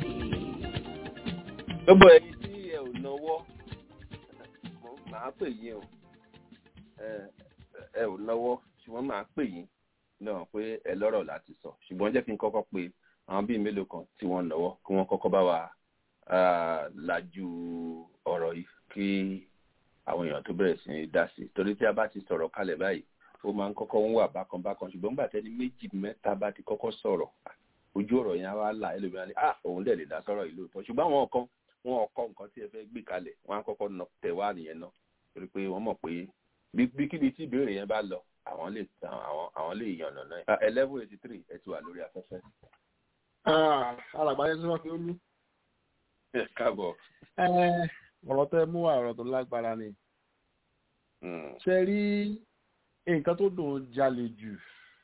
gbogbo ẹyin tí ẹ ò náwó màá pè yín o ẹ ò náwó ṣùgbọ́n màá pè yín náà pé ẹ lọ́rọ̀ láti sọ ṣùgbọ́n jẹ́ kí n kọ́kọ́ pe àwọn bíi mélòó kan tí wọ́n náwó kí wọ́n kọ́kọ́ bá wa lajú ọ̀rọ̀ yìí kí àwọn èèyàn tó bẹ̀rẹ̀ sí ní dá sí torí tí a bá ti sọ̀rọ̀ kalẹ̀ báyìí ó máa ń kọ́kọ́ ń wà bákan bákan ṣùgbọ́n gbà tẹ́ni méjì mẹ́ta bá ti kọ́kọ́ sọ̀rọ̀ ojú ọ̀rọ̀ yẹn á wá là ẹlòmíràn ni ah òun dẹ̀ lè dá sọ̀rọ̀ yìí lóòótọ́ ṣùgbọ́n àwọn kan wọn ò kọ́ nǹkan tí ẹ fẹ́ gbé kalẹ̀ wọn á kọ́kọ́ tẹ̀ wá nìyẹn náà torí pé wọ́n mọ̀ pé bí kíbi tí ìbéèrè yẹn bá lọ àwọn lè àwọn àwọn lè yan ọ̀nà náà eleven eighty three ẹ ti wà lórí afẹ́fẹ́. alàgbáyé sọ pé ó lú. ẹ káàbọ̀. ọ̀rọ̀ tẹ́ mú wá ọ̀rọ̀ tó lágbára ni. ṣe rí nǹkan tó dùn jalè jù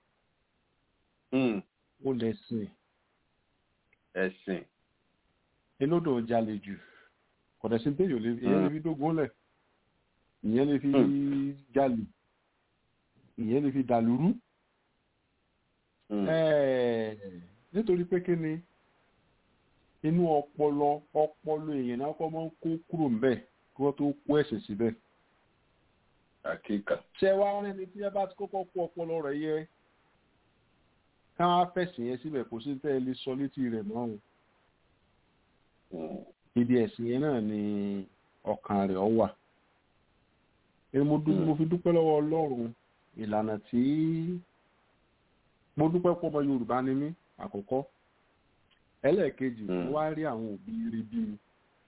ó lè sìn. ẹ̀sìn. inú dùn jalè jù kọ̀dẹ̀sí téèyàn lè fi dógún lẹ̀ ìyẹn lè fi jalè ìyẹn lè fi dàlúrú nítorí pé kí ni inú ọpọlọ ọpọlọ èèyàn náà kọ́ máa ń kó kúrò ńbẹ̀ kí wọ́n tó kó ẹ̀sẹ̀ síbẹ̀. àkíkà. ṣé wàá rẹ́ni tí ẹ bá ti kọ́kọ́ kó ọpọlọ rẹ̀ yẹ káwọn afẹ́sìn yẹn síbẹ̀ kò sí tẹ́ ẹ lè sọ létí rẹ̀ mọ́ ọ́n. ibi ẹ̀sìn yẹn náà ni ọkàn rẹ̀ ọ wà mo fi dúpẹ́ lọ́wọ́ ọlọ́run ìlànà tí mo dúpẹ́ pọ̀ ọmọ yorùbá ni mí àkọ́kọ́ ẹlẹ́ẹ̀kejì mo wá rí àwọn òbí rere bí mi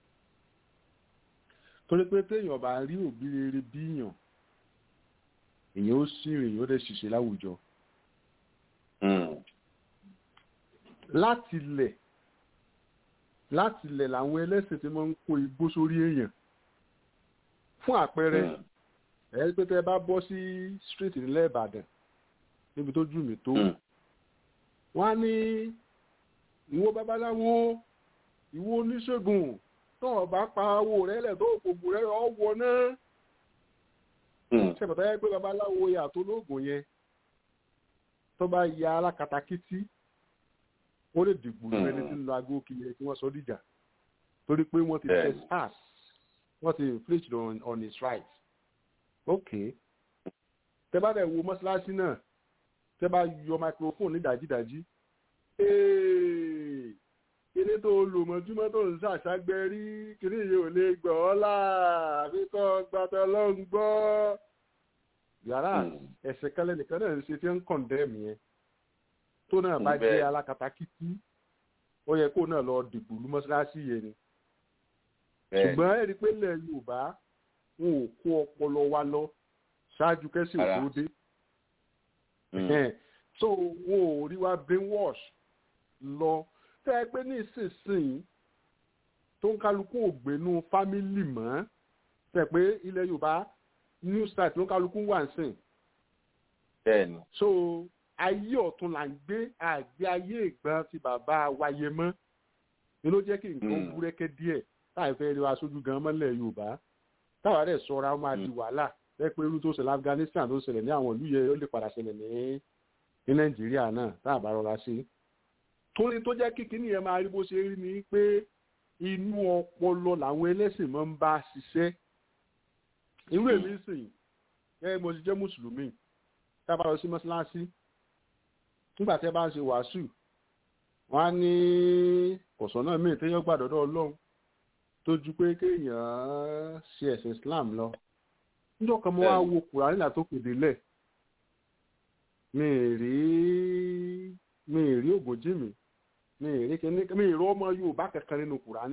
torí pé téèyàn bá rí òbí rere bí yàn èèyàn ó sì rìn èèyàn ó dẹ̀ ṣiṣẹ́ láwùjọ láti lẹ̀ láti lẹ̀ làwọn ẹlẹ́sìn tí wọ́n ń kó igbó sórí èèyàn fún àpẹẹrẹ ẹ pé tẹ bá bọ́ sí street nílẹ̀ ìbàdàn níbi tó jù mí tó wọ́n á ní ìwọ babaláwo ìwọ oníṣègùn tó o bá pa owó rẹ lẹ̀ tó o kò bù rẹ ọ wọ náà ṣèpàtà yẹ pé babaláwo yà tó lóògùn yẹn tó bá ya alákatakítí ó lè dìgbò ní ẹni tí ń lo aago kiri tí wọ́n sọ dìjà torí pé wọ́n ti trespass wọ́n ti inflict on, on his rights ok tẹ bá dẹ̀ wo mọ́ṣáláṣí náà tẹ bá yọ microphone ní dájídájí kíní tó lò mọ́júmọ́ tó ń ṣàṣàgbẹ́ rí kíní yìí ò lè gbọ́ ọ́ là àfikọ́ gbàtọ́ ló ń gbọ́ yàrá ẹ̀sẹ̀ kẹlẹ́ nìkan náà ń ṣe tí ń condemn yẹn tó náà bá jẹ́ alákatakítí ó yẹ kó náà lọ dìbò lu mọ́ṣáláṣí yẹn ni ṣùgbọ́n ẹ̀rí pé ilẹ̀ yorùbá wọn ò kó ọpọlọ wa lọ ṣáájú kẹsì òkú dé so wọn ò rí wa brainwash lọ tẹ ẹ pé ní ìsinsìnyí tó ń kálukú ògbénú fámìlì mọ́ tẹ pé ilẹ̀ yorùbá new start ló ń kálukú wà ń sìn bẹ́ẹ̀ni so ayé ọ̀tún là ń gbé àgbé ayé ìgbọ́n ti bàbá wáyé mọ́ ni ló jẹ́ kí nǹkan búrẹ́kẹ́ díẹ̀ táì fẹ́ rí wa sójú gan mọ́lẹ̀ yorùbá táwa dẹ̀ sọra máa di wàhálà ẹ pé irú tó ṣẹlẹ̀ afghanistan tó ṣẹlẹ̀ ní àwọn ìlú yẹn ó lè padà ṣẹlẹ̀ ní ní nàìjíríà náà tá a bá rọra sí. torí tó jẹ́ kí kíní yẹn máa rí bó ṣe rí ni pé inú ọpọlọ làwọn ẹlẹ́sìn máa ń bá ṣiṣẹ́. irú èmi sìn ẹ mo ti jẹ́ mùsùlùmí tá a bá lọ sí mọ́ṣáláṣí nígbà tí ẹ bá ń ṣe wàásù wọ́n á ní kọ̀sán náà míì téèyàn gbàdọ́dọ̀ ọlọ́run tó ju pé kéèyàn ṣe ẹ̀sìn islam lọ níjọ́ kan mo wá wo kùránì là tó kéde lẹ̀ mi ì rí mi ì rí ògòjì mi mi ì rí kíní mi ì rí ọmọ yorùbá kankan nínú kùránì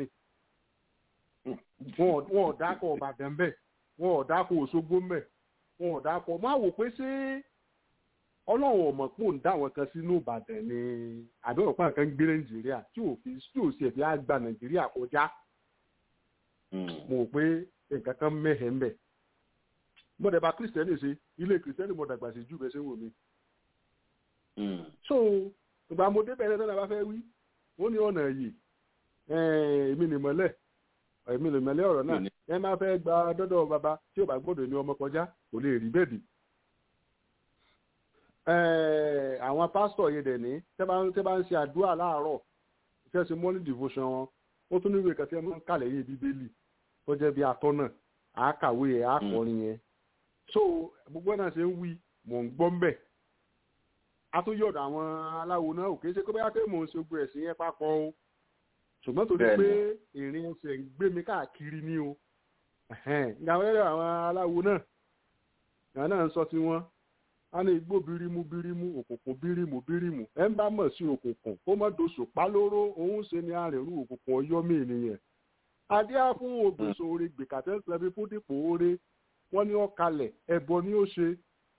wọn ò dákọ̀ ọ̀bàdàn bẹ́ẹ̀ wọn ò dákọ̀ òṣogbo mbẹ̀ wọn ò dákọ̀ máa wò pé ṣé ọlọ́run ọ̀mọ̀ pò ń dá àwọn kan sínú ìbàdàn ni àbí ọ̀pá nǹkan ń gbé nàìjíríà tí ò fi tí ò sì ẹ̀fí á gba nàìjíríà kọjá mo rò pé nǹkan kan mẹ́hẹ̀ẹ́ mbẹ̀ mo dẹ̀ bá kírísítẹ́nì ṣe ilé kírísítẹ́nì mo dàgbà sí jù bẹ́ẹ̀ ṣe wò mí. so ìgbà mo débẹ̀ ẹ̀rẹ́ náà bá fẹ́ wí wọ́n ní ọ̀nà yìí èmi nìmọ̀lẹ̀ èmi nìmọ̀lẹ̀ ọ̀rọ̀ náà ẹ máa fẹ́ gba dọ́dọ̀ bàbá tí ò bá gbọ́dọ̀ ní ọmọ kọjá kò lè rí bẹ́ẹ̀ dì àwọn pásítọ̀ yẹn dẹ̀ ní tẹ́ bá ń ṣe àdúrà láàárọ̀ tẹ́ ṣe morning devotion wọn ó tún níwèé kan tí wọ́n ń kà lẹ́yìn bíbélì tó jẹ́ bí atọ́nà àákàwé ẹ̀ àkọrin yẹn so gbogbo náà ṣe ń wí mò ń gbọ́ mbẹ̀ a tún yọ̀dọ̀ àwọn aláwo náà ò kì í ṣe pé bóyá pé mò ń ṣe gbogbo ẹ̀sìn yẹn papọ̀ o ṣùgbọ́n torí pé ìrìn ẹsẹ̀ ń gbé mi káàkiri ní o ìgbà wẹ́rẹ́ àwọn aláwo náà ìgbà náà ń sọ ti wọn a ní igbó birimu birimu òkùnkùn birimu birimu ẹ ń bá mọ̀ sí òkùnkùn kó má doṣù pálóró òun ṣe ni arìnrìn òkùnkùn ọyọ́mí ènìyàn adíá fún ògbèsò orí gbèkàtẹ́ sẹ́bi fún dípò oore wọ́n ní ọ̀kalẹ̀ ẹ̀bọ ni ó ṣe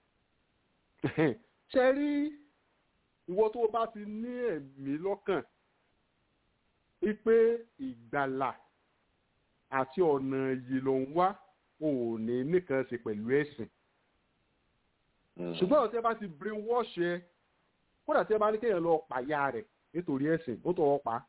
ṣe rí ìwọ tó bá ti ní ẹ̀mí lọ́kàn wípé ìgbàlà àti ọ̀nà yìí ló ń wá ò ní nìkan ṣe pẹ̀lú ẹ̀sìn ṣùgbọ́n tí ẹ bá ti brain wash ẹ kódà tí ẹ bá ní kéèyàn lọ pàyà rẹ̀ nítorí ẹ̀sìn ó tọwọ́ pa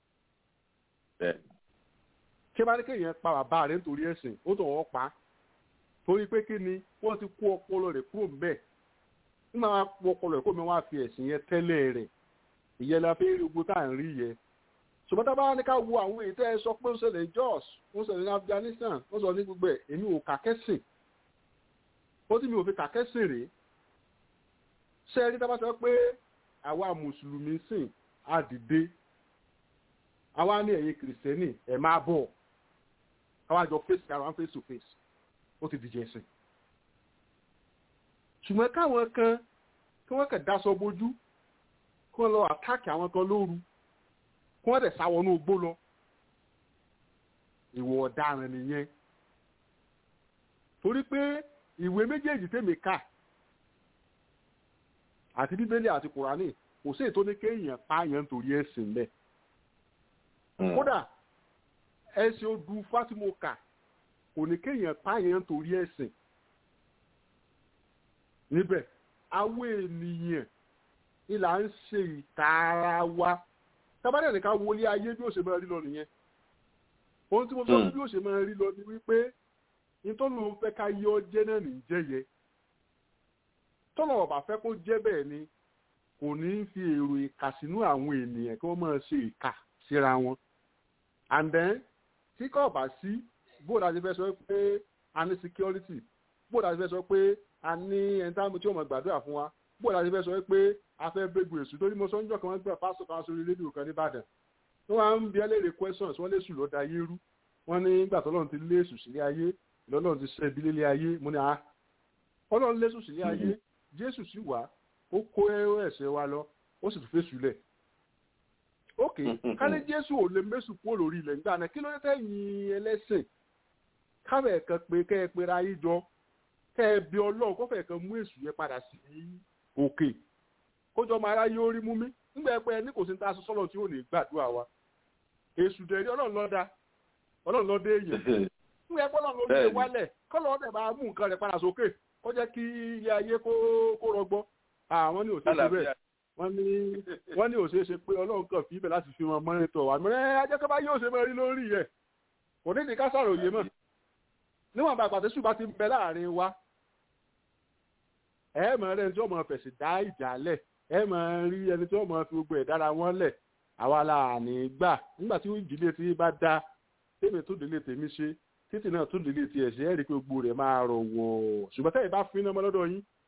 tí ẹ bá ní kéèyàn pa bàbá rẹ̀ nítorí ẹ̀sìn ó tọwọ́ pa torí pé kí ni wọ́n ti kó ọpọlọ rẹ̀ kúrò mbẹ̀ nígbà wọn kó ọpọlọ rẹ̀ kó mi wá fi ẹ̀sìn yẹn tẹ́lẹ̀ rẹ̀ ìyẹn la fi rí gbogbo tá à ń rí yẹn ṣùgbọ́n tá a bá ní ká wo àwọn èyí tẹ́ ẹ sọ pé ó ṣẹlẹ̀ ní Jos ó ṣẹlẹ̀ ní Afghanistan ó ṣẹlẹ̀ ní gbogbo ẹ̀ èmi ò kà kẹ́sìn ó tí mi ò fi kà kẹ́sìn rèé ṣe rí tá a bá sọ pé àwa mùsùlùmí sìn á dìde àwa ní ẹ̀yin kìrìsìtẹ́nì ẹ̀ máa bọ̀ àwa jọ face ara face to face ó ti dìjẹ́ ẹ̀sìn ṣùgbọ́n káwọn kan kí wọ́n kẹ̀ dáṣọ bójú kí wọ́n lọ àtáàkì àwọn kan lóru kí wọ́n dẹ̀ sáwọnú igbó lọ ìwọ ọ̀daràn nìyẹn torí pé ìwé méjèèjì tèmi kà àti bíbélì àti kùránì kò sí ètò ní kéèyàn pààyàn nítorí ẹ̀sìn bẹ́ẹ̀ kódà ẹ̀sìn odù fátìmọ́kà kò ní kéèyàn pààyàn nítorí ẹ̀sìn níbẹ̀ àwọn ènìyàn ìlà ń ṣe ìtara wa tábàdàn nìkan wọlé ayé bí ó ṣe máa rí lọ nìyẹn ohun tí mo sọ bí ó ṣe máa rí lọ ni wípé nítorí òun fẹ́ ká yọ jẹ́ náà ní jẹ́yẹ tọ́lọ̀ ọ̀bà fẹ́ kó jẹ́ bẹ́ẹ̀ ni kò ní fi èrò ìkà sínú àwọn ènìyàn kí wọ́n máa ṣe ìkà síra wọn and then tí kò bá sí bóòdà ti fẹ́ sọ pé a ní security bóòdà ti fẹ́ sọ pé a ní ẹ̀ńtàmù tí ó mọ̀ gbàdúrà fún wa bóòdà ti fẹ́ sọ pé a fẹ́ bẹ́gbù èṣù torí mo sọ níjọ́ kan wọ́n gbà pásítọ̀ kan sórí rédíò kan nìbàdàn wọ́n wá ń bi ẹlẹ́rìí questions wọ́n lé sùn lọ́ọ́ da ayé rú wọ́n ní nígbà tó lọ́run ti lé èṣù sílé ayé lọ́lọ́run ti ṣẹ́ ibi lélé ayé mo ní a ọlọ́run lé èṣù sílé ayé jésù sì wá ó kó ẹ̀ṣẹ̀ wa lọ ó sì tún fèsù lẹ̀ ok kálí jésù ò lè mẹ́sù kúrò lórí ilẹ̀ nígbà náà kí ló dé tẹ̀yìn ẹlẹ́sìn káfẹ́ kan pé kẹ́ ẹ pera yín jọ kẹ́ ẹ bí ọlọ́run kọ́fẹ́ kan mú èṣù yẹn padà sí òkè kójọ ọmọ aráyé ó rí mú mi nígbà ẹ pé ẹ ní kò sí ní ta aṣọ sọ́lọ́ tí ò ní gbàdúrà wa èṣù dẹ̀rí ọlọ́run lọ́dà ọlọ́run lọ́dẹ èèyàn nígbà ẹ pé ọlọ́run ló gbé wálẹ̀ kọ́lọ́ ọ̀dẹ̀ bá mú nǹkan rẹ̀ padà sókè kó jẹ́ kí ilé ayé kó rọgbọ́ àwọn ní òṣèṣe bẹ́ẹ̀ wọ́n ní wọ́n ní òṣèṣe pé ọlọ́run kàn fi ibẹ̀ láti fi wọn mọ́nítọ̀ wà mẹ́rẹ́ ajẹ́kọ́ bá yóò ṣe mọ́ rí lórí yẹ kò ní ìdíkà sàròyé mọ́ níwọ̀n bá pàtẹ́sù bá ti ń bẹ láàrin wa ẹ mọ̀ rẹ̀ tí wọ́n mọ̀ fẹ̀sì dá ìjà lẹ̀ ẹ mọ̀ rí ẹni tí wọ́n mọ̀ fi gbogbo ẹ̀ dára wọn lẹ̀ àwa la ní gbà nígbà tí ìdílé tí bá da tèmi tó délé tèmi ṣe títì náà tó délé tiẹ̀ ṣe é rí i pé gbogbo rẹ̀ máa rọ̀ wọ̀ ṣùgbọ́n tẹ́yìn bá fi iná mọ́ lọ́dọ̀ yín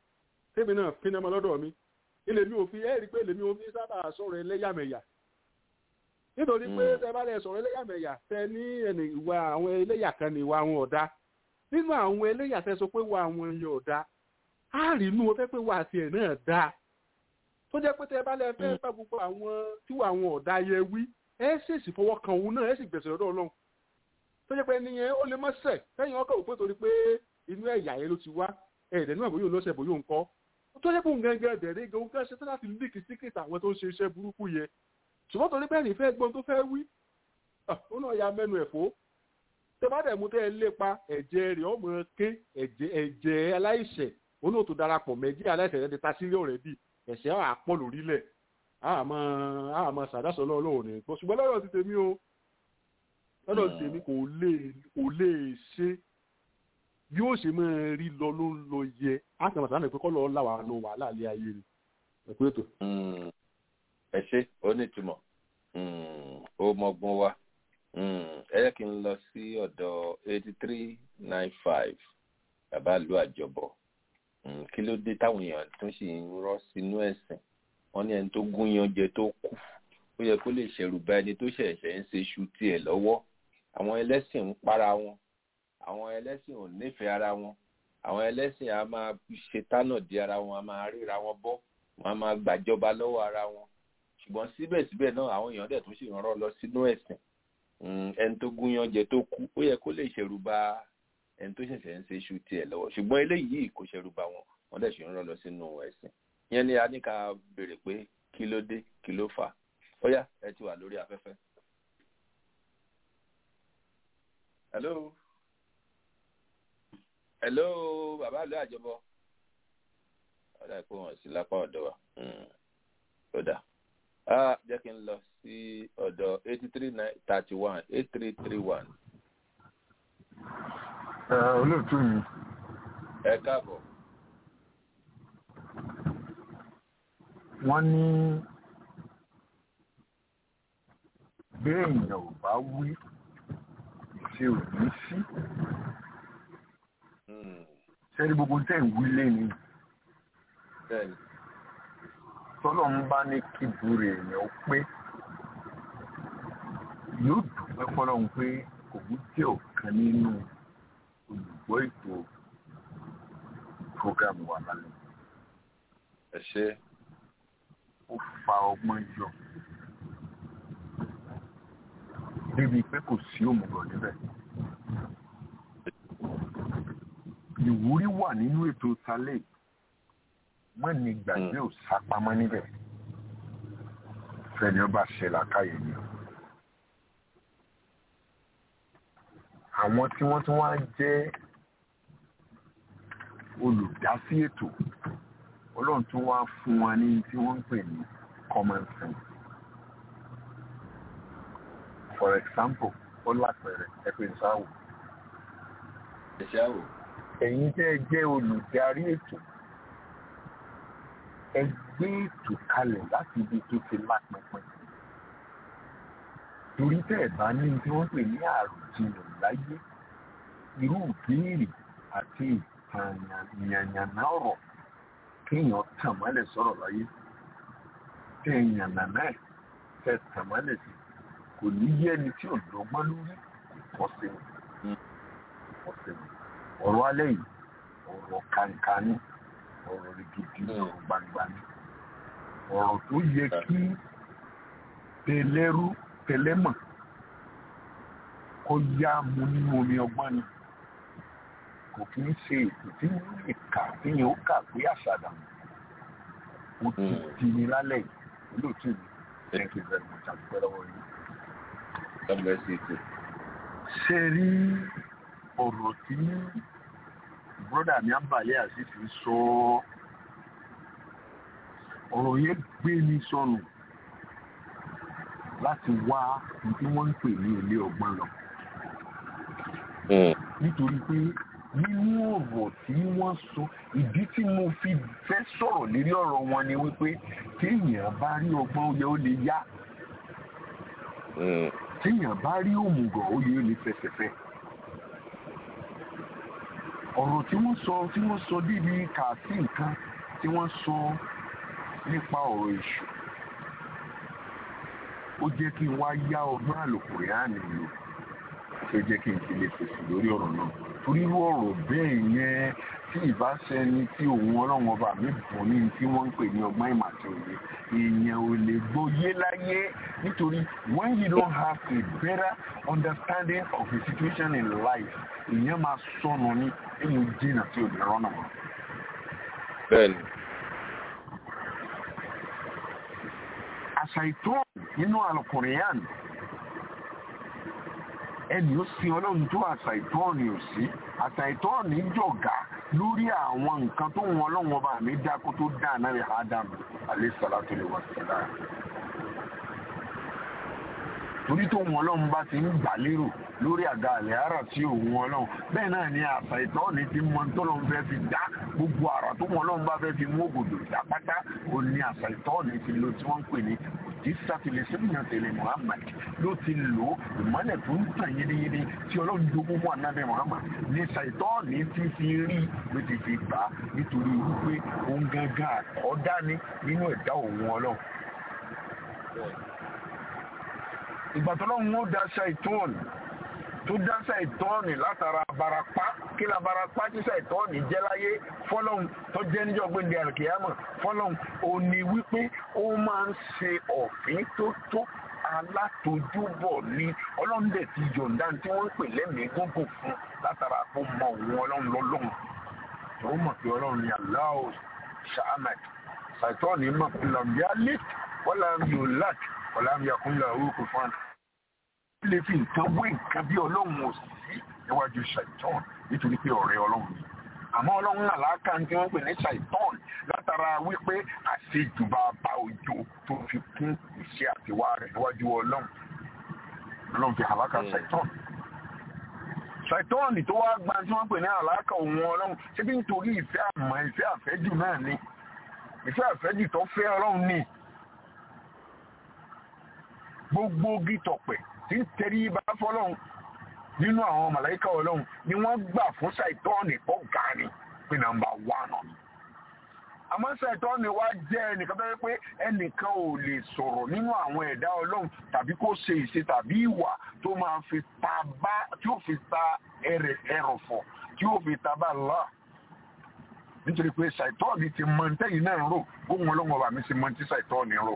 tèmi náà pinnu ọmọ lọ́dọ̀ mi ilé mi ò fi ẹ́ rí i pé ilé mi ò fi sábà sọ̀rọ̀ ẹlẹ́yàmẹ̀yà nítorí pé tẹ bá lẹ sọ̀rọ̀ ẹlẹ́yàmẹ̀yà tẹ ní ẹnì ìwà àwọn ẹlẹ́yà kan ní ìwà àwọn ọ̀dà nínú àwọn ẹlẹ́yà tẹ sọ pé wà àwọn ẹyẹ ọ̀dà á rí inú ọfẹ́ pé wà tiẹ̀ náà dáa tó jẹ́ pé tẹ bá lẹ fẹ́ bá gbogbo àwọn tí wà àwọn ọ̀dà yẹ wí ẹ ṣèṣì fọwọ́ kan òun náà ẹ sì gbẹ̀sẹ̀ lọ́dọ̀ ọlọ́run tó jẹ́ pé ẹni yẹn ó lè má ṣẹ̀ fẹ́yìn ọkọ̀ òpin torí pé inú ẹ̀yà yẹn ló ti wá ẹ̀ẹ́dẹ̀ náà bóyá lọ́sẹ̀ bóyá ń kọ́ tó jẹ́ pé òun gẹ́gẹ́ dẹ̀rẹ́ gan gan ṣe tó láti líkì síkìtì àwọn tó ń ṣe iṣẹ́ burúkú yẹn ṣùgbọ́n torí bẹ́ẹ̀ ní fẹ́ gbọ́n tó fẹ́ wí ó náà ya mẹ́nu ẹ̀fọ́ tẹ bá dẹ̀ mú tẹ́ ẹ lépa ẹ̀jẹ̀ rẹ̀ ọmọ ké ẹ̀jẹ̀ ẹ̀jẹ̀ aláìṣẹ̀ òun náà tó darapọ̀ mẹ́jì aláìṣẹ̀ rẹ̀ ti ta sílé ọ̀rẹ́ bì ẹ̀ṣẹ̀ àpọ̀ lórílẹ̀ àmọ́ àmọ́ sàdásọ lọ́wọ́ ní gbọ́ ṣùgbọ́n lọ́dọ̀ ti tèmi o lọ́dọ̀ ti tèmi kò lè kò lè ṣe bí ó ṣe máa rí lọ ló ń lọ yẹ àtàwọn àtàwọn ìpínkọ́ lọ́ọ́ làwọn àna wàhálà ilé ayé ni ẹ̀kú ètò. ẹ ṣe ó ní ìtumọ̀ ó mọgbọ́n wa ẹ yẹ kí n lọ sí ọ̀dọ̀ eighty three nine five bàbá ìlú àjọbọ kí ló dé táwọn èèyàn tó sì ń rọ́ sínú ẹ̀sìn wọ́n ní ẹni tó gún yanjẹ tó kú ó yẹ kó lè ṣẹ̀rù bá ẹni tó ṣẹ̀ṣẹ̀ ń ṣe iṣu tiẹ̀ lọ́wọ́ àwọn ẹlẹ́sìn ń para wọn àwọn ẹlẹ́sìn ò nífẹ̀ẹ́ ara wọn àwọn ẹlẹ́sìn a máa ṣe tánà di ara wọn a máa ríra wọn bọ́ wọn a máa gbàjọba lọ́wọ́ ara wọn ṣùgbọ́n síbẹ̀síbẹ̀ náà àwọn èèyàn dẹ̀ tún sì rán lọ sínú ẹ̀sìn ẹni tó gún yanjẹ tó kú ó yẹ kó lè ṣẹ̀rù bá ẹni tó ṣẹ̀ṣẹ̀ ń ṣe iṣu tiẹ̀ lọ́wọ́ ṣùgbọ́n eléyìí kò ṣẹ̀rù bá wọn wọ́n dẹ̀ sì rán lọ sínú ẹ̀sìn yẹn ni a ní ká béèrè pé kí ló dé kí ló fà ó yá ẹ ti wà lórí afẹ́fẹ́. hello hello bàbá ìlú àjọbọ ọ̀dà ìpò wọn sí lápá ọ̀dọ̀ wa ó dà jẹ́ kí n lọ sí ọ̀dọ̀ eighty three nine thirty one eight three three one. olóòtú mi. ẹ káàbọ̀. wọ́n ní bí èèyàn ò bá wí ṣe ò ní sí sẹ́ni gbogbo tẹ̀ ń wí lẹ́ni tọ́lọ̀ ń bá ní kíburú èèyàn pé yóò dùpẹ́ fọlọ́run pé òun jẹ́ ọ̀kan nínú olùgbọ́ ètò programu wa lálẹ́. ẹ ṣe ó fa ọgbọ́n yọ débi pé kò sí òmùgọ̀ níbẹ̀. ìwúrí wà nínú ètò talẹ̀ mọ́ ní gbàgbé ò sápamọ́ níbẹ̀ fẹ́ni ọba ṣe làkàyè ni. àwọn tí wọ́n tún wá jẹ́ olùdásí ètò ọlọ́run tún wá fún wa ní tí wọ́n ń pè ní common sense. for example ó lápẹẹrẹ ẹ pé sáwò. ẹ ṣáwò. ẹ̀yin tẹ́ ẹ jẹ́ olùdarí ètò ẹ gbé ètò kalẹ̀ láti ibi tó ti lápẹpẹ. torí tẹ́ ẹ bá ní tí wọ́n pè ní àròjinlẹ̀ láyé irú ìbéèrè àti ìyànyànà ọ̀rọ̀ kéèyàn tàn mọ́lẹ̀ sọ̀rọ̀ láyé tẹ ìyànnà náà tẹ tàn mọ́lẹ̀ sí kò ní yé ẹni tí ò lọ́gbọ́n lórí kò sí kò sí ọ̀rọ̀ alẹ́ yìí ọ̀rọ̀ kàǹkàní ọ̀rọ̀ gidi ọ̀rọ̀ gbangba ni ọ̀rọ̀ tó yẹ kí tẹlẹ́rú tẹlẹ́mọ̀ kó yá mu nínú omi ọgbọ́n ni kò kí ń ṣe ètò tí wọ́n lè kà téèyàn ó kà pé àṣàdà ó ti di ní lálẹ́ yìí olóòtú mi thank you very much àti pẹ́lú ọwọ́ yìí. ṣe rí ọ̀rọ̀ tí bọ́dà mi àbàlẹ́ àṣìṣe sọ ọ̀rọ̀ yẹn gbé mi sọnù láti wá tí wọ́n ń pè ní ilé ọgbọ́n lọ. nítorí pé nínú ọ̀rọ̀ tí wọ́n sọ ìdí tí mo fi fẹ́ sọ̀rọ̀ lérí ọ̀rọ̀ wọn ni wípé téèyàn bá rí ọgbọ́n ó yẹ ó lè yá téèyàn bá rí òmùgọ̀ ó yẹ ó lè fẹsẹ̀fẹ́ ọ̀rọ̀ tí wọ́n sọ tí wọ́n sọ débi kàásì nǹkan tí wọ́n sọ nípa ọ̀rọ̀ èṣù ó jẹ́ kí n wá yá ọgbọ́n àlòkùnrin lò tó jẹ́ kí n fi lè fèsì lórí ọ̀rọ̀ náà torí irú ọ̀rọ̀ bẹ́ẹ̀ yẹn tí ìbáṣẹni tí òun ọlọ́run ọba mi bùn ní tí wọ́n ń pè ní ọgbọ́n ìmọ̀ àti òye èèyàn ò lè gbọ́yé láyé nítorí when you don't have a better understanding of the situation in life èèyàn máa sọnù ní èèyàn jìnnà tí ò lè rọ́nà mọ́. bẹ́ẹ̀ni. àṣà ìtọ́ nínú àlùkùrìyàn ẹni ó sin ọlọ́run tó àṣà ìtọ́ọ̀nì ò sí àṣà ìtọ́ọ̀nì jọ̀gá lórí àwọn nǹkan tó wọn ọlọ́run ọba mi dá kó tó dá náà rẹ̀ ádámù alayhisalatu wa salam torí tó wọn ọlọ́run bá ti ń gbà lérò lórí àga àlẹ́ ara tí òun ọlọ́run bẹ́ẹ̀ náà ni àṣà ìtọ́ọ̀nì ti mọ tọ́lọ́run fẹ́ fi dá gbogbo àrà tó wọn ọlọ́run bá fẹ́ fi mú ògòdò dá pátá ó ní àṣà ìtọ́ọ̀nì ti lo tí wọ́n ń pè ní tí sátìlẹ̀ sẹ́mìnà tẹ̀lé muhammad ló ti lò ó ìmọ̀lẹ̀ tó ń tàn yédeyéde tí ọlọ́run jogún fún anábẹ́ muhammad ní ṣàìtọ́ọ̀nì tí fi rí ló ti fi gbà á nítorí wípé òun gangan àkọ́dá ní nínú ẹ̀dá òun ọlọ́run. ìgbà tó lọ́run ó dá ṣàìtọ́ọ̀nì tó dá ṣàìtọ́ọ̀nì látara barapá kí la barapá tí ṣàìtọ́ọ̀nì jẹ́ láyé fọ́lọ́hun tó jẹ́ níjọ́ gbéǹde àrùkìyàmọ̀ fọ́lọ́hun ò ní wípé ó máa ń ṣe ọ̀fín tó tó alátojúbọ̀ ní ọlọ́run dẹ̀ ti yọ̀ǹda tí wọ́n ń pè lẹ́mìí gúngùn fún látara kó mọ òun ọlọ́run lọ́lọ́run tó mọ̀ pé ọlọ́run ni aláwọ̀ sàmàd ṣàìtọ́ọ̀nì mọ̀ pé làǹbíà lẹ́t wọ́n làǹbí ò láт wọ́n làǹbí àkúnlẹ̀ orúkọ fún lè fi nǹkan wé nǹkan bí ọlọ́run ò sí níwájú ṣàìtọ́ọ̀nì nítorí pé ọ̀rẹ́ ọlọ́run ni àmọ́ ọlọ́run náà láàkà tí wọ́n pè ní ṣàìtọ́n látara wípé àṣejùbà bá òjò tó fi kún iṣẹ́ àtiwá rẹ̀ níwájú ọlọ́run ọlọ́run fi àlákà ṣàìtọ́n ṣàìtọ́n tó wá gba tí wọ́n pè ní àlákà òun ọlọ́run ṣé bí nítorí ìfẹ́ àmọ́ ìfẹ́ àfẹ́jù náà ni ìfẹ́ àfẹ́jù tó fẹ́ ọlọ́run ni gbogbo gítọ̀pẹ̀ tí ń tẹrí bá fọlọ́run nínú àwọn màláíkà ọlọ́run ni wọ́n gbà fún ṣàìtọ́ọ̀nì tó ga ni pé nàmbà wánà àmọ́ ṣàìtọ́ọ̀nì wá jẹ́ ẹnìkan tó yẹ pé ẹnìkan ò lè sọ̀rọ̀ nínú àwọn ẹ̀dá ọlọ́run tàbí kó ṣe ìṣe tàbí ìwà tó máa fi ta bá tí ó fi ta ẹrọ̀fọ̀ tí ó fi ta bá lọ nítorí pé ṣàìtọ́ọ̀nì ti mọ ntẹ́yìn náà rò gbóhùn ọlọ́run ọba mi ti mọ tí ṣàìtọ́ọ̀nì rò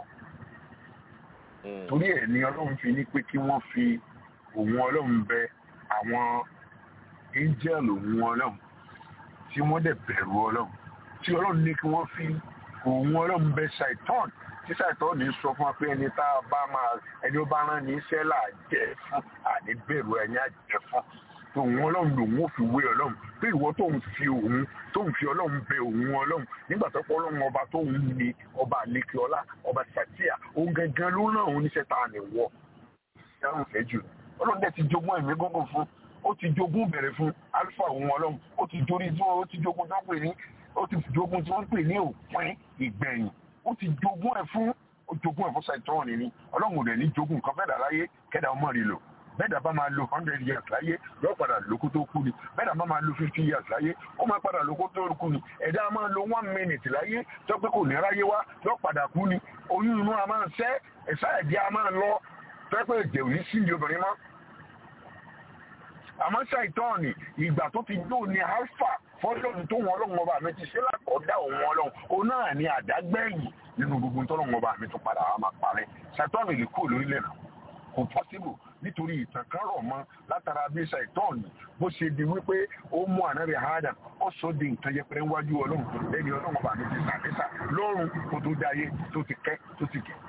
torí ẹ̀ ni ọlọ́run fi ní pé kí wọ́n fi òun ọlọ́run bẹ àwọn angel òun ọlọ́run tí wọ́n dẹ̀ bẹ̀rù ọlọ́run tí ọlọ́run ní kí wọ́n fi òun ọlọ́run bẹ ṣàìtọ́n tí ṣàìtọ́n ní sọ fún wa pé ẹni tá a bá máa ẹni ó bá rán ní iṣẹ́ là jẹ́ fún àní bẹ̀rù ẹni àjẹ́ fún tó òun ọlọ́run lòun ò fi wé ọlọ́run pé ìwọ tó ń fi òun tó ń fi ọlọ́run bẹ òun ọlọ́run nígbà tó pọ̀ ọlọ́run ọba tó ń ní ọba àlékè ọlá ọba sàtíà òun gangan ló ràn òun níṣẹ́ tá a ní wọ dáhùn fẹ́ jù ọlọ́run dẹ̀ ti jogún ẹ̀mí gógùn fún ó ti jogún bẹ̀rẹ̀ fún alfa òun ọlọ́run ó ti jorí tí ó ti jogún tó ń pè ní ó ti jogún tí wọ́n ń pè ní òpin ìgbẹ̀yìn ó ti jogún ẹ̀ fún ó jogún ẹ̀ fún ṣàìtọ́ọ̀n ní ọlọ́run ò dẹ̀ ní jogún nǹkan fẹ́ẹ̀dà láyé kẹ́dà ọmọ rẹ̀ lò bẹ́ẹ̀dà bá máa lo hundred years láyé yóò padà lóko tó kú ni bẹ́ẹ̀dà bá máa lo fifty years láyé ó máa padà lóko tó kú ni ẹ̀dá máa lo one minute láyé tó pé kò ní ráyé wá yóò padà kú ni oyún inú a máa ṣẹ́ ẹ̀sà ẹ̀jẹ̀ a máa lọ tó pé èdè ò ní sí ní obìnrin mọ́ àmọ́ ṣàìtọ́ọ̀nì ìgbà tó ti dó ní alpha fọ́lọ́run tó wọn ọlọ́run ọba mi ti ṣe lákọ̀ọ́dá òun ọlọ́run òun náà ní àdágbẹ́yìn nínú gbogbo tọ́lọ́run ọba mi tó padà wá máa parẹ́ ṣàìtọ́ọ̀nì lè kúrò lórílẹ̀ náà kò pọ́sibù nítorí ìtàn kan rọ̀ mọ́ látara bí ṣàìtọ́ọ̀nì bó ṣe di wípé ó mú ànábì Adam ó sọ di nǹkan yẹpẹrẹ wájú ọlọ́run lẹ́ni ọlọ́run ọba mi ti sàdésà lọ́run kó tó dáyé tó ti kẹ́ tó ti kẹ́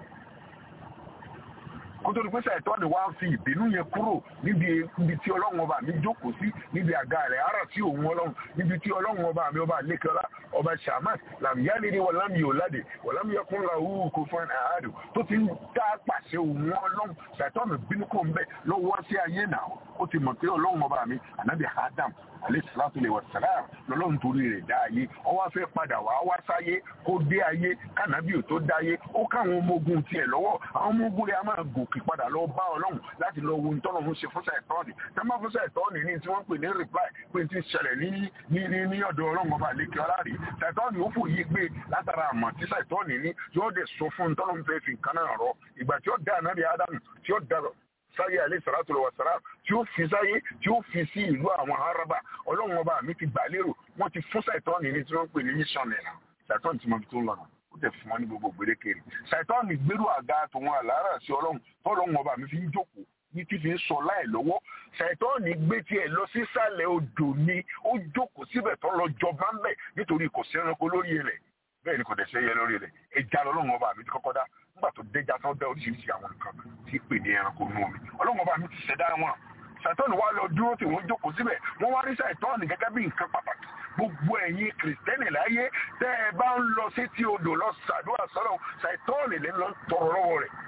kótó ní pẹ́sẹ̀ ẹ̀tọ́ ni wá fi ìbínú yẹn kúrò níbi ibi tí ọlọ́run ọba mi jókòó sí níbi àga rẹ̀ ara tí òun ọlọ́run níbi tí ọlọ́run ọba mi ọba lẹ́kẹ́ọ́lá ọba shamas làmìyálẹ́ni wọ̀lámi òládè wọ̀lámi ọkùnrin àwùrù kò fún àádùn tó ti ń dá pàṣẹ òun ọlọ́run ṣàtọ́ mi bínú kò ń bẹ́ lọ́wọ́ sí ayé náà ó ti mọ̀ pé ọlọ́run ọba mi ànábì Adam alẹ́sàlátù lè wọ̀sálàm lọ́lọ́run torí rẹ̀ dá ayé ọwọ́ fẹ́ padà wá wá sáyé kó dé ayé kànábì ò tó dáyé ó káwọn ọmọ ogun tiẹ̀ lọ́wọ́ àwọn ọmọ ogun rẹ̀ á máa gòkè òkè padà lọ bá ọlọ́run láti lọ wo ìtọ́nà ń ṣe fún ṣàìtọ́ọ̀nì tẹ́ máa fún ṣàìtọ́ọ̀nì ní tí wọ́n pè ní reply pé ti ṣẹlẹ̀ ní ní ní ní ọ̀dọ̀ ọlọ́run ọba àlékè ọlárí ṣàìtọ́ọ̀nì ó fòye gbé látara àmọ̀ tí ṣàìtọ́ọ̀nì ní yóò dẹ̀ sọ fún ìtọ́nà ń fẹ́ fi nǹkan náà rọ ìgbà tí ó dá ànábì ádámù tí ó dá sáyé alẹ́ sàrátù lọ́wọ́ sàrá tí ó fi sáyé tí ó fi sí ìlú àwọn araba ọlọ́run ọba mi ti gbà lérò wọ́n ti fún ṣàìtọ́ọ̀nì ní tí wọ́n pè ní mission nìyà ṣàìtọ́ọ̀nì tí mo fi tó ń lọ́nà ó tẹ̀ fún wọn ní gbogbo gbèdékèrè ṣàìtọ́ọ̀nì gbérù àga tòun àlàárà sí ọlọ́run tọ́lọ́run ọba mi fi ń jókòó ní tí fi ń sọ láì lọ́wọ́ ṣàìtọ́ọ̀nì gbé tiẹ̀ lọ sísàlẹ̀ odò ni ó jókòó síbẹ̀ tó lọ jọba ń bẹ̀ nítorí kò sí ẹranko lórí rẹ̀ bẹ́ẹ̀ ni kò dẹ̀ sẹ́yẹ lórí rẹ̀ ẹja lọ́lọ́run ọba mi ti kọ́kọ́ dá nígbà tó dẹ́jà tó dá oríṣiríṣi àwọn nǹkan tí pè ní ẹranko nú omi ọlọ́run ọba mi ti ṣẹ̀dá wọn ṣàìtọ́ọ̀nì wá lọ dúró tí wọ́n jókòó síbẹ̀ wọ́n wá rí ṣàìtọ́ọ̀nì gẹ́gẹ́ bí nǹkan pàtàkì gbogbo ẹ̀yin kìrìsìtẹ́nì láyé tẹ́ ẹ bá ń lọ sétí odò lọ ṣàdúrà sọ́lọ́ ṣàìtọ́ọ̀nì lè lọ tọrọ lọ́wọ́ rẹ̀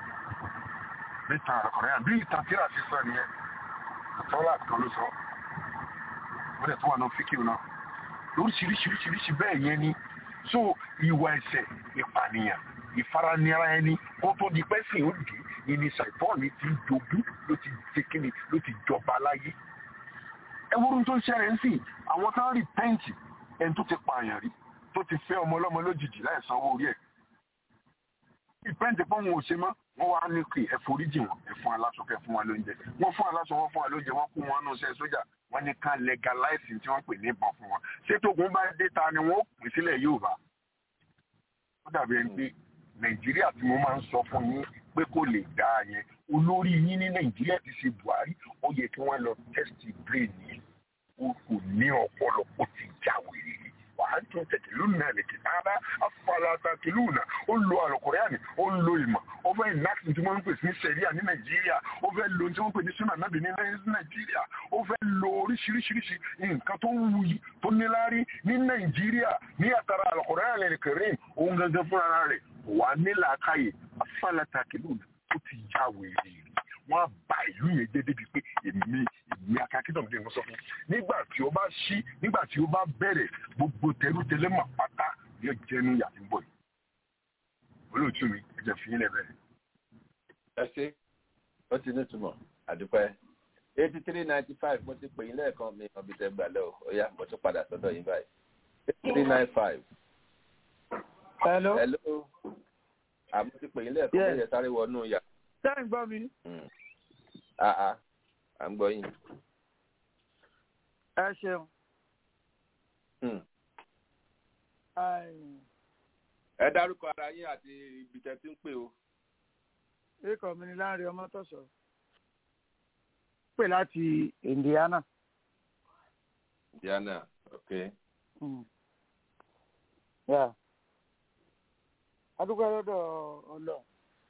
bí ìtàn àrọ̀kọ̀rẹ́ àbí ìtàn tíra sí sọ nìyẹn àtọ́lá kan ló sọ ó dẹ̀ tó wà náà fíkìw náà lóríṣiríṣiríṣiríṣi bẹ́ẹ̀ yẹn ni so ìwà ẹ̀ṣẹ̀ ìpànìyàn ìfaranira ẹni kó tó di pẹ́sìn ó dì í ní ṣàìtọ́ọ̀nì ti jogún ló ti ṣe kíni ló ti jọba láyé ẹwúrú tó ń ṣẹlẹ̀ ń sìn àwọn tó ń rí pẹ́ǹtì ẹni tó ti pààyàn rí tó ti fẹ́ ọmọ ọlọ́mọ lójijì láì sanwó orí ẹ̀ ìpẹ́ǹtì pọ́n wọn ò ṣe mọ́ wọ́n wá ní kí ẹ foríjì wọn ẹ fún aláṣọ kẹ fún wa lóúnjẹ wọ́n fún aláṣọ wọn fún wa lóúnjẹ wọ́n kó wọn nù sẹ́ sójà wọ́n ní ká legalize tí wọ́n pè ní ìbọn fún wọn ṣé tógun bá dé ta ni wọ́n ó pè sílẹ̀ Yorùbá ó dàbí ẹni pé Nàìjíríà tí mo máa ń sọ fún yín pé kò lè dá yẹn olórí yín ní Nàìjíríà ti ṣe Buhari ó yẹ kí wọ́n lọ test brain yẹn ó kò ní ọpọlọ ó ti já wèrè ni wàá tún tẹ̀tẹ̀lú náà lè kìtà bá afọlátakìlú náà ó lo àlùkòrẹ́àní ó lo ìmọ̀ ó fẹ́ ìnáàkì tí wọ́n ń pè ní sẹ̀ríà ní nàìjíríà ó fẹ́ lo tí wọ́n ń pè ní súnà nábì ní nàìjíríà ó fẹ́ lo oríṣiríṣiríṣi nǹkan tó wuyì tó níláárí ní nàìjíríà ní àtàrà àlùkòrẹ́àní lè kẹrin òun gangan fúnra rẹ̀ wà nílà káyè afọlátakìlú náà ó ti já wèrè wọ́n á ba ìlú yẹn jẹ́ débi pé èmi èmi akíndọ̀ mi wọ́n sọ fún nígbà tí ó bá ṣí nígbà tí ó bá bẹ̀rẹ̀ gbogbo tẹrútẹlẹ́ mà pátá yóò jẹ́nu yàtí ń bọ̀ yìí olóòtú mi ẹ jẹ́ fi yín lẹ́bẹ̀rẹ̀. ẹ ṣe ó ti ní ìtumọ̀ àdúpẹ́ eighty three ninety five mo ti pè yín lẹ́ẹ̀kan mi ọbí tẹ gbà lọ ó yá mo tún padà sọ́dọ̀ yín báyìí eighty three nine five. hello. hello àmọ́ ti pè yín lẹ́ẹ̀kan mo yẹ sáré wọnú yàrá ṣé ń gbọ́ mi. àà à ń gbọ́ yín. ẹ ṣeun. ẹ dárúkọ ara yín àti ibi tẹ́ ti ń pè o. ikọ̀ mi ni láàrin ọmọ tọ̀sọ̀ pè láti Indiana. Indiana ok. adúgbò lọ́dọ̀ ọlọ́run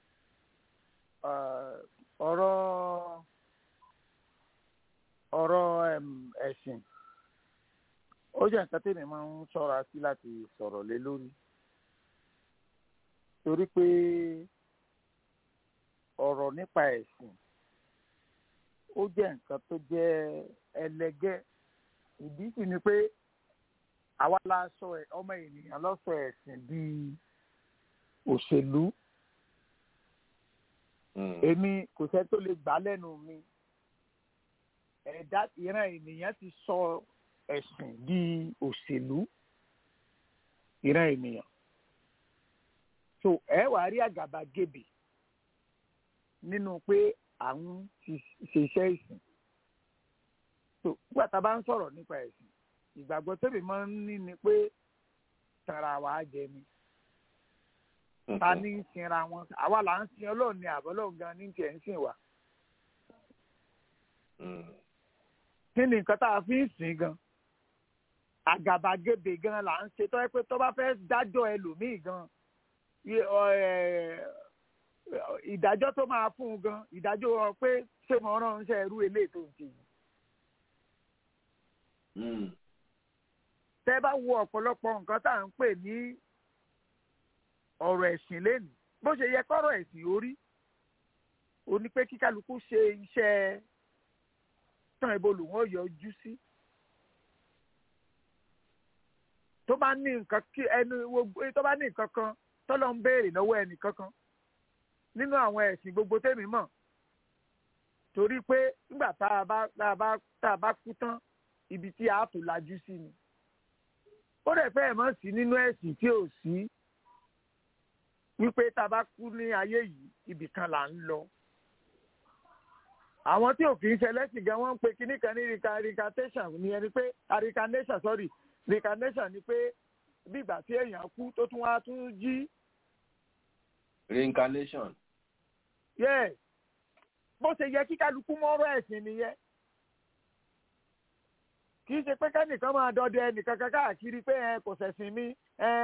ọ̀rọ̀ ọ̀rọ̀ ẹ̀sìn ó jẹ́ nǹkan tèmi máa ń ṣọ́ra sí láti sọ̀rọ̀ lé lórí torí pé ọ̀rọ̀ nípa ẹ̀sìn ó jẹ́ nǹkan tó jẹ́ ẹlẹgẹ́ ìdí sì ni pé àwa la sọ ọmọ ènìyàn ló sọ ẹ̀sìn di òṣèlú èmi kò sẹ́ tó lè gbà lẹ́nu mi ẹ̀dá ìran ènìyàn ti sọ ẹ̀sìn di òṣèlú ìran ènìyàn so ẹ wàá rí àgàbàgebè nínú pé àwọn ti ṣe iṣẹ́ ìsìn so nígbà tá a bá ń sọ̀rọ̀ nípa ẹ̀sìn ìgbàgbọ́ tẹ́lẹ̀ máa ń ní ni pé tara wàá jẹ ni ta ní ń sinra wọn àwa là ń sin ọlọ́run ní àbọ́lọ́run gan ní tiẹ̀ ń sìn wá. kí ni nǹkan tá a fi ń sìn gan àgàbàgebè gan là ń ṣe tó yẹ pé tó bá fẹ́ dájọ́ ẹlòmíì gan ìdájọ́ tó máa fún un gan ìdájọ́ wọn pé ṣé mo ránṣẹ́ irú eléyìí tó ń ṣe yìí. tẹ́ bá wo ọ̀pọ̀lọpọ̀ nǹkan tá à ń pè ní ọ̀rọ̀ ẹ̀sìn lẹ́nu bó ṣe yẹ kọ́rọ̀ ẹ̀sìn orí o ní pé kíkálukú ṣe iṣẹ́ tán ìbolù wọn yọjú sí tó bá ní nǹkan kí ẹnu tó bá ní nǹkan kan tọ́lọ́ ń béèrè lọ́wọ́ ẹnì kankan nínú àwọn ẹ̀sìn gbogbo tèmi mọ̀ torí pé nígbà tá a bá tá a bá tá a bá kú tán ibi tí a tó lajú sí ni ó dẹ̀ fẹ́ẹ̀ mọ̀ sí nínú ẹ̀sìn tí ò sí wípé tá a bá kú ní ayé yìí ibì kan là ń lọ àwọn tí òfin ṣẹlẹ́sìn gan wọ́n ń pe kinní kan ní reincarnation ní ẹni pé reincarnation sorry reincarnation ni pé bí ìgbà tí èèyàn kú tó tún wá tún jí reincarnation. yes bó ṣe yẹ kí kálukú mọ́rọ́ ẹ̀sìn nìyẹn kì í ṣe pé kẹ́nìkan máa dọdẹ ẹnìkan kan káàkiri pé ẹ kò ṣẹ̀sìn mi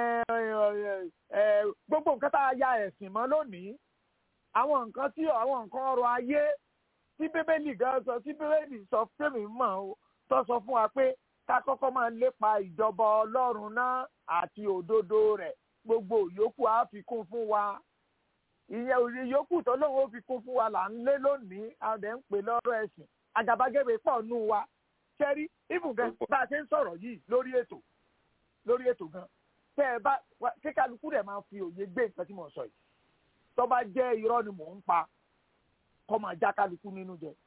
gbogbo nǹkan tá a ya ẹ̀sìn mọ́ lónìí àwọn nǹkan tí àwọn nǹkan ọrọ̀ ayé tí bíbélì gan sọ tí bíbélì sọ fẹ́mi mọ̀ ó tó sọ fún wa pé ká kọ́kọ́ máa lépa ìjọba ọlọ́run náà àti òdodo rẹ̀ gbogbo yòókù á fi kún fún wa ìyẹn òye yòókù tó lóun ó fi kún fún wa là ń lé lónìí àwọn ẹ̀ ń pè lọ́rọ̀ ẹ̀sìn àgàbàgebè pọ̀ nù wa ṣẹ́rí ibùn gan bá a ṣe ń sọ̀rọ̀ yìí lórí ètò lórí ètò gan tẹ́ ẹ bá kíkálukú rẹ̀ máa fi òye gbé nǹkan tí mo sọ yìí tó bá jẹ́ irọ́ ni mò ń pa kọ́ máa já kálukú nínú jẹ.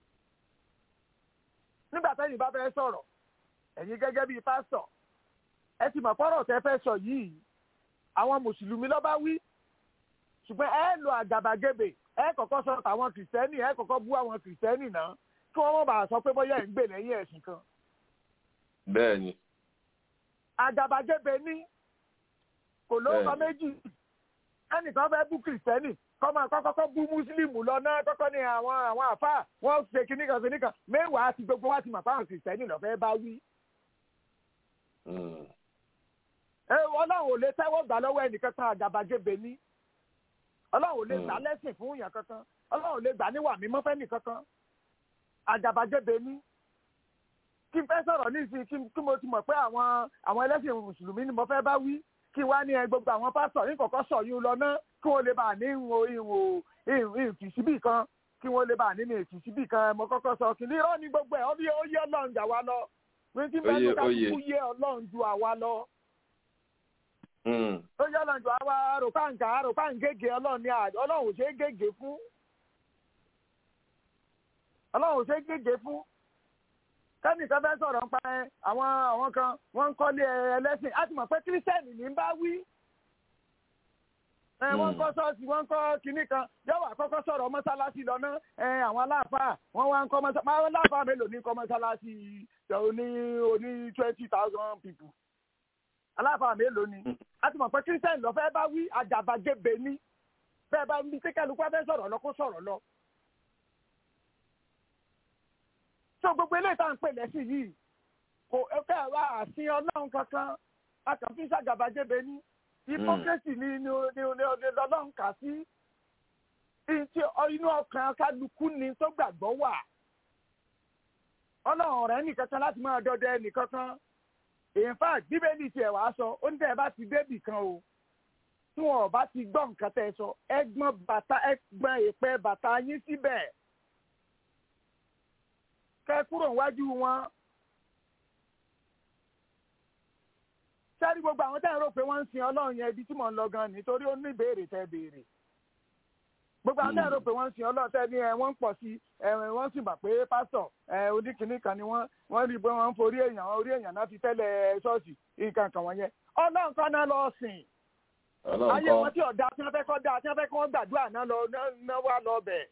nígbà tẹ́yìn bá fẹ́ sọ̀rọ̀ ẹ̀yin gẹ́gẹ́ bíi pásítọ̀ ẹ ti mọ̀ fọ́rọ̀ tẹ́ fẹ́ sọ yìí àwọn mùsùlùmí ló bá wí ṣùgbọ́n ẹ lo àgàbàgebè ẹ kọ́kọ́ sọ tàwọn kìrìsìtẹ́nì ẹ kọ́kọ́ bú àwọn kìrìsìtẹ́nì náà kí wọ́n mọ̀ bá sọ pé bóyá ẹ̀ ń gbè lẹ́yìn ẹ̀sìn kan. bẹ́ẹ̀ni. àgàbàgebè ní kò lóko méjì ẹnìkan fẹ́ bú kìrìsìtẹ́nì kọ́mọ kọ́kọ́ bú mùsùlùmí lọ náà kọ́kọ́ ní àwọn àwọn àfáà wọ́n ṣe kíní kan kíní kan mẹ́wàá àti gbogbo wa ti mọ̀ fáwọn kìrìsìtẹ́nì lọ́fẹ́ bá wí. ẹ ọlọ́run ò lè tẹ́wọ́ gbà lọ́wọ́ ẹnìkan kan àgàbàgebè ní ọlọ́run ò lè gbà lẹ́sìn fún yàn kankan ọlọ́run ò lè gbà níwà mímọ́ fẹ́nì kankan àgàbàgebè ní kí n fẹ́ sọ̀rọ̀ nísìnyí kí mo ti mọ̀ pé àwọn àwọn ẹlẹ́sìn mùsùlùmí ni mo fẹ́ bá wí kí wá ní ẹ gbogbo àwọn pásítọ̀ ní kọ̀kọ́ sọ yín lọ ná kí wọ́n lè bá ní ìwò ìwò ìfìsíbì kan kí wọ́n lè bá nínú ìfìsíbì kan mo kọ́kọ́ sọ kí ní irọ́ ní gbogbo ẹ̀ ó bí ó yé ọlọ́run jà wá lọ wí tí bẹ́ẹ̀ ní ká kúkú yé ọlọ́run ju àwa lọ. ó yé ọlọ́run ju àwa àròpáǹkà àròpáǹgègè ọlọ́run ní ọlọ́run ò ṣe é gègé fún ọlọ́run ò ṣe é gègé fún kẹ́nìkan fẹ́ sọ̀rọ̀ ń pa ẹ àwọn àwọn kan wọ́n ń kọ́lé ẹlẹ́sìn á ti mọ̀ pé kírísítẹ́nì ní bá wí. ẹ wọ́n ń kọ́ ṣọ́ọ̀ṣì wọ́n ń kọ́ kinní kan yọ̀wọ̀ àkọ́kọ́ sọ̀rọ̀ mọ́sálásí lọ́nà ẹ àwọn aláàfáà wọ́n wá ń kọ́ mọ́sálásí àwọn aláàfáà mélòó ní kọ́ mọ́sálásí oní oní twenty thousand people. aláàfáà mélòó ni á ti mọ̀ pé kírísítẹ́nì lọ́ fẹ́ bá wí àgàbàgebè ní bẹ́ẹ̀ bá ń bí kíkẹ́lukú fẹ́ sọ̀rọ̀ lọ kó sọ̀rọ̀ lọ. tó gbogbo eléyìí tá à ń pè lẹ́sìn yìí kò ẹ̀fẹ́ wa àsìn ọlọ́run kankan a kàn fi ṣàgàbàgebè ní hypocrisy ni ni ni ni ọlọ́run kà sí inú ọkàn kálukú ni tó gbàgbọ́ wà ọlọ́run ọ̀rẹ́ nìkankan láti máa dọdẹ nìkankan in fact bíbélì tiẹ̀ wá sọ ó ní tẹ́ ẹ bá ti débì kan o tí wọn ò bá ti gbọ́ nǹkan tẹ́ ẹ sọ ẹgbọ́n bàtà ẹgbọ́n ìpẹ́ bàtà yín síbẹ̀ kẹ kúrò níwájú wọn. sẹ́rí gbogbo àwọn tẹ́ ń rò pé wọ́n ń sin ọlọ́run yẹn ibi tí mò ń lọ gan nítorí ó ní ìbéèrè tẹ́ béèrè. gbogbo àwọn tẹ́ ń rò pé wọ́n ń sin ọlọ́run tẹ́ ní ẹ wọ́n ń pọ̀ sí ẹ wọ́n sì bà pé pásítọ̀ ẹ oníkìíní kan ni wọ́n wọ́n rí i pé wọ́n ń forí èèyàn orí èèyàn náà fi tẹ́lẹ̀ ṣọ́ọ̀ṣì nǹkan kan wọ̀nyẹn. ọlọ́run kan náà lọ sìn. ayé wọn tí ọ̀dà tí wọ́n fẹ́ kọ́ dá tí wọ́n fẹ́ kọ́ gbàdúrà náà lọ náà wà lọ bẹ̀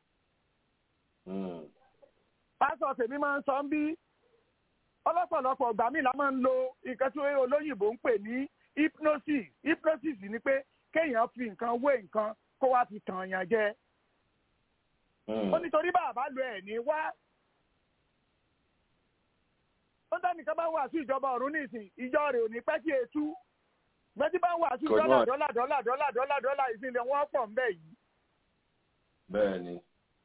pásọ tèmi máa ń sọ ń bí ọlọ́pọ̀lọpọ̀ ọgbà mi la máa ń lo nǹkan tí olóyìnbó ń pè ní hypnosis hypnosis ni pé kéèyàn fi nǹkan wé nǹkan kó wá fi tàn yàn jẹ. ó nítorí bàbá lo ẹ̀ ní wá. ó dánìkan bá wà sí ìjọba ọ̀run nísìn ìjọ rẹ̀ ò ní pẹ́ sí etú gbẹ́tí bá wà sí dọ́là dọ́là dọ́là dọ́là dọ́là dọ́là ìsìnlẹ̀ wọ́n pọ̀ ń bẹ̀ yìí. bẹ́ẹ̀ ni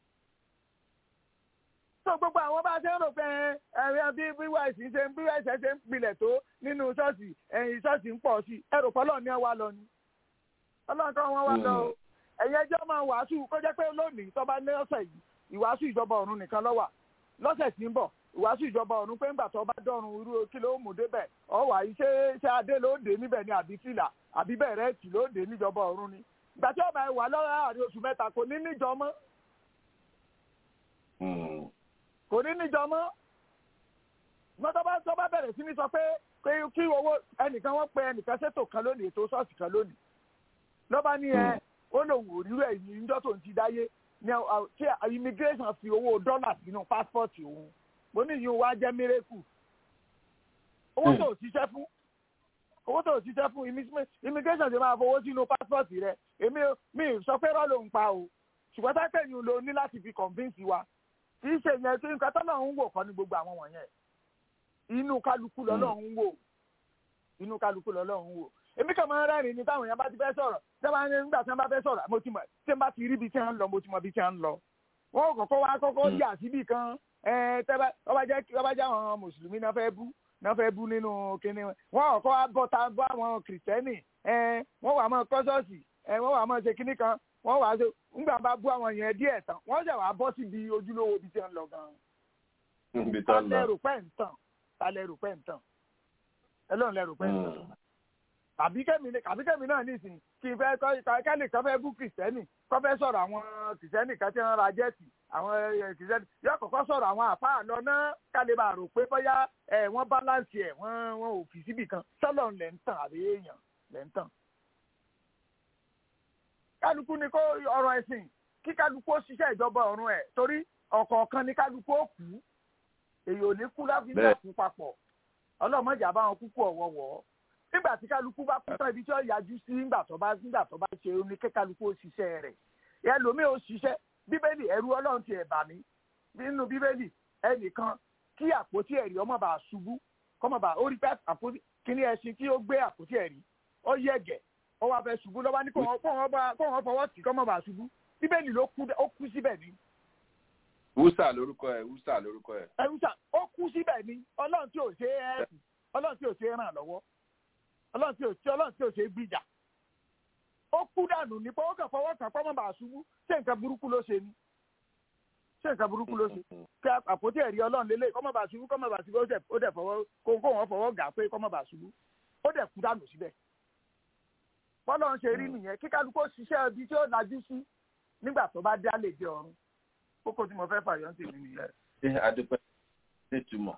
tó gbogbo àwọn bá ṣe ń rò pé ẹ̀rẹ́ bí bíwáìsì ṣe ń bíwáìsì ṣe ń pilẹ̀ tó nínú ṣọ́ọ̀ṣì ẹ̀yìn ṣọ́ọ̀ṣì ń pọ̀ sí ẹ̀rọ pọ́lọ́ ní ẹwà lọ ni ọlọ́run kan wọ́n wá lọ o ẹ̀yẹ ẹjọ́ máa wàásù kó jẹ́ pé lónìí tó bá ní ọ̀sẹ̀ yìí ìwàásù ìjọba ọ̀run nìkan ló wà lọ́sẹ̀ tí ń bọ̀ ìwàásù ìjọba ọ̀run pé ńgbà tó bá dọ̀run irú kí ló mú débẹ̀ ọ wà yìí ṣé ṣé adé ló dé níbẹ̀ ni àbí fìlà àbí bẹ̀rẹ̀ tì ló dé níjọba ọ̀run ni ìgbà tí ọba ẹ wà lọ́wọ́ àárín oṣù mẹ́ta kò ní níjọ mọ́ kò ní níjọ mọ́ mọ́ tó bá tó bá bẹ̀rẹ̀ sí ní sọ pé pé kí owó ẹnìkan wọ́n pe ẹnìkan ṣètò kan lónìí ètò ṣọ́ọ̀ṣì kan lónìí ló bá ní ẹ ó lòun ò rírọ ẹ̀yìn níjọ́ tó ń ti dáyé ní tí immigration fi owó dọ́là sínú pásítọ̀tì òun mo ní ìyún wa jẹ́ mírèkù owó tó ṣiṣẹ́ fún owó tó ṣiṣẹ́ fún immigration ti máa fowó sínú pásítọ̀tì rẹ èmi mi sọ pé rọ́ ló ń pa o ṣùgbọ́n tákẹ́yìn ló ní láti fi convince wa kì í ṣe yẹn tí nǹkan tọ́lọ̀ ń wò kọ́ ní gbogbo àwọn wọ̀nyẹn inú kálukú lọ́lọ́ ń wò inú kálukú lọ́lọ́ ń wò èmi kàn máa ń rẹ́rìn ní táwọn èèyàn bá ti fẹ́ sọ̀rọ̀ tí wọ́n nígbà tí wọ́n bá fẹ́ sọ̀rọ̀ mo ti mọ̀ tí wọ́n bá ti rí ibi tí wọ́n ń lọ mo ti mọ̀ ibi tí wọ́n ń lọ. wọ́n kọ́kọ́ wá kọ́kọ́ yà síbì kan tọ́ba jẹ́ àwọn mùsùlùmí náà fẹ́ bú náà fẹ́ bú nínú kinní wọn. wọ́n kọ́kọ́ wá bọ́ta bọ́ àwọn kìrìtẹ́nì wọ́n wà mọ́ kọ́sọ́ọ̀sì wọ́n wà mọ́ ṣe kinní kan wọ́n wà ṣe ńgbà bá bú àwọn yẹn díẹ̀ tán wọ́n ṣẹ̀ wá bọ́ síbi ojúlówó ibi tí wọ́n lọ gan-an. talẹ̀ rò pẹ́ ń tàn talẹ̀ rò pẹ́ ń tàn ẹlọ́run lẹ́rù pẹ́ ń tàn tàbí kẹ́mi tàbí kẹ́mi náà nísìnyí kí n fẹ́ kẹ́lì kan fẹ́ bú kìrìsìtẹ́nì kọ́ fẹ́ sọ̀rọ̀ àwọn kìrìsìtẹ́nì kan tí wọ́n ra jẹ́ẹ̀tì àwọn kìrìsìtẹ́nì yóò kọ́kọ́ sọ̀rọ̀ àwọn àfáà lọ náà kálí bá rò pé bóyá ẹ̀ wọ́n báláǹsì ẹ̀ wọ́n wọ́n ò fi síbì kan sọ́lọ̀ lẹ̀ ń tàn àbí èèyàn lẹ̀ ń tàn. kálukú ni kó ọ̀rọ̀ ẹ̀sìn kí kálukú ó ṣiṣẹ́ ìjọba ọ̀run ẹ̀ torí ọ̀kọ̀ọ̀kan ni kálukú ó kú èyí ò ní kú láfíńdà kú papọ̀ ọlọ́mọdé àbáwọn kúkú ọ̀wọ́wọ́ nígbà tí kálukú bá kú tán ibi tí ó yájú sí nígbà tó bá nígbà tó bá ṣe ní kí kálukú ó ṣiṣẹ́ rẹ̀ ẹlòmíì ó ṣiṣẹ́ bíbélì ẹrú ọlọ́run ti ẹ̀bà mi nínú bíbélì ẹnìkan kí àpótí ẹ̀rí ọmọ bá ṣubú kọ́mọ bá ó rí pé àpótí kíní ẹṣin tí ó gbé àpótí ẹ̀rí ó yẹ̀gẹ̀ ó wá fẹ́ ṣubú lọ́wọ́ ní kó wọ́n fọwọ́ tì kọ́mọ bá ṣubú bíbélì ló kú ó kú síbẹ̀ ni. wúsà lórúkọ ẹ wúsà lórúkọ ẹ. ẹ wúsà ó kú síbẹ̀ ni ọlọ́run tí ò ṣe é ọlọ́run tí ò ṣe é ràn lọ́wọ́ ọlọ́run tí ò tí ọlọ́run tí ò ṣe é gbìjà ó kú dànù ní pé ó kàn fọwọ́ kàn pọ́nmọ́ bá ṣubú ṣé nǹkan burúkú ló ṣe ni ṣé nǹkan burúkú ló ṣe kí àpótí ẹ̀rí ọlọ́run lélẹ̀ kọ́mọ́ bá ṣubú kọ́mọ́ bá ṣubú ó dẹ̀ fọwọ́ kó wọn fọwọ́ gà pé kọ́mọ́ bá ṣubú ó dẹ̀ kú dànù síbẹ̀ bọ́lá ń ṣe rí nìyẹn kí kálukú ṣiṣẹ́ ibi tí ó lajú sí nígbà tó bá dá lè dé ọ̀run kókó tí mo fẹ́ fàyọ́ sí mi nìyẹn. ṣé adúpẹ́ ṣe túmọ̀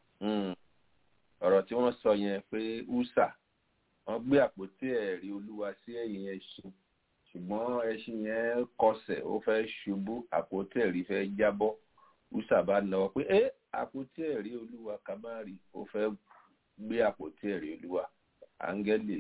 ọ̀rọ̀ tí wọ́n sọ yẹn pé usa wọ́n gbé àpótí ẹ̀rí olúwa sí ẹ̀yìn ẹṣin ṣùgbọ́n ẹṣin yẹn kọsẹ̀ ó fẹ́ ṣubú àpótí ẹ̀rí fẹ́ jábọ́ usa bá náwó pé ẹ àpótí ẹ̀rí olúwa kamari ó fẹ́ gbé àpótí ẹ̀rí olúwa áńgẹ́lì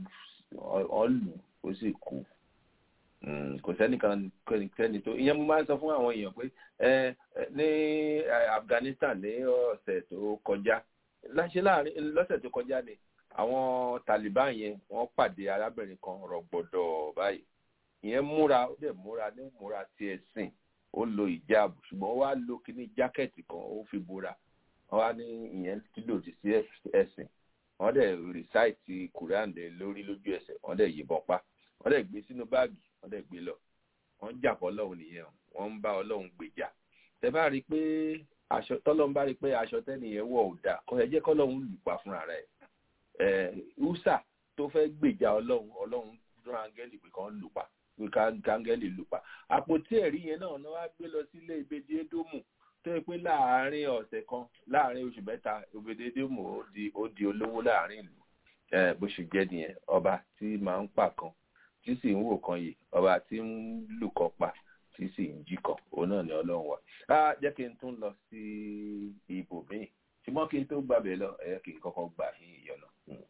ọ̀lù ó sì kú kò sẹ́nìkan kẹ́ni tó ìyẹn mo máa ń sọ fún àwọn èèyàn pé ní Afghanistan ní ọ̀sẹ̀ tó kọjá láṣẹ láàrin lọ́sẹ̀ tó kọjá ni àwọn Taliban yẹn wọ́n pàdé arábìnrin kan rọ̀gbọ̀dọ̀ báyìí ìyẹn múra ó dẹ̀ múra ní múra ti ẹ̀sìn ó lo ìjáàbù ṣùgbọ́n ó wá lo kíní jákẹ́ẹ̀tì kan ó fi bora wọ́n wá ní ìyẹn tí lòdì sí ẹ̀sìn wọ́n dẹ̀ rìsáìtì Quran lórí lójú ẹsẹ̀ wọ́n dẹ̀ yìnbọn pa wọ́n dẹ̀ gbé sínú báàgì wọ́n dẹ̀ gbé lọ wọ́n jà fọ́ ọlọ́run nìyẹn wọ́n ń bá ọlọ́run gbèjà tẹ bá rí i pé aṣọ tọ́lọ́run bá rí i pé aṣọ tẹ́nìyẹn wọ̀ ò dáa kò yẹ jẹ́ kọ́lọ́run lù pa fúnra rẹ̀ ẹ̀ usa tó fẹ́ gbèjà ọlọ́run ọlọ́run rán áńgẹ́lì pé kàn lù pa pé káńgẹ́lì lù pa àpótí ẹ̀rí yẹn náà náà wá gbé lọ sílé ìbejì édómù tó yẹ pé láàárín ọ̀sẹ̀ kan láàárín oṣù mẹ́ta ìbejì édómù ó di olówó láàárín ìlú bó ṣe jẹ́ nìyẹn ọba tí máa ń pa kan tí sì ń wò kan yìí ọba tí ń lù kan pa tí sì ń jí kan òun náà ni ọlọ́run wà. á jẹ́ kí n tún lọ sí ibòmíì ṣùgbọ́n kí n tó gbàbẹ̀ lọ ẹ̀yẹ́ kí n kọ́kọ́ gbà ní ìyọ̀nà.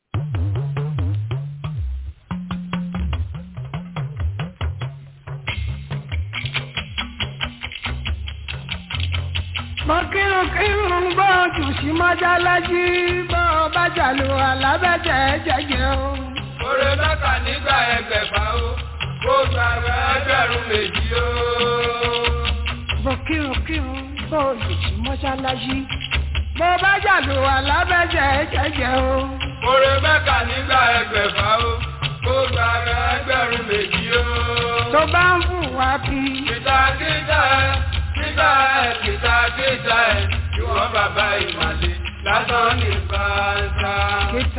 mo kírun kírun bó jù sí mọ́jálásí bó bá jàlù alábẹ́jẹ́ jẹ́jẹ́ o. Oore mẹ́ta nígbà ẹgbẹ̀fà o, kó gba ẹgbẹ̀rún méjì o. mo kírun kírun bó jù sí mọ́jálásí bó bá jàlù alábẹ́jẹ́ jẹ́jẹ́ o. Oore mẹ́ta nígbà ẹgbẹ̀fà o, kó gba ẹgbẹ̀rún méjì o. tó bá ń fún wa kí. Kìtàkìtà ẹ̀ kíta ẹ̀ kìtàkìtà ẹ̀ ìwọ̀n bàbá ìmàlè lásán ní bàtà. kìtà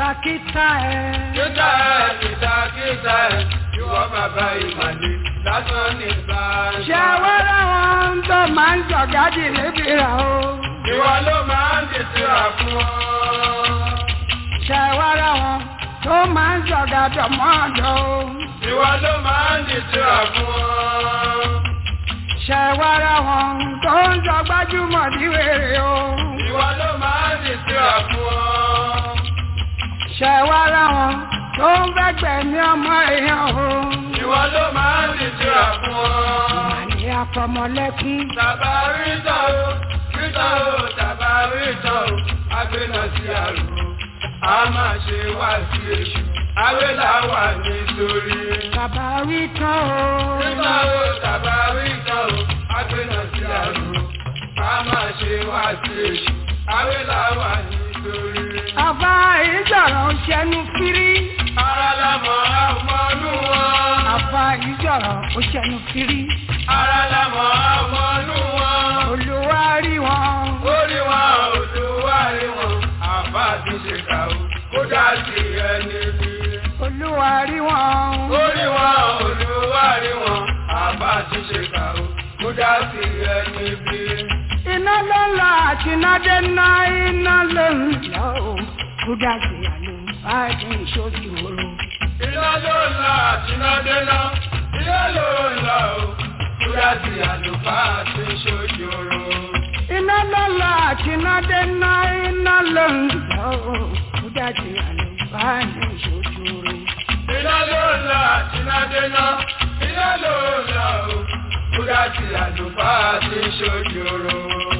kìtàkìtà ẹ̀. Kíta ẹ̀ kíta kíta ẹ̀ ìwọ bàbá ìmàlè lásán ní báyìí. ṣé wẹ́rẹ́ wọn tó máa ń jọ̀gádì lébi rà o. Ìwọ ló máa ń dìtìrà fún ọ. ṣé wẹ́rẹ́ wọn tó máa ń jọ̀gádọ̀ mọ́ọ̀dọ̀ o. Ìwọ ló máa ń dìtìrà fún ọ. ṣé wẹ́rẹ́ wọn tó ń jọ gbájúmọ̀ díwèrè o. Ìwọ ló máa ń dìtìrà fún ọ. ṣé wẹ́rẹ́ wọn tó ń fẹ́gbẹ̀ ní ọmọ èèyàn o. Ìwọ ló máa ń dìtìrà fún ọ. àní àfọmọlẹ́kún. Tàbá rí tán o, rí tán o, tàbá rí tán o, agbéná sí àrùn. A máa ṣe wá sí èṣù, awélà wà nítorí. bàbá wí tán o. Rí tán o, tàbá rí tán o, agbéná sí àrùn. A máa ṣe wá sí èṣù, awélà wà nítorí. àbá ìjọ̀rọ̀ ń ṣẹnu fírí. Ara la mọ̀ ọmọnú wọn. àbá ìjọ̀rọ̀ ó ṣẹnu fírí. Ara la mọ̀ ọmọnú wọn. olúwa rí wọn. Orí wọn olúwa rí wọn, àbá ti ṣe kà ó, kó dá sí ẹni bí. olúwa rí wọn. Orí wọn olúwa rí wọn, àbá ti ṣe kà ó, kó dá sí ẹni bí. iná ló ń lọ àti iná dé ná iná ló ń lọ o. kúdà sí àlọ́ báyìí ìṣòdì òru. Iná ló ń lọ àti iná dé ná, iná ló ń lọ ó, kó dá sí àlùfáà ti ṣojú oorun. iná ló ń lọ àti iná dé ná iná ló ń lọ o. kúdà sí àlọ́ báyìí ìṣòdì òru. Iná ló ń lọ àti iná dé ná, iná ló ń lọ ó, kó dá sí àlùfáà ti ṣojú oorun.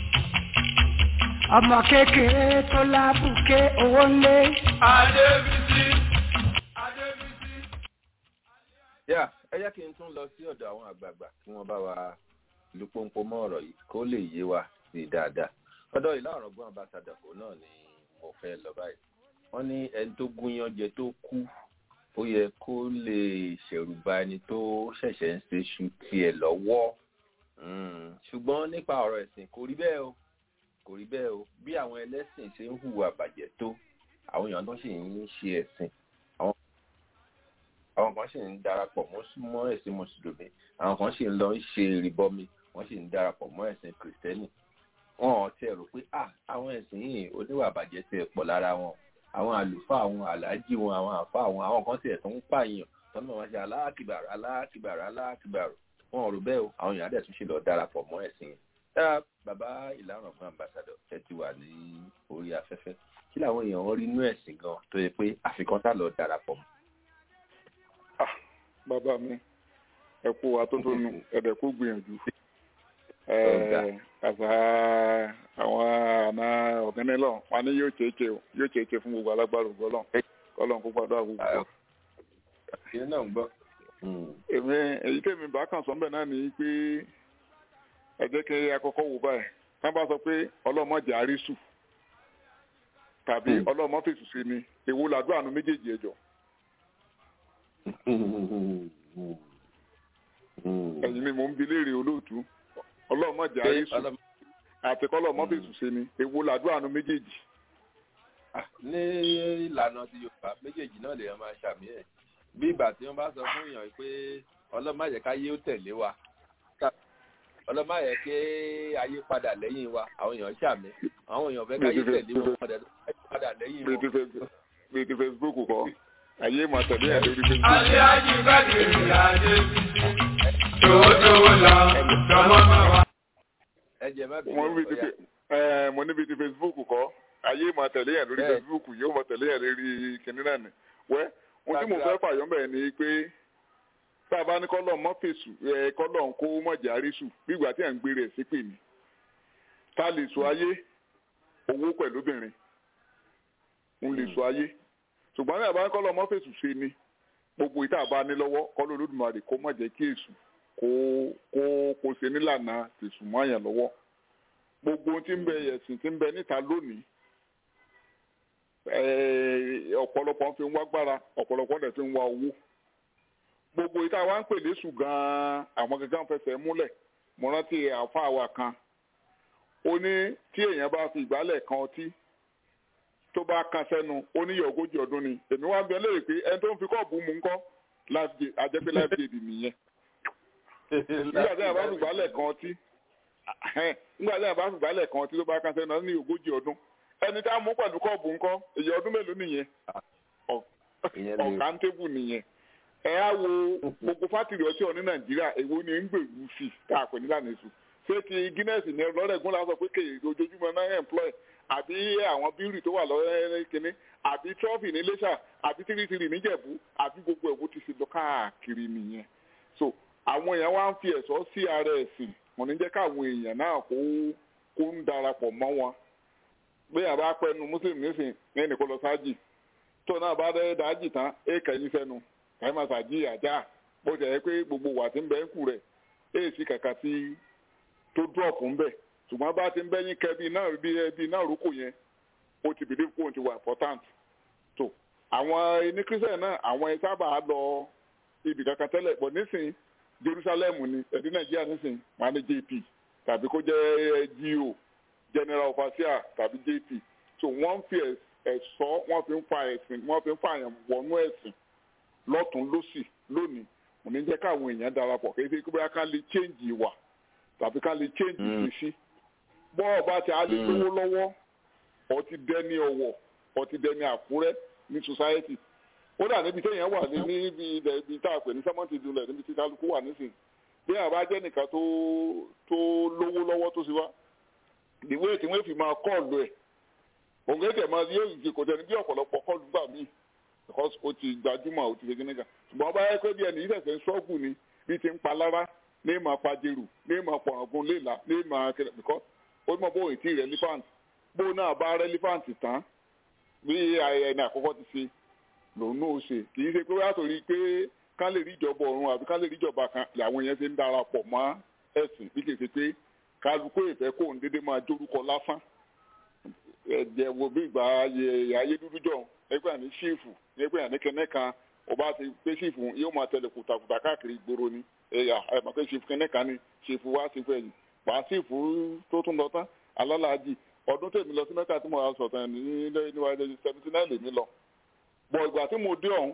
ọmọ kékeré tó lábùké owó ńlé. Adébísí. Adébísí. yà ẹ jẹ́ kí n tún lọ sí ọ̀dọ̀ àwọn àgbààgbà kí wọ́n bá wa lu pọ́npọ́n mọ́ ọ̀rọ̀ yìí kó lè yé wa sí i dáadáa ọ̀dọ̀ ìlà ọ̀rọ̀gbọ́n ambassadọ̀ náà ni mo fẹ́ lọ báyìí wọ́n ní ẹni tó gúnyán jẹ tó kú ó yẹ kó lè ṣẹ̀rù ba ẹni tó ṣẹ̀ṣẹ̀ ń ṣe ṣu tiẹ̀ lọ́wọ́ Mm, ṣùgbọ́n nípa ọ̀rọ̀ ẹ̀sìn kò rí bẹ́ẹ̀ o kò rí bẹ́ẹ̀ o bí àwọn ẹlẹ́sìn ṣe ń hùwà bàjẹ́ tó àwọn èèyàn tó sì ń ṣe ẹ̀sìn àwọn àwọn kan sì ń darapọ̀ mọ́ mọ́ ẹ̀sìn mùsùlùmí àwọn kan sì ń lọ ń ṣe ìrìbọmi wọ́n sì ń darapọ̀ mọ́ ẹ̀sìn kìrìsìtẹ́nì wọn ò tiẹ̀ rò pé ah àwọn ẹ̀sìn yìí oníwà bàjẹ́ tiẹ̀ pọ̀ lára wọn àwọn àlùfáà àwọn aláàjì wọn àwọn àfáà wọn àwọn kan tiẹ̀ tó ń pààyàn tọ́nà wọn ṣe aláàkìbàrà aláàkìbàrà aláàkìbàrà wọn ò rò bẹ́ẹ̀ o àwọn èèyàn dẹ̀ tún ṣe lọ darapọ̀ mọ́ ẹ̀sìn yẹn dára bàbá ìlànà fún ambassadọ ẹ ti wà ní orí afẹ́fẹ́ kí làwọn èèyàn rí inú ẹ̀sìn gan tó yẹ pé àfikún tá lọ darapọ̀ mọ́. bàbá mi ẹ kú atótónu ẹ̀dẹ̀ kú gbìyànjú àgbà àwọn àna ọ̀gẹ́nẹ́lọ̀ wọn ni yóò ṣeéṣe o yóò ṣeéṣe fún gbogbo alágbára ògbọ́lọ̀ kọ́lọ̀ kó gbàdúrà gbogbo. ìyẹn náà ń gbọ́. èmi èyí tèmi bá kàn sọ́nbẹ̀ náà ni pé ẹ jẹ́ kí akọ́kọ́ wò báyìí wọ́n bá sọ pé ọlọ́mọdé àrísù tàbí ọlọ́mọ fèsù sí ni èwo làdúrà àánú méjèèjì ẹjọ́ ẹ̀yin ni mò ń bi léèrè olóòtú ọlọ́mọdé àrísù àti kọ́lọ́mọ fèsù sí ni èwo làdúrà àánú méjèèjì. ní ìlànà ti yorùbá méjèèjì náà lèèyàn máa ṣàmì ẹ̀ bí ìgbà tí wọ́n bá sọ fún èèyàn pé ọlọ́mọ àyẹ̀káyé ó tẹ̀lé wa ọlọ́mọ yẹ kí ayé padà lẹ́yìn wa àwọn èèyàn ṣàmì àwọn èèyàn fẹ́ káyé tẹ̀lé wọn padà lẹ́yìn wọn. bíi ti facebook kọ ayé máa tẹ̀lé ẹ̀ lórí facebook. Adé ají gbàgede adé bísí. Tòwótòwó lọ, tọmọ máa wá. ẹ jẹ má bí mo níbi ti ẹ mo níbi ti facebook kọ ayé máa tẹ̀lé ẹ̀ lórí facebook yóò máa tẹ̀lé ẹ̀ lórí kìnìún náà ni wẹ́ ohun tí mo fẹ́ fàyọ́ bẹ́ẹ̀ ni pé tá a bá ní kọ́lọ̀ mọ́ fèsù ẹ kọ́lọ̀ ń kó mọ̀jà rísù bí ìgbà tí à ń gbé rẹ̀ sí pè ní ta lè sọ ayé owó pẹ̀lú obìnrin ń lè sọ ayé ṣùgbọ́n ní àbá ní kọ́lọ̀ mọ́ fèsù ṣe ni gbogbo ìta bá ní lọ́wọ́ kọ́lọ̀ olódùmarè kó mọ̀jẹ̀ kí èṣù kó kó kó ṣe nílànà tèṣù mọ́ àyàn lọ́wọ́ gbogbo ohun tí ń bẹ ẹ̀sìn tí ń bẹ níta lónìí ọ̀pọ̀lọpọ̀ fi ń wá gbára ọ̀pọ̀lọpọ̀ dẹ̀ fi ń wá owó gbogbo ìta wa ń pè lésù gan-an àwọn gẹ́gẹ́ fẹsẹ̀ múlẹ̀ mo rántí àfa wa kan ó ní tí èèyàn bá fi ìgbálẹ̀ kan ọtí tó bá kan sẹ́nu ó níyọ̀ ogójì ọdún ni èmi wá ń bẹ léèrè pé ẹni tó ń fi kọ́ọ̀bù mu ńkọ́ àjẹpẹ́ life jail nìyẹn nígbà tí a bá fìgbálẹ̀ kan ọtí nígbà tí a bá fìgbálẹ̀ kan ọtí tó bá kan sẹ́nu ó ní ogójì ọdún ẹni tá a mú pẹ̀lú kọ́ọ̀bù ńkọ́ èyí ọdún mélòó nìyẹn ọ̀kántébù nìyẹn ẹ á wo gbogbo fátìrì ọtí ọ ní nàìjíríà èwo ni ń gbèrú sí i tá a pè ní lànà èso ṣé ti guinness ní lọ́rẹ̀gún la sọ pé kéè ojoojúmọ́ náà employ àbí àwọn bírì tó wà lọ́rẹ́ kínní àbí trọ́fì ní lẹ́ṣà àbí tìrìtìrì níjẹ̀bú àbí gbogbo ẹ̀wọ́ ti ṣe lọ káàkiri nìyẹn so àwọn èèyàn wá ń fi ẹ̀sọ́ sí ara ẹ̀sìn wọn ní jẹ́ káwọn èèyàn náà kó kó ń darapọ̀ mọ́ wọn bí àbá pẹ́nu muslim nísìn ní ẹnì kó lọ sáájì tó náà bá dẹ́ dájì tán é kẹ́yìn sẹ́nu kàí máa ṣàjì àjà bó ṣe yẹ pé gbogbo wà tí ń bẹ ń kù rẹ̀ é sì kàkà tí tó dúrọ̀pù ń bẹ̀ ṣùgbọ́n bá ti ń bẹ́yìn kẹ́bí náà bí ẹbí náà rúkò yẹn ó ti bìlíf kó ti wà important tó àwọn ẹni kírísítẹ̀ náà àwọn ẹ sábà lọ ibì kankan tẹ́lẹ̀ pọ̀ nísìn Jerusalem ni ẹ̀dí Nàìjíríà nísìn wọn ní JP tàbí kó jẹ́ GO General Overseer tàbí JP so wọ́n fi ẹ̀sọ́ wọ́n fi ń fa ẹ̀sìn wọ́n fi ń fa àyàn wọnú ẹ̀sìn lọ́tún lọ́sì lónìí mo ní jẹ́ káwọn èèyàn darapọ̀ kí ẹ bóyá ká lè change ìwà tàbí ká lè change ìṣesí bọ́ọ̀ bá ti á lè lówó lọ́wọ́ ọtí dẹ́ni ọ̀wọ̀ ọtí dẹ́ni àkúrẹ́ ní society ó dà níbi téèyàn wà ní níbi ilẹ̀ ibi tá a pè ní sẹ́mọ́ǹtì ìdúnlẹ̀ níbi tí kálukú wà nísìnyí bí àwọn bá jẹ́ nìkan tó tó lówó lọ́wọ́ tó sì wá ìwé tí wọ́n fi máa kọ́ọ̀lù ẹ̀ òun kẹ́kẹ́ máa yóò ìdí kò tẹ́ni bí ọ̀pọ̀lọpọ̀ kọ́ọ̀lù gbà míì because ó ti gbajúmọ̀ ó ti ṣe kíníkà ṣùgbọ́n bá yẹ pé bí ẹni ìṣẹ̀ṣẹ̀ ń ṣọ́ọ̀gù ni bí ti ń pa lára ní ìmọ̀ pàjẹrù ní ìmọ̀ pọ̀rọ̀gùn léèlà ní ìmọ̀ kẹlẹ̀ because ó mọ̀ bó ìtì relevant bó náà bá relevant tán bí ẹni àkọ́kọ́ ti ṣe lòun náà ṣe kì í ṣe pé wáyà torí pé ká lè rí ìjọba ọ̀run àbí ká lè rí ìjọba kan làwọn yẹn ṣe ń darapọ̀ mọ́ ẹ̀sìn bí kì í ṣe pé kálukú ìfẹ́ kó ń dédé máa jórúkọ lásán ẹ̀jẹ̀ wo bí ìgbà ayé dúdú jọ ẹgbẹ́ àní ṣífù ẹgbẹ́ àní kẹ́nẹ́ kan ọba ti pé ṣífù yóò máa tẹ̀lé kùtàkùtà káàkiri ìgboro ni ẹ̀yà ẹ̀mọ̀ pé ṣífù kẹ́nẹ́ kan ni ṣífù wá ṣífù ẹ̀yìn wà á ṣífù tó tún lọ tán alálàájì ọdún tèmi lọ sí mẹ́ta tí mo wá sọ̀tàn ní níwájú seventy nine lèmi lọ bọ̀ ìgbà tí mo dé ọ̀hún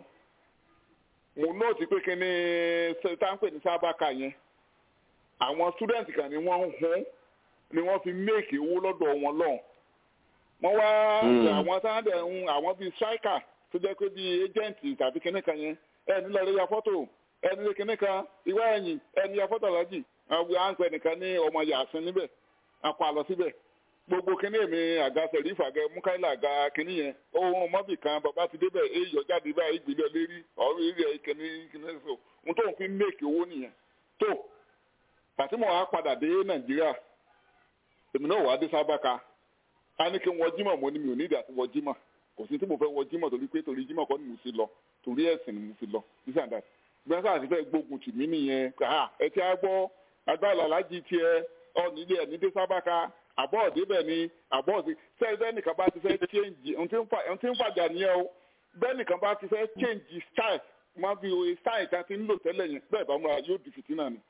mo nóòtì pé kí ni táǹpẹ̀ ní sábàkà yẹn àwọn student kan ni wọ́n ń hún ni wọ́n fi méèkì owó lọ́dọ̀ wọn lọ́hùn wọ́n wá àwọn sáńdẹ̀ ń àwọn bíi striker tó jẹ́ pé bíi agent tàbí kíní kan yẹn ẹni lọ́ọ́ lè ya fọ́tò ẹni lè kíní kan ìwá ẹ̀yìn ẹni ya fọ́tò lọ́jì àwọn àǹpẹ̀ nìkan ní ọmọ yàsín níbẹ̀ akọ àlọ́ síbẹ̀ gbogbo kíní èmi àga sẹ̀rífà àga mukaila àga kíní yẹn ohun mọ́bì kan bàbá ti débẹ̀ èyí ọ̀jáde báyìí ìgbìlẹ̀ lérí ọ̀rọ̀ eré ẹ̀ kíní kíní so ohun tó ń fi méèkì owó nìyẹn tó pàtímọ̀ á padà dé nàìjíríà èmi náà wà á dé sábàkà a ní kí n wọ jímọ̀ mo ní mi ò ní ìdí àti wọ jímọ̀ kò sí tí mo fẹ́ wọ jímọ̀ torí pé torí jímọ̀ kọ́ ni mo fi lọ torí ẹ̀sìn ni mo fi lọ this and that gbọ́n sáà ti fẹ́ gbógun tì mí nìyẹn ẹ ti á gbọ́ agbára alájí tiẹ̀ ọ nílé ẹ̀ ní dé sábàkà àbọ̀ ọ̀dẹ́bẹ̀ ni àbọ̀ ọ̀dẹ́ sẹ́yìn bẹ́ẹ̀ nìkan bá ti fẹ́ change ohun tí ń fàjà nìyẹn o bẹ́ẹ̀ nìkan bá ti fẹ́ change style máa fi oye style kan ti ń lò tẹ́lẹ̀ yẹn bẹ́ẹ̀ bá múra yóò di fìtínà ni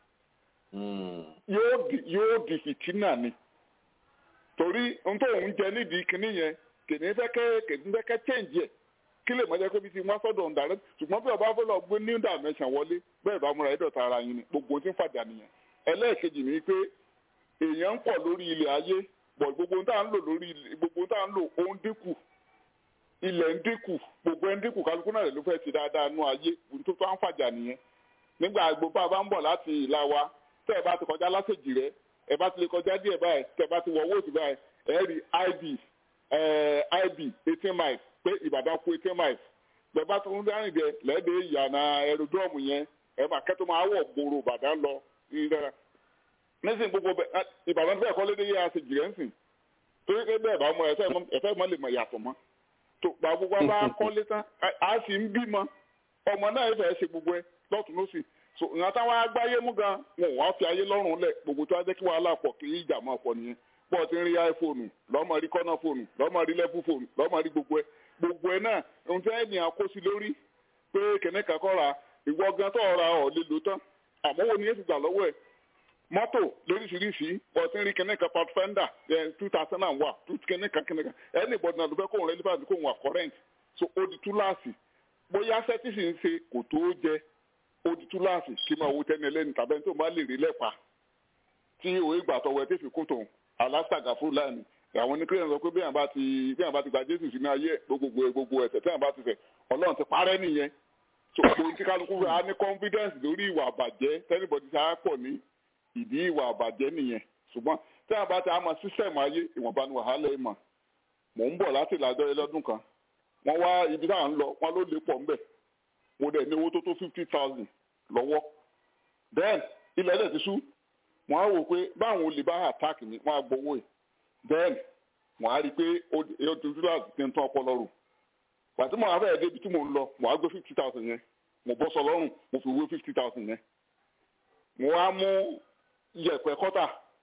yóò di fìtínà ni torí n tó ń jẹ nídìí kinní yẹn kìnìún fẹ́ kẹ́ kìnìún fẹ́ kẹ́ change ẹ̀ kí lè mọ̀jẹ́ pé bí ti wọ́n sọ́dọ̀ ọ̀dà rẹ ṣùgbọ́n bí ọba fẹ́ lọ gbé new dimension wọlé bẹ́ẹ̀ bá múra ẹ̀dọ̀ta ara yín ni gbogbo ohun tí ń fàjà nìyẹn ẹlẹ́ẹ̀kejì ni pé èèyàn ń pọ̀ lórí ilẹ̀ ayé bọ̀ gbogbo ohun tá à ń lò lórí gbogbo ohun tá à ń lò ó ń dínkù ilẹ̀ ń dínkù gbogbo ẹ̀ ń dínkù kálukú náà ló fẹ́ ti dáadáa nú ayé ohun tó tó ń fàjà nìyẹn nígbà gbogbo àbá ń bọ̀ láti ìlà wa tẹ́ ẹ bá ti kọjá lásèjì rẹ ẹ bá ti lè kọjá díẹ̀ báyìí tẹ́ ẹ bá ti wọ owó òsì báyìí ẹ rí ib ib eighteen miles pé ìbàdàn kú eighteen miles bẹ́ẹ̀ bá tó ń dárìn dẹ lẹ́ẹ̀dẹ̀ ìyànà aerodrome yẹn ẹ máa kẹ́tọ́ máa wọ̀ gbòòrò ìbàdàn lọ ìdára nísìnyí gbogbo ìbàdàn fẹ́ẹ̀ kọ́ lédè yẹ àṣejì rẹ̀ ń sìn torí pé bẹ́ẹ̀ bá mọ ẹ̀fẹ́ mọ́ lè mọ ìyàtọ̀ mọ́ tó gba gbogbo bá kọ́lé tán a sì ń bímọ ọmọ náà fẹ́ẹ́ ṣe gbogbo ẹ lọ́tún lọ́sì so ìyàn táwọn agbáyé mú gan wọn wá fi ayé lọ́rùn lẹ̀ gbogbo tó wá jẹ́ kí wàhálà pọ̀ kí ìjà máa pọ̀ nìyẹn bọ́ọ̀ ti ń rí iphone lọ́mọ rí kọ́nà fóònù lọ́mọ rí lẹ́fù fóònù lọ́mọ rí gbogbo ẹ̀ gbogbo ẹ̀ náà ohun tí ènìyàn kó sí lórí pé kẹ̀nẹ́ kakọ́ ra ìwọ gan tó ra ọ̀ lè lò tán àmọ́ wo ni yẹn ti gbà lọ́wọ́ ẹ̀ mọ́tò lóríṣiríṣi bọ̀tí rí kẹ́nẹ́ kan pathfinder two thousand and one two kẹ́nẹ́ kan kẹ́nẹ́ kan anybody náà ló fẹ́ kóhun relevant kóhun wà current so ó di túláàsì bóyá sẹ́tìsì ń ṣe kò tó jẹ ó di túláàsì kí máa wo tẹ́ni ẹlẹ́ni tàbí ẹni tó máa lè rí lẹ́pa tí òye ìgbà tọwọ́ ẹ tẹ́fì kó tòun alásàgà fúlàní àwọn oníkírẹ́nì sọ pé bí àwọn bá ti bí àwọn bá ti gba jésù sínú ayé gbogbo gbogbo ẹ̀ṣẹ̀ tí àwọn bá ti ṣẹ̀ ọlọ́run ti parẹ́ nìyẹn so òun tí kálukú á ní confidence lórí ìwà àbàjẹ́ tẹ́nibọ̀dì ṣáà pọ̀ ní ìdí ìwà àbàjẹ́ nìyẹn ṣùgbọ́n tí àwọn bá ti àmọ́ sísẹ̀mù ayé ìwọ̀nba ni wàhálà ìmọ̀ mò ń bọ̀ láti ìlàjọ yẹn lọ́dún kan wọ́n wá ibi tá à ń lọ wọ́n ló lè pọ̀ ńbẹ̀ mo dẹ̀ ní owó tó tó fifty thousand lọ́wọ́ then ilẹ̀ ẹ̀dẹ̀ ti sú wọ́n á wò pé báwọn olè bá attack mi wọ́n á gbowó ẹ̀ then wọ́n á rí i pé ó ti dúró àti ti ń tán ọpọlọ rò pàtí mo àfẹ́ ẹ̀dẹ́ ibi tí mo ń lọ mo á gbé fifty thousand yẹn mo bọ́ sọ lọ́rùn mo fi wé fifty thousand yẹn mo á mú yẹ̀pẹ̀ kọ́tà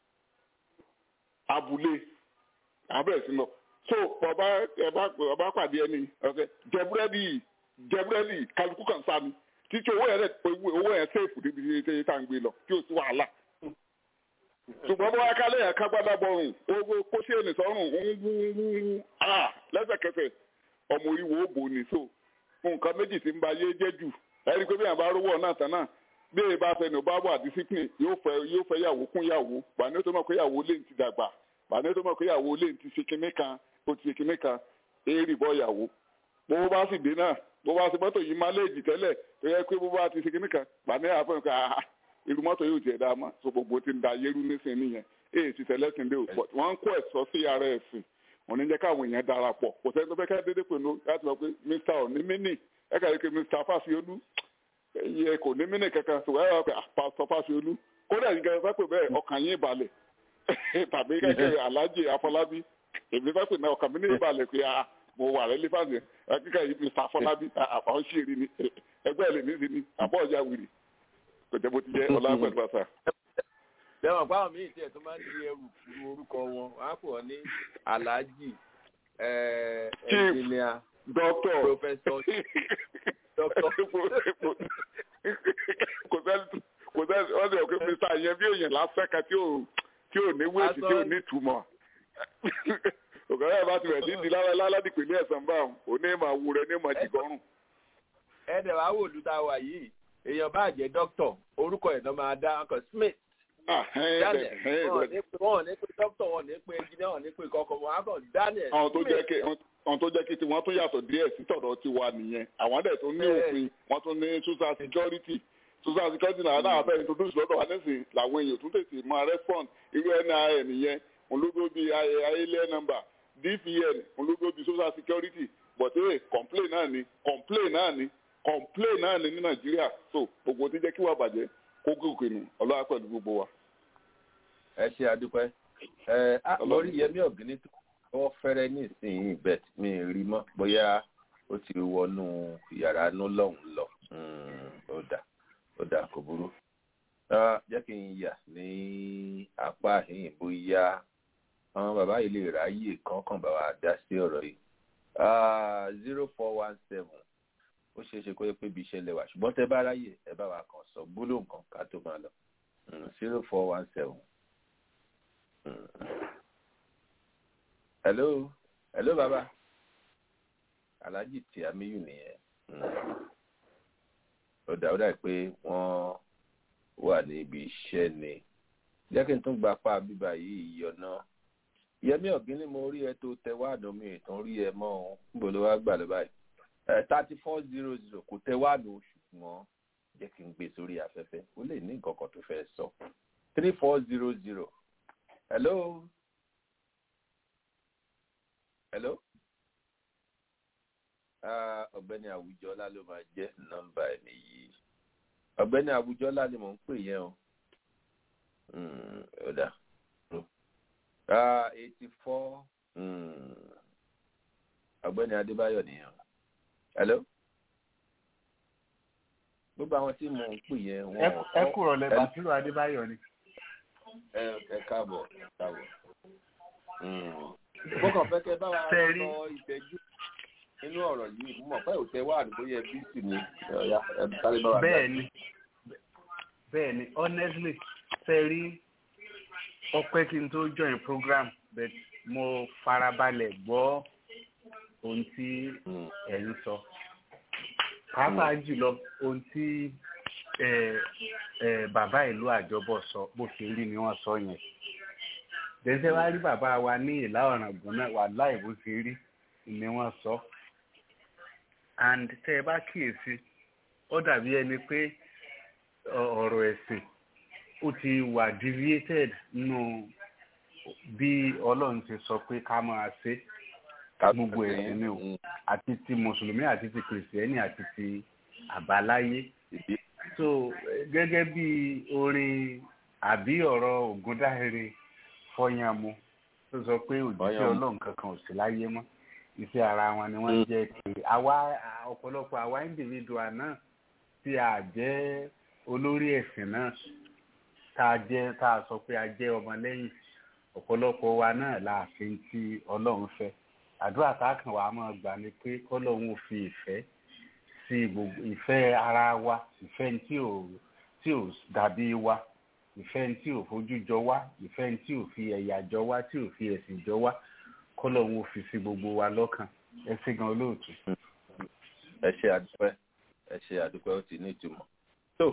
abúlé abẹ́rẹ́ sí lọ so bàbá ẹ bá bàbá pàdé ẹni ọ̀kẹ́ jẹbúrẹ́dì jẹbúrẹ́dì kálukú kan sá mi títí owó yẹn owó yẹn sèfù níbi tí tá à ń gbé lọ tí ò sí wàhálà ṣùgbọ́n bó wá kálẹ̀ yẹn kágbádá bọ̀rùn owó kóṣe ènì sọ́rùn ń wú wú à lẹ́sẹ̀kẹsẹ̀ ọmọ oríwo ó bò ní so nǹkan méjì tí ń ba yé jẹ́ jù ẹ̀rí pé bí yàn bá rówó náà tán náà bí èyí bá fẹ́ ní o bá wà discipline yóò fẹ́ yóò fẹ́ yàwó kún yàwó bàní tó mọ̀ pé yàwó lè ti dàgbà bàní tó mọ̀ pé yàwó lè ti ṣe kinní kan ó ti ṣe kinní kan èrì bọ́ yàwó bó bá sì dé náà bó bá sì mọ́tò yìí máléèjì tẹ́lẹ̀ tó yẹ pé bó bá ti ṣe kinní kan bàní àfẹ́n ká irú mọ́tò yóò tiẹ̀ dá mọ́ so gbogbo ti ń da yẹ́rú nísìnyí nìyẹn èyí ti tẹ̀lé sí ilé òpó wọ́n ń kó ẹ̀sọ́ sí ara ẹ̀sìn òní jẹ́ káwọn èèyàn darapọ̀ kò sẹ́ni tó fẹ́ ká dédé pẹ̀lú láti wọ́n pé mr òní mínì ẹ̀ka yìí pé mr fásiolú iye kò ní mínì kankan sọ wáyà pé pásítọ̀ fásiolú kódà yìí kẹsàn pé bẹ́ẹ̀ ọkàn yín balẹ̀ tàbí kẹ́kẹ́ alájì afọlábí èmi fẹ́ pè náà ọkàn mi ní ìbalẹ̀ pé mo wà rẹ́ lífàsì kíkà yìí mr afọlábí àbáwọn ṣèrè ni ẹgbẹ́ ẹ̀lẹ́mí sí ni àbọ̀ ọjà wìrì kò jẹ́ bó ti jẹ́ ọlá pẹ̀lú àṣà. lẹ́wọ̀n báwọn míì tiẹ̀ tó máa ń di ẹrù fún orúkọ wọn wọ́n á pè wọ́n ní aláàjì ẹnjìnìà dọ́kítọ̀ pòfẹ́sọ̀ dọ́kítọ̀. kò sẹ́ni kò sẹ́ni wọ́n sọ pé mr yẹn bí èèyàn lásán kan tí ò tí ò ní wéètì tí ò ní ìtumọ̀ òkè náà bá ti rẹ̀ dídí láládìpínlẹ̀ ẹ̀sán bá òní mà wú rẹ ní mà jìgọ́rùn. ẹ̀ẹ́dẹ̀ wàá wò lù tá a wà yìí èèyàn bá jẹ́ dókítọ̀ orúkọ ẹ̀ náà máa dá ọkọ̀ smith daniel wọn ò ní pé dókítọ̀ wọn ò ní pé engineer wọn ò ní pé kọkọ wọn á kàn daniel àwọn tó jẹ́ kí àwọn tó jẹ́ kí tiwọn tó yàtọ̀ díẹ̀ sí tọ̀dọ̀ ti wà nìyẹn àwọn dẹ̀ tó ní òfin wọ́n tún ní social security social security náà náà fẹ́ introduce lọ́dọ̀ wa nísìnyí làwọn èèyàn tún tètè máa respond irú nin yẹn olódó bíi ayẹlẹ number dpn olódó bíi social security but hey complain náà ni complain náà ni complain náà ni ní nàìjíríà so gbogbo tí jẹ́ kí wà bàjẹ́ kó gòkè nù ọlọ́wà pẹ̀lú gbogbo wa. ẹ ṣe àdúpẹ́ ẹ lórí yẹmí ọ̀gíní tó wọ́n fẹ́rẹ́ ní ìsinyìí bet mi rí mọ́ bóyá ó ti wọnú yàrá nú lọ́hùn lọ ó dà ó dà kò burú jẹ́ kí n yà ní apá àhín bóyá àwọn bàbá yìí lè ráyè kankan bá wa dá sí ọ̀rọ̀ yìí zero four one seven ó ṣeé ṣe kó yẹ pé ibi iṣẹ́ lẹ́wà ṣùgbọ́n tẹ bá ráyè ẹ bá wa kàn sọ gbólóhùn kan ká tó máa lọ zero four one seven. hello hello baba alhaji tí amiyu nìyẹn ó dà ó dà pé wọ́n wà ní ibi iṣẹ́ ni jẹ́ kí n tún gba apá bíbá yìí yọ̀nà yẹmí ọ̀gbìn ni mo rí ẹ tó tẹ wá àdán mi ìtàn rí ẹ mọ́ ọ́n níbo ló wá gbà lọ báyìí thirty four zero zero kò tẹ wá nù ṣùgbọ́n jẹ́ kí n gbé sórí afẹ́fẹ́ ó lè ní nǹkan kan tó fẹ́ sọ three four zero zero hello hello ọ̀gbẹ́ni àwùjọlá ló máa jẹ́ nọ́mbà ẹni yìí ọ̀gbẹ́ni àwùjọlá ni mò ń pè yẹn o ó dà eighty four ọ̀gbẹ́ni adébáyọ̀ nìyẹn hello gbogbo àwọn tí mò ń pè yẹn wọn. ẹ kúrò lẹ bàtírò adébáyọ̀ ni. ẹ ẹ káàbọ̀ káàbọ̀ mo kàn fẹ́ kẹ́ bá wa sọ ìtẹ́jú nínú ọ̀rọ̀ yìí mo mọ̀ pé òtẹ́ wà ní bóyá ẹbí sì ni ọ̀yà ẹbí sáré bá wa. bẹ́ẹ̀ni bẹ́ẹ̀ni honestly ṣe rí ọpẹ́ kí n tó join program but mo farabalẹ̀ gbọ́ ohun tí ẹ̀ ń sọ pàápàá jùlọ ohun tí ẹ ẹ bàbá ìlú àjọbọ sọ bó ṣe rí ni wọ́n sọ yẹn dẹsẹ wá rí bàbá wa ní ìlà ọ̀ràngún náà wà láì bó ṣe rí ni wọ́n sọ and tẹ ẹ bá kíyèsí ó dàbí ẹni pé ọ̀rọ̀ ẹ̀sìn ó ti wà deviated nínú bí ọlọ́run ti sọ pé ká máa ṣe gbogbo ẹ̀sìn ni o àti ti mùsùlùmí àti ti kìrìsìtẹ́nì àti ti àbáláyé so gẹ́gẹ́ bí orin àbí ọ̀rọ̀ ògúndáhere fọyánmu tó sọ pé òjíṣẹ́ ọlọ́run kankan ò sí láyé mọ́ iṣẹ́ ara wọn ni wọ́n jẹ́ pé àwa ọ̀pọ̀lọpọ̀ àwa individual náà tí a jẹ́ olórí ẹ̀sìn náà tá a jẹ́ tá a sọ pé a jẹ́ ọmọlẹ́yìn ọ̀pọ̀lọpọ̀ wa náà láàfin tí ọlọ́run fẹ́ àdúrà táàkàn wa máa gbà ni pé kọ́lọ́run ò fi ìfẹ́ sí gbogbo ìfẹ́ ara wa ìfẹ́ tí ò tí ò dàbí wa ìfẹ́ tí ò fojú jọ wá ìfẹ́ tí ò fi ẹ̀yà jọ wá tí ò fi ẹ̀sìn jọ wá kọ́lọ́run ò fi sí gbogbo wa lọ́kàn ẹ ṣé gan olóòtú. ẹ ṣe àdúpẹ́ ẹ ṣe àdúpẹ́ ó ti ní ìtumọ̀ tó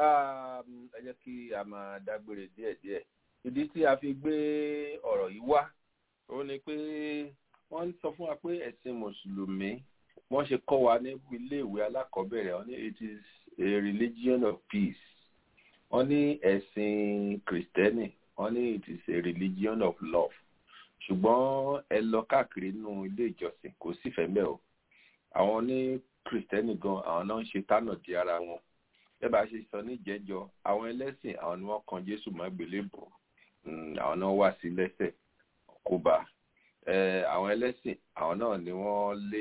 ẹ jẹ́ kí a máa dágbére díẹ̀díẹ̀ ìdí tí a fi gbé ọ̀rọ̀ yìí wá ó ní pé wọ́n ń sọ fún wa pé ẹ̀sìn mùsùlùmí wọ́n ṣe kọ́ wa ní iléèwé alákọ̀ọ́bẹ̀rẹ̀ wọ́n ní it is a religion of peace wọ́n ní ẹ̀sìn kìrìtẹ́nì wọ́n ní it is a religion of love ṣùgbọ́n ẹ lọ káàkiri nínú ilé ìjọsìn kò sífẹ̀ẹ́ mẹ́ o àwọn ní kìrìtẹ́nì gan àwọn náà ń ṣe tánà di ara wọn bẹ́ẹ̀ bá ṣe sọ níjẹ́jọ́ àwọn ẹlẹ́sìn àwọn ni wọ́n kan jésù má gbélébù àwọn náà wà sí lẹ́sẹ̀ kó bá àwọn ẹlẹ́sìn àwọn náà ni wọ́n lé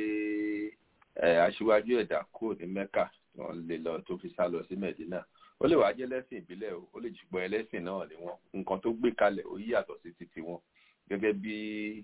aṣíwájú ẹ̀dá kúrò ní mẹ́kà wọ́n lé lọ tó fi sá lọ sí mẹ́dínà ó lè wá jẹ́ ẹlẹ́sìn ìbílẹ̀ o ó lè ṣùgbọ́n ẹlẹ́sìn náà ni wọ́n nǹkan tó gbé kalẹ̀ ó yàtọ̀ sí titi wọn gẹ́gẹ́ bí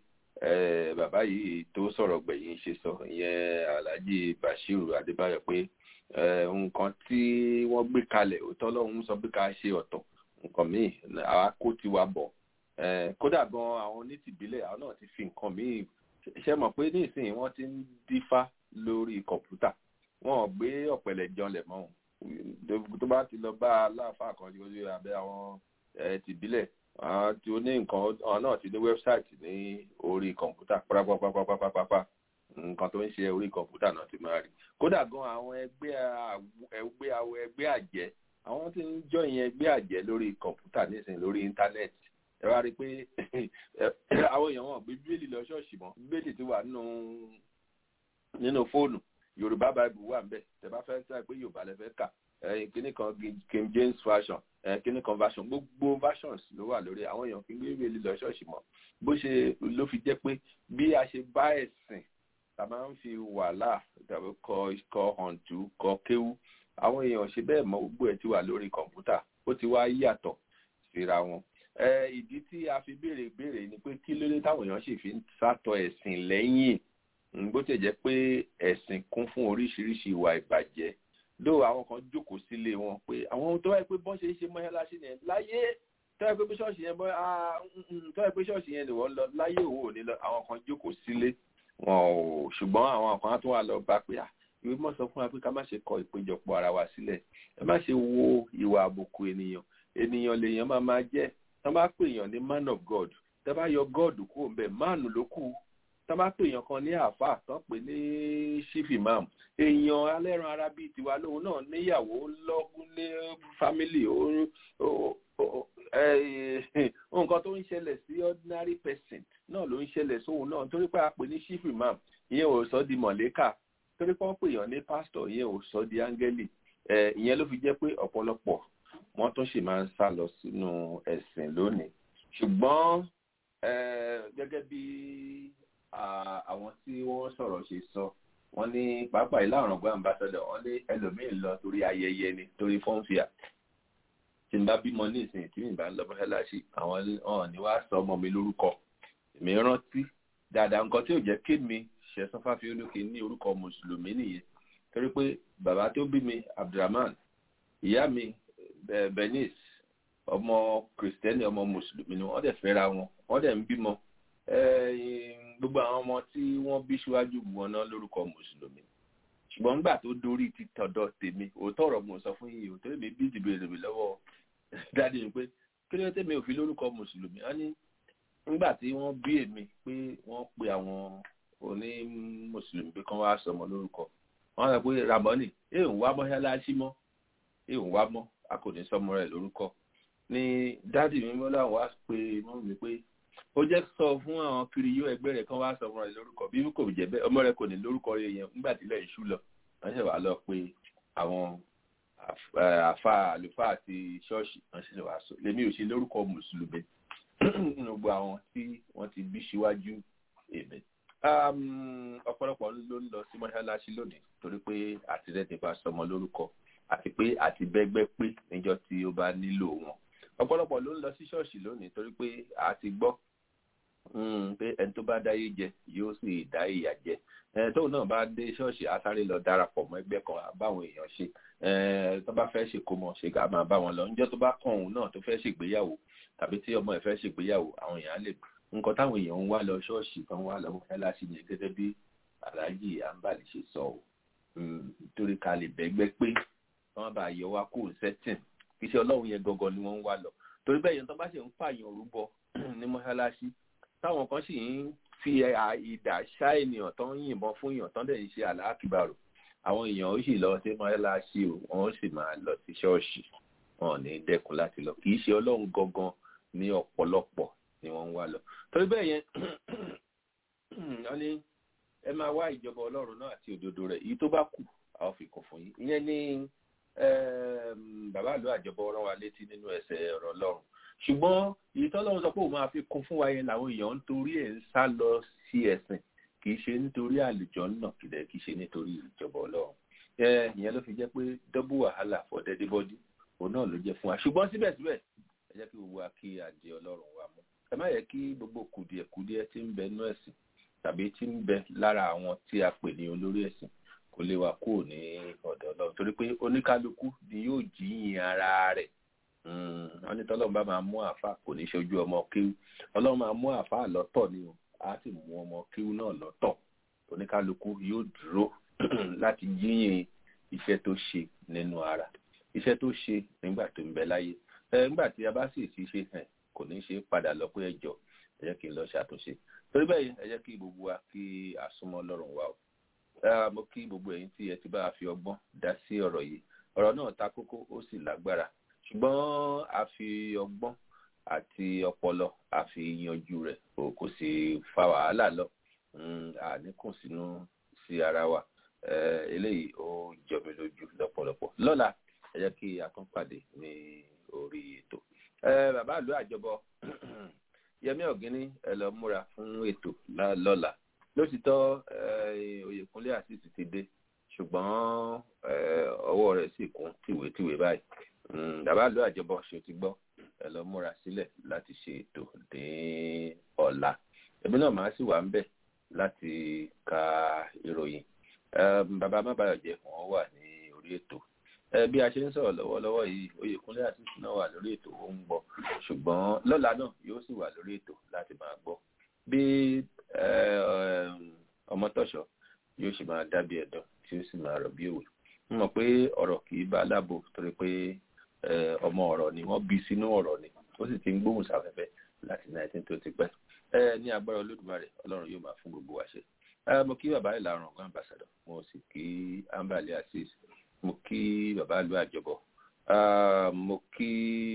bàbá yìí tó sọ̀rọ̀ gbẹ̀yìn ṣe sọ ìyẹn alhaji bashiru adébáyọ̀ pé nǹkan tí wọ́n gbé kalẹ̀ òótọ́ lọ́hún sọ pé ká ṣe ọ̀tọ̀ nǹkan míì àwa kó tiwa bọ̀ kódà gan àwọn onítìbílẹ̀ àwọn náà ti fi nǹkan míì ṣe mọ̀ pé nísìnyí wọ́n ti ń dífá lórí kọ̀ǹpútà wọn ò gbé ọ̀pẹ̀lẹ̀ janlẹ̀ mọ́ tó bá ti lọ bá aláàfáà kan lórí abẹ́ àwọn tìbílẹ̀ àwọn tí ó ní nǹkan àwọn náà ti ní wẹ́bsáìtì ní orí kọ̀ǹpútà pápápápápápápá nǹkan tó ń ṣe orí kọ̀ǹpútà náà ti máa rí kódà gan àwọn ẹgbẹ́ ẹgbẹ́ àwọ̀ ẹgbẹ́ àjẹ́ àwọn tí ń jọyìn ẹgbẹ́ àjẹ́ lórí kọ̀ǹpútà nísìnyí lórí íńtánẹ́ẹ̀tì ẹ wá rí i pé àwọn èèyàn wọn gbé bíbélì lọ ṣọ́ọ̀ṣì mọ́ bíbélì ti wà nínú nínú fóònù yorùbá bible wà nbẹ tẹ bá fẹ́ sọ pé yorùbá lẹ fẹ́ kà kíní kan king james version kíní kan version gbogbo versions ló wà lórí àwọn èèyàn kí n gbé bíbélì lọ ṣọ́ọ̀ṣì mọ́ bó ṣe ló fi jẹ́ pé bí a ṣe bá ẹ̀sìn ta máa ń fi wàhálà tàbí kọ kọ hàntú kọ kéwú àwọn èèyàn ṣe bẹ́ẹ̀ mọ́ gbogbo ẹ̀ ti wà lórí kọ̀ǹpútà ó ti wá yàtọ̀ síra wọn ìdí tí a fi béèrè béèrè ni pé kí ló dé táwọn èèyàn sì fi ń sátọ ẹ̀sìn lẹ́yìn bó ti jẹ́ pé ẹ̀sìn kún fún oríṣiríṣi ìwà ìbàjẹ́ ló àwọn kan jókòó sílé wọn pé àwọn ohun tó wáyé pé bọ́n ṣe ń ṣe mọ́ṣáláṣí yẹn láyé tó wáyé pé ṣọ́ọ̀ṣì yẹn bọ́ tó wáyé pé ṣọ́ọ̀ṣì yẹn lè wọ́n lọ láyé òun ò ní lọ àwọn kan jókòó sílé wọn ò ṣùgbọ́n àwọn kan tó wà lọ bá pé à ìwé mọ̀ sọ fún wa pé ká má ṣe kọ ìpéjọpọ̀ ara wa sílẹ̀ ẹ má ṣe wo ìwà àbùkù ènìyàn ènìyàn lèèyàn máa máa jẹ́ tán bá pè èèyàn ní man of god tán bá yọ god kúrò ń bẹ̀ máàlù ló kù tán bá pè èèyàn kan ní àáfàá tán pè ní chief imam èèyàn alẹ́ran ara bíi tiwa lóhun náà níyàwó lọ́gùn ní family nǹkan tó ń ṣẹlẹ̀ sí ordinary person náà ló ń ṣẹlẹ̀ sóhun náà torí pé a pè ní chief imam ìyẹn ò sọ di mọ̀lẹ́kà torí pé wọ́n pè èèyàn ní pastor ìyẹn ò sọ di áńgẹ́lì ìyẹn ló fi jẹ́ pé ọ̀pọ̀lọpọ̀ wọ́n tún sì máa ń sá lọ sínú ẹ̀sìn lónìí ṣùgbọ́n gẹ́gẹ́ bí àwọn tí wọ́n sọ̀rọ̀ ṣe sọ wọ́n ní pàápàá ìlà ọ̀ràngbọ́n àmbásádọ̀ wọ́n ní ẹlòmíín lọ torí ayẹyẹ ni torí fọ́nfìà tí n bá bímọ ní ìsìn tí mi bá ń lọ mọ́ṣáláṣí àwọn ọ̀hún ni wàá sọ ọmọ mi lórúkọ èmi rántí dáadáa nǹkan tí ò jẹ́ kí mi ṣẹ̀sán fáfi olókè ní orúkọ mùsùlùmí nìyẹn torí pé bàbá tó bí mi abdulrahman ìyá mi benis ọmọ kìrìsìtẹ́nì ọmọ mùsùlùmí ni wọ́n dẹ̀ fẹ́ra wọn wọ́n dẹ̀ ń bímọ gbogbo àwọn ọmọ tí wọ́n bí síwájú wọn náà lórúkọ mùsùlùmí ṣùgbọ́n nígbà tó dórí ti tọ̀dọ̀ tèmi òótọ́ ọ̀rọ̀ mo sọ fún yìí òótọ́ èmi bí ìdìbò èrè lọ́wọ́ dáadé ni pé kí ló tèmi ò fi lórúkọ mùsùlùmí wọ́n ní nígbà tí wọ́n bí èmi pé wọ́n pe àwọn oní mùsùlùmí pé kán wá sọmọ lórúkọ wọ́n sọ pé ramoni èèyàn wá mọ́ṣáláṣí mọ́ èèyàn wá mọ́ a kò ní sọmọ rẹ̀ lórúkọ ni dáàdì mi mọ́ láwọn wá pé mọ́ mi pé ó jẹ́ sọ fún àwọn kiri yóò ẹgbẹ́ rẹ̀ kán wá sọmọ rẹ̀ lórúkọ bí kò jẹ́ bẹ́ẹ̀ ọmọ rẹ̀ kò ní lórúkọ rẹ̀ yẹn nígbà tí ilẹ̀ ìṣú lọ wọ́n ṣe wá lọ pé àwọn àfa àlùfáà àti ṣọ́ọ̀ṣì wọ́n ṣe wá sọ lèmi ò ṣe lórúkọ mùsùlùmí gbogbo àwọn tí wọ́n ti bí síwájú èmi ọ̀pọ̀lọpọ̀ ló ń lọ sí mọ́ṣáláṣí lónìí torí pé àtìrẹ́ ti bá sọmọ lórúkọ àti pé àti bẹ́gbẹ́ pé níjọ́ tí ó bá nílò wọn ọ̀pọ̀lọpọ̀ ló ń lọ sí ṣọ́ọ̀ṣì lónìí torí pé a ti gbọ́ pé ẹni tó bá dáyé jẹ yóò sì dá ìyà jẹ tóun náà bá dé ṣọ́ọ̀ṣì á sáré lọ darapọ̀ mọ́ ẹgbẹ́ kan báwọn èèyàn ṣe tó bá fẹ́ ṣèkómọ ṣe ká máa bá wọn lọ níjọ́ tó bá kàn òun náà tó fẹ́ ṣègbéyàwó tàbí tí ọmọ ẹ̀ fẹ́ ṣègbéyàwó àwọn èèyàn lè nǹkan táwọn èèyàn ń wá lọ ṣọ́ọ̀ṣì kan wá lọ mọ́ṣáláṣí yẹn gẹ́gẹ́ bí aláàjì àǹbàlì ṣe sọ ọ́ nítorí ká lè bẹ́gbẹ́ pé wọ́n bá yọ wá kó sẹ́tìn kì í ṣe ọlọ́run yẹn gangan ni wọ́n ń wá lọ torí bẹ́ẹ̀ yẹn tó bá ṣe ń pààyàn rúbọ ní mọ́ṣáláṣí táwọn kan sì ń fi ìdà ṣá ènìyàn tó ń yìnbọn fún èèyàn tó ń dẹ̀ ń ṣe àlàákìbàrò àwọn èèyàn ó sì lọ sí mọ́ṣáláṣí o wọ́n sì máa lọ sí ṣọ́ọ̀ṣì wọn ò ní dẹ́kun láti lọ kì í ṣe ọlọ́run gangan ní ọ̀pọ̀lọpọ̀ ni wọ́n ń wá lọ torí bẹ́ẹ̀ yẹn wọ́n ní ẹ máa wá ìjọba ọlọ́run náà àti òdodo rẹ̀ èyí tó bá kù àwọn fi kún fún yín ìyẹn ní bàbá àlọ́ àjọbọ rán wa létí nínú ẹsẹ̀ ọ̀rọ̀ ọlọ́run ṣùgbọ́n èyí tọ́lọ́run sọ pé òun máa fi kún fún wa yẹn làwọn èèyàn ń torí ẹ̀ ń sá lọ sí ẹ̀sìn kì í ṣe nítorí àlùjọ náà kìlẹ̀ kì í ṣe nítorí ìjọba ọlọ́run ìyẹn ló fi jẹ́ pé dọ́bù wàhálà for dead body òun náà ló jẹ́ fún wa ṣùgbọ́n síbẹ̀síbẹ̀ ẹ jẹ́ kí gbogbo wa kí adé ọlọ́run wa mú ẹ má yẹ kí gbogbo kùdìẹ̀kùdìẹ̀ tí ń bẹ nú ẹ̀sìn tàbí tí ń bẹ lára àwọn tí a pè ní olórí ẹ̀sìn kò lè wà kúrò ní ọ̀dọ̀ ọlọ́run torí pé oníkálukú ni yóò jíyìn ara rẹ̀ wọ́n ní tọ́lọ́run bá máa mú àáfà kò ní ṣojú ọmọ kéwú ọlọ́run máa mú àáfà lọ́tọ̀ ni o á sì mú ọmọ kéwú náà lọ́tọ̀ oníkálukú yóò dúró láti jíyìn iṣẹ́ tó ṣe nínú ara iṣẹ́ tó ṣe nígbà tó ń bẹ láyé nígbà tí a bá sì ti ṣe hàn kò ní ṣe padà lọ pé ẹjọ́ ẹ jẹ́ kí n lọ ṣàtúnṣe torí bẹ́ẹ̀ ẹ jẹ́ kí gbogbo wa kí a súnmọ́ lọ́rùn wa o mo kí gbogbo ẹ̀yin tí ẹ ti bá a fi ọgbọ́n dá sí ọ̀rọ̀ yìí ọ̀rọ̀ náà ta kókó ó sì lágbára ṣùgbọ́n a fi ọgbọ́n àti ọpọlọ a fi yanjú rẹ̀ kò sì fa wàhálà lọ àníkùn sínú sí ara wa eléyìí ó jọ mi lójú lọ́pọ̀lọpọ̀ lọ́la ẹ jẹ́ kí a tún pàdé ní orí ètò bàbá àlọ́ àjọbọ yẹmí ọ̀gíní ẹ lọ múra fún ètò lọ́la lótìtọ́ oyèkúnlé àṣìṣì ti dé ṣùgbọ́n ọwọ́ rẹ̀ sì kún tìwétìwé báyìí bàbá àlọ́ àjọbọ ṣe ti gbọ́ ẹ lọ múra sílẹ̀ láti ṣe ètò ní ọ̀la èmi náà máa sì wà ń bẹ̀ láti ka ìròyìn bàbá mábàyọ̀jẹ́ wọn wà ní orí ètò bí a ṣe ń sọ̀rọ̀ lọ́wọ́lọ́wọ́ yìí oyèkúnlé àṣìṣì náà wà lórí ètò ó ń gbọ́ ṣùgbọ́n lọ́la náà yóò sì wà lórí ètò láti máa gbọ́ bí ọmọtọ́ṣọ́ yóò sì máa dábìí ẹ̀dùn tí ó sì máa rọ̀ bí òwe mo mọ̀ pé ọ̀rọ̀ kì í bá aláàbò torí pé ọmọ ọ̀rọ̀ ni wọ́n bí sínú ọ̀rọ̀ ni ó sì ti ń gbóhùn sáfẹ́fẹ́ láti nineteen tó ti pẹ́ ní agbára olódùmarè ọlọ́run yóò máa fún gbogbo wa ṣe mo kí bàbá ìlànà ọ̀gá ambassador mo sì kí ambali asis mo kí bàbá ìlú àjọbọ mo kí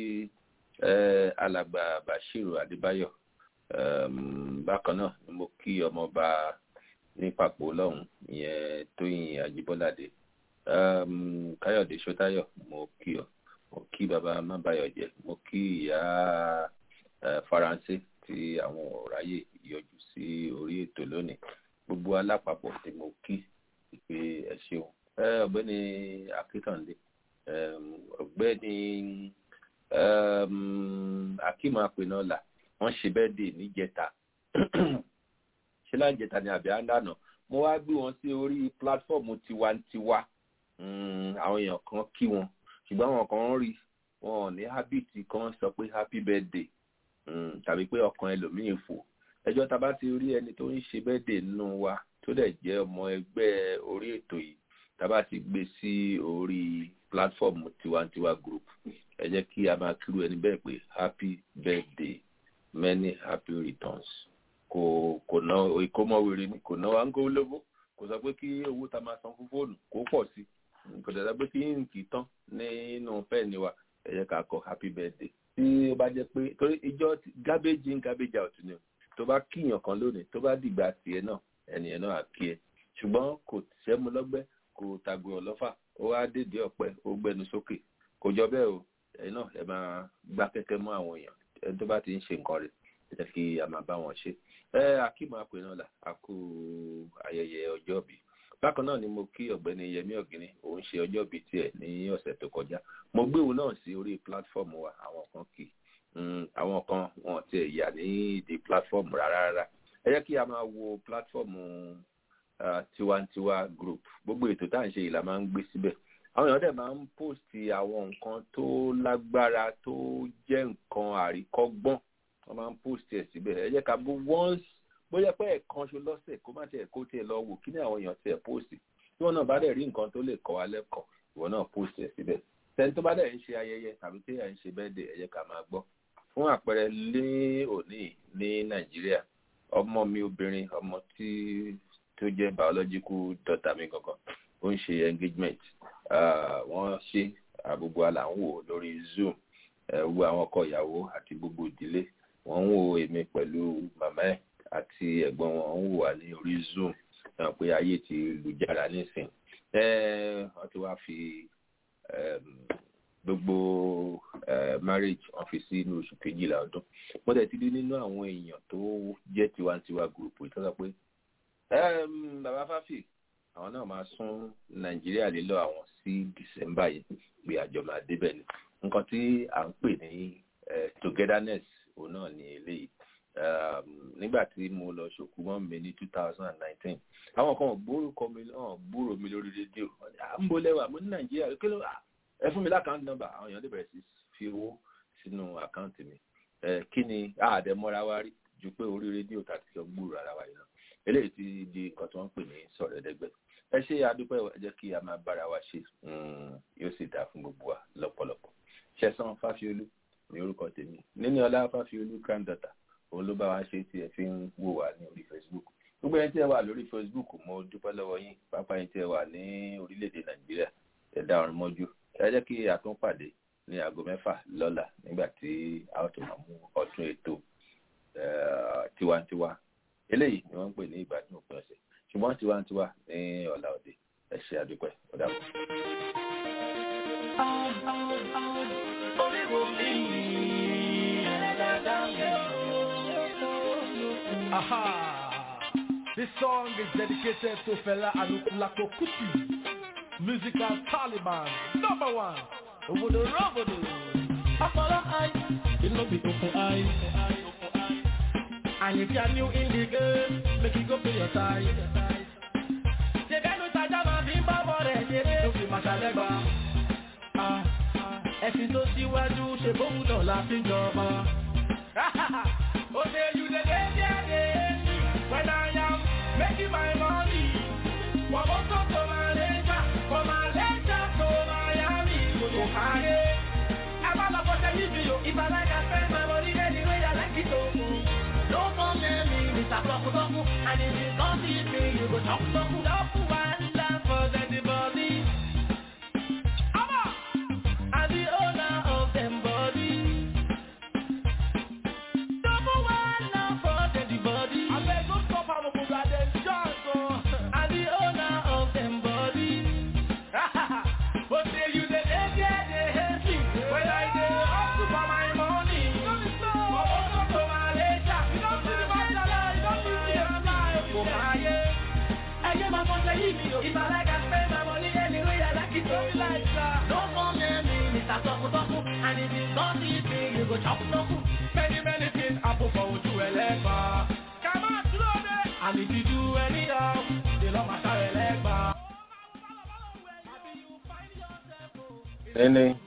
alàgbà bashiru adébáyọ̀ bákan náà ni mo kí ọmọọba ní papò lọ́hùn ìyẹn tóyìn àjíbọ́ládé káyọ̀dé ṣótáyọ̀ mo kí ọ mo kí bàbá mábàyọ̀jẹ́ mo kí ìyá faransé tí àwọn ọ̀ráyè yọjú sí orí ètò lónìí gbogbo alápapọ̀ tí mo kí pé ẹ ṣeun ọ̀gbẹ́ni akíntàndé ọ̀gbẹ́ni akíma apẹnọlà wọ́n ṣe bẹ́ẹ̀ dè níjẹta ṣé láǹjẹta ni àbí àndànà mo wá gbé wọn sí orí pílátífọ̀mù tiwantiwa àwọn èèyàn kan kí wọn ṣùgbọ́n àwọn kan rí wọn ò ní habit kan sọ pé happy birthday tàbí pé ọkàn ẹlòmíín fò ẹjọ́ ta bá ti rí ẹni tó ń ṣe birthday nínú wa tó dẹ̀ jẹ́ ọmọ ẹgbẹ́ orí ètò yìí ta bá ti gbé sí orí platform tiwantiwa group ẹ jẹ́ kí a máa kírú ẹni bẹ́ẹ̀ pé happy birthday many happy returns kò kò ná ìkómọwèrè ni kò ná wa ń kó lówó kò sọ pé kí owó ta máa san fún fóònù kó pọ̀ sí kò dẹ̀ sọ pé kí nkì tán nínú fẹ́ẹ̀ni wa ẹ jẹ́ ká kọ happy birthday tí ó bá jẹ́ pé torí ìjọ garbage in garbage out ni tó bá kíyàn kan lónìí tó bá dìgbà tiẹ̀ náà ẹnìyẹn náà á kí ẹ ṣùgbọ́n kò sẹ́mu lọ́gbẹ́ kò tàgbé ọlọ́fà ó wá dédé ọ̀pẹ ó gbẹnu sókè kò jọ bẹ́ẹ̀ o ẹ̀yin náà ẹ máa gbá kẹ́kẹ́ mọ́ àwọn èèyàn ẹni tó bá ti ń ṣe nǹkan rẹ̀ ẹ jẹ́ kí a máa bá wọn ṣe ẹ akíma pè náà là á kú ayẹyẹ ọjọ́ bí bákan náà ni mo kí ọ̀gbẹ́ni yẹmí ọ̀gìnì òun ṣe ọjọ́ bí tiẹ̀ ní ọ̀sẹ̀ tó kọjá mo gbé òun náà sí orí platform wa àwọn kan kì í àwọn kan wọn ti yà ní ìdí platform rárá rárá ẹ jẹ́ kí a máa wo platform uh, tiwantiwa group gbogbo ètò tá à ń ṣe yìí la máa ń gbé síbẹ̀ àwọn èèyàn dẹ̀ máa ń post àwọn nǹkan tó lágbára tó jẹ́ nǹkan àríkọ́gbọ́n wọ́n máa ń post ẹ̀ síbẹ̀ ẹ jẹ́ ká bó once bóyá pé ẹ̀kan ṣo lọ́sẹ̀ kó má tiẹ̀ kó tiẹ̀ lọ wò kí ni àwọn èèyàn tiẹ̀ post tí wọ́n náà bá dẹ̀ rí nǹkan tó lè kọ́ wa lẹ́kọ̀ọ́ ìwọ náà post ẹ̀ síbẹ̀ tẹni tó bá dẹ̀ ń ṣe ayẹyẹ tàbí tí à ń ṣe bẹ́ẹ̀ dé ẹ jẹ́ ká máa gbọ́ fún àpẹẹrẹ lé òní ní nàìjíríà ọmọ mi obìnrin ọmọ tí tó jẹ́ biological daughter mi gangan ó ń ṣe engagement wọ́n ṣe àgbogbo àlà ń wò lórí zoom wo àwọn ọkọ ìyàwó àti gbogbo ìdílé wọ́n ń wo èmi pẹ̀lú màmá ẹ̀ àti ẹ̀gbọ́n wọn ń wò wá ní orí zoom náà pé ayé ti lùjára nísìn wọ́n ti wá fi gbogbo marriage wọ́n fi sí inú oṣù kejìlá ọdún wọ́n tẹ̀ ti rí nínú àwọn èèyàn tó jẹ́ tiwantiwa group ìtọ́jà pé bàbá fáfì àwọn náà máa sún nàìjíríà lílọ àwọn sí december yìí pé àjọ máa débẹ̀ ni nǹkan tí à ń pè ní togetherness òun náà ní eléyìí nígbà tí mo lọ ṣòkú mọ́ mi ní two thousand and nineteen àwọn kan gbórúkọ mi náà gbúrò mi lórí rédíò à ń bo lẹ́wà mo ní nàìjíríà kí ló ẹ fún mi lákàntì nọ́mbà àwọn èèyàn lè bẹ̀rẹ̀ sí fi owó sínú àkáǹtì mi kí ni àdẹ̀mọ́ra wa rí ju pé orí rédíò tàbí kí ọ gbúrò ara wa yìí náà eléyìí ti di nǹkan tí wọ́n ń pè ní sọ̀rọ̀ ẹ̀dẹ́gbẹ́ ẹ ṣe àdúpẹ́ ẹ jẹ́ kí a máa bára wa ṣe yóò sì dáa fún gbogbo wa lọ́pọ̀lọpọ̀ ṣẹ̀sán fáfiolú ní orúkọ tèmi níní ọlá fáfiolú granddaughter òun ló bá wa ṣe tí ẹ fi ń wò wá ní orí facebook gbogbo ẹni tí ẹ wà lórí facebook mo dúpẹ́ lọ́wọ́ yín pápá ẹni tí ẹ wà ní orílẹ̀-èdè nàìjíríà ẹ dá ọrùn mọ́jú ẹ jẹ́ kí a tún pàdé ní aago mẹ́fà lọ́la nígbà tí a ó tún máa mú ọdún ètò tiwantiwa eléyìí ni wọ́n ń pè ní ìgbádùn òpin ọ̀sẹ̀ ṣùgbọ́n tiwantiwa ní ọ̀la òde ẹ ṣe àdúpẹ́ ọ̀dà bọ̀. Aha! This song is dedicated to Fela Anukulako Kuti, musical Taliban, number one, Obodo Robodo. Apollo eye, it no be open eye. And if you are new in the game, make you go pay your tithe. Ṣèbẹ́nu tajà máa fi ń bá bọ̀ rẹ̀ ṣeré. Ló fi máa ṣàlẹ́gbà. Ẹ̀sìn tó síwájú ṣe bóun náà la fi ń jọba. Ó ṣe you dey dey there dey when I am making my money. Wọ́n mú tó tó máa lẹ́jà, kò máa lẹ́jà tó Miami. Kò tó káyé. Ẹ má lọ fọ́ṣẹ́ níbi o. If I like I spend my money anyway, I like it o. Don't come near me, Mr. Bloku Bloku. And if you don't see me, you go talk Bloku Bloku. One love for anybody. Abba! I'm the owner of them body. Double one love for anybody. I beg go stop am go that them chance oh. I'm the owner of them body. But say you dey dey there dey hate me. When I dey hustle for my money. For also to my later. You don't see the masala, you don't see the masala. For my yeah. Ẹyẹ máa fọ́n sẹ́yìn mi o. If I like I spend my money anyway, I like it so like that. Don't come near me, Mr. Toku Toku. And if you don't see me, you go chop Toku. Many many things happen for ojú ẹlẹ́gbà. Kàmá dúró dé. And if you do anyhow, they lọ́ máa sáré lẹ́gbà. ẹni